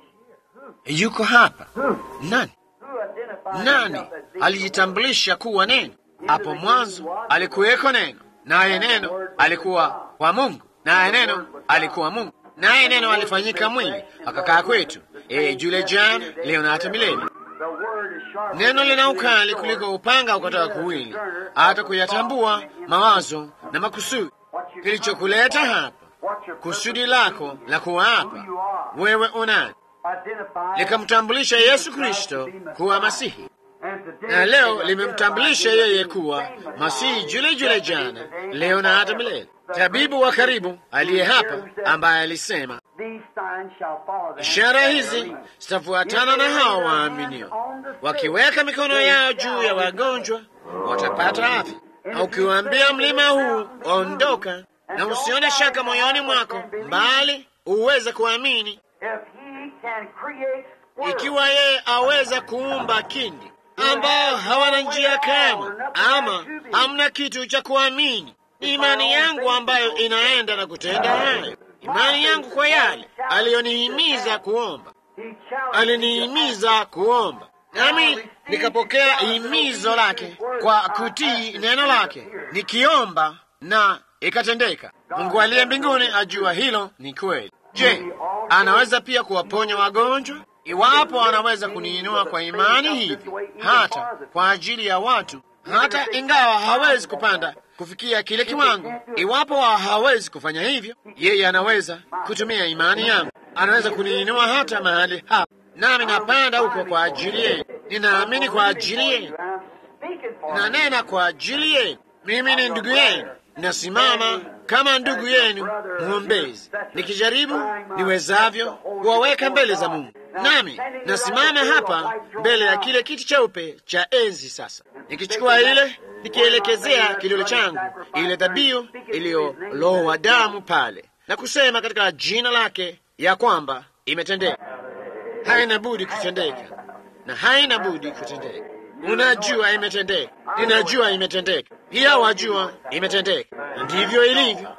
yuko hapa. Nani? Who identified Nani himself as the alijitambulisha kuwa neno? Hapo mwanzo alikuweko neno, naye neno alikuwa kwa Mungu, naye neno alikuwa Mungu, naye neno alifanyika mwili akakaa kwetu. Yeye yule jana, leo na hata milele. The word is sharp. Neno lina ukali kuliko upanga ukatoka kuwili, hata kuyatambua mawazo na makusudi. Kilichokuleta hapa, What your kusudi lako la kuwa hapa, wewe unani, identified likamtambulisha Yesu Kristo kuwa Masihi, and today na leo limemtambulisha yeye kuwa Masihi yule yule jana, leo na hata milele. Tabibu wa karibu aliye hapa, ambaye alisema these signs shall follow them. ishara hizi zitafuatana na hao waaminio, wakiweka mikono yao juu ya wagonjwa watapata afya. Na ukiwaambia mlima huu ondoka, na usione shaka moyoni mwako, bali uweze kuamini, If he can create squirrels, ikiwa yeye aweza kuumba kindi ambao hawana njia kama ama hamna kitu cha kuamini, imani yangu ambayo inaenda na kutenda hayo, imani yangu kwa yale aliyonihimiza kuomba he challenged alinihimiza kuomba, nami nikapokea himizo lake kwa kutii neno lake, nikiomba na ikatendeka. Mungu aliye mbinguni ajua hilo ni kweli. Je, anaweza pia kuwaponya wagonjwa? Iwapo anaweza kuniinua kwa imani hivi, hata kwa ajili ya watu, hata ingawa hawezi kupanda kufikia kile kiwango, iwapo hawezi kufanya hivyo, yeye anaweza kutumia imani yangu, anaweza kuniinua hata mahali hapa, nami napanda huko kwa ajili yenu. Ninaamini kwa ajili yenu, I'm speaking for na nena kwa ajili yenu. Mimi ni ndugu yenu, nasimama kama ndugu yenu mwombezi, nikijaribu niwezavyo kuwaweka mbele za Mungu. Nami nasimama hapa mbele ya kile kiti cheupe cha enzi sasa, nikichukua ile, nikielekezea kidole changu ile dhabihu iliyolowa damu pale, na kusema katika jina lake ya kwamba imetendeka. Haina budi kutendeka na haina budi kutendeka. Unajua imetendeka, ninajua imetendeka, pia wajua imetendeka. Ndivyo ilivyo.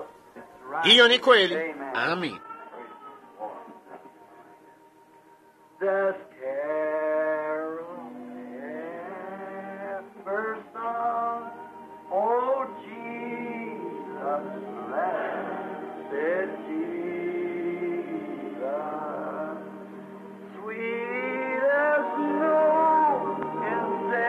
Hiyo ni kweli. Amin. the carol ever sung. Oh, Jesus, blessed Jesus, sweet as snow in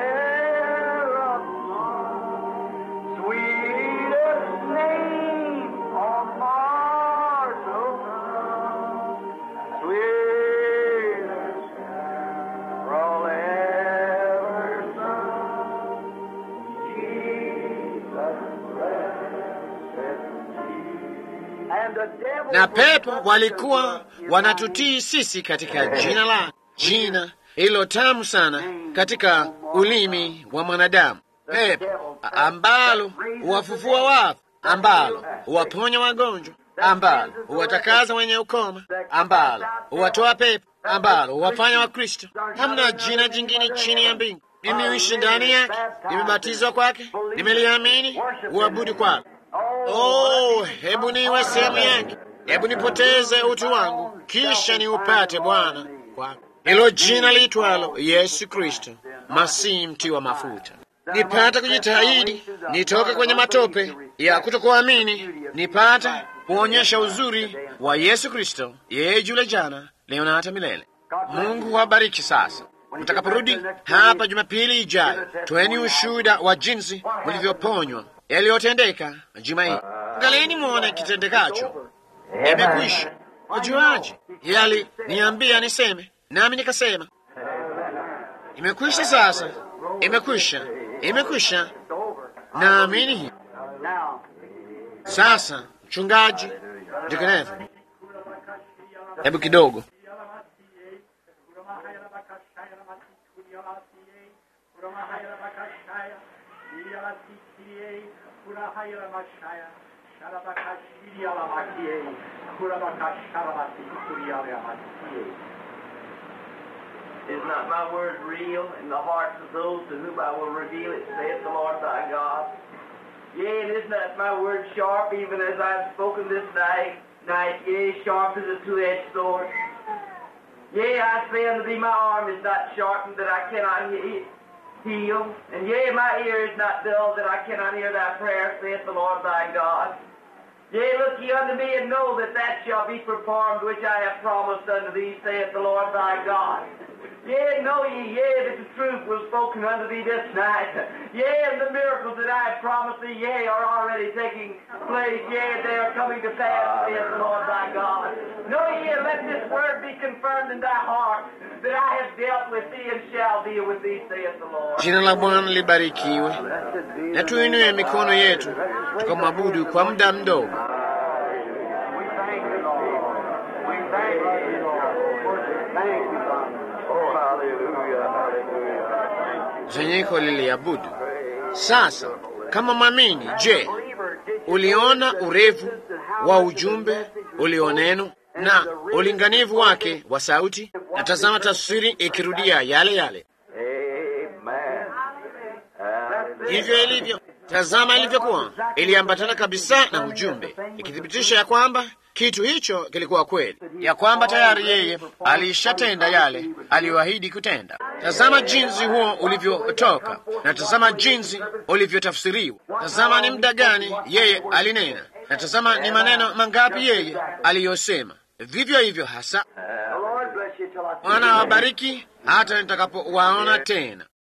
Seraphim, sweetest name on mortal tongue, sweetest carol ever sung. Jesus, blessed Jesus. And the devil Na pepo walikuwa wanatutii sisi katika jina la jina hilo tamu sana katika ulimi wa mwanadamu, pepo ambalo huwafufua wafu, ambalo huwaponya wagonjwa, ambalo huwatakaza wenye ukoma, ambalo huwatoa pepo, ambalo huwafanya Wakristo. Hamna jina jingine chini ya mbingu. Mimi huishi ndani yake, nimebatizwa kwake, nimeliamini, uabudu kwake. Oh, hebu niwe sehemu yake, hebu nipoteze utu wangu, kisha niupate Bwana kwako. Hilo jina liitwalo Yesu Kristo, Masihi mtiwa mafuta. Nipate kujitahidi, nitoke kwenye matope ya kutokuamini, nipate kuonyesha uzuri wa Yesu Kristo, yeye yule jana, leo na hata milele. Mungu wabariki. Sasa mtakaporudi hapa Jumapili ijayo, toeni ushuhuda wa jinsi mlivyoponywa yaliyotendeka juma hii. Angalieni mwone kitendekacho. Imekwisha. Wajuaje? Yali niambia niseme, nami nikasema imekwisha. Sasa imekwisha, imekwisha. Naamini hivi. now. Sasa mchungaji Dekenevu, hebu kidogo Is not my word real in the hearts of those to whom I will reveal it, saith the Lord thy God? Yea, and is not my word sharp, even as I have spoken this night? night, yea, sharp as a two-edged sword. Yea, I say unto thee, my arm is not sharpened that I cannot he- heal, and yea, my ear is not dull that I cannot hear thy prayer, saith the Lord thy God. Yea, look ye unto me and know that that shall be performed which I have promised unto thee, saith the Lord thy God. Yea, know ye, yea, that the truth was spoken unto thee this night. Yea, and the miracles that I have promised thee, yea, are already taking place. Yea, they are coming to pass, saith the Lord thy God. Know ye, and let this word be confirmed in thy heart, that I have dealt with thee and shall deal with thee, saith the Lord. Jina la Bwana libarikiwe. Na tuinue mikono yetu tukamwabudu kwa muda mdogo. We thank you, Lord. We thank you, Lord. Thank you, Father. Oh, hallelujah, hallelujah. Kusanyiko liliabudu. Sasa kama mwamini, je, uliona urefu wa ujumbe ulioneno na ulinganivu wake wa sauti? Na tazama taswiri ikirudia yale yale. Amen. Hallelujah. Hivyo ilivyo. Tazama ilivyokuwa, iliambatana kabisa na ujumbe, ikithibitisha ya kwamba kitu hicho kilikuwa kweli, ya kwamba tayari yeye alishatenda yale aliyoahidi kutenda. Tazama jinsi huo ulivyotoka, na tazama jinsi ulivyotafsiriwa. Tazama ni muda gani yeye alinena, na tazama ni maneno mangapi yeye aliyosema. Vivyo hivyo hasa. The Lord bless you till I see Bwana you. awabariki hata nitakapowaona tena.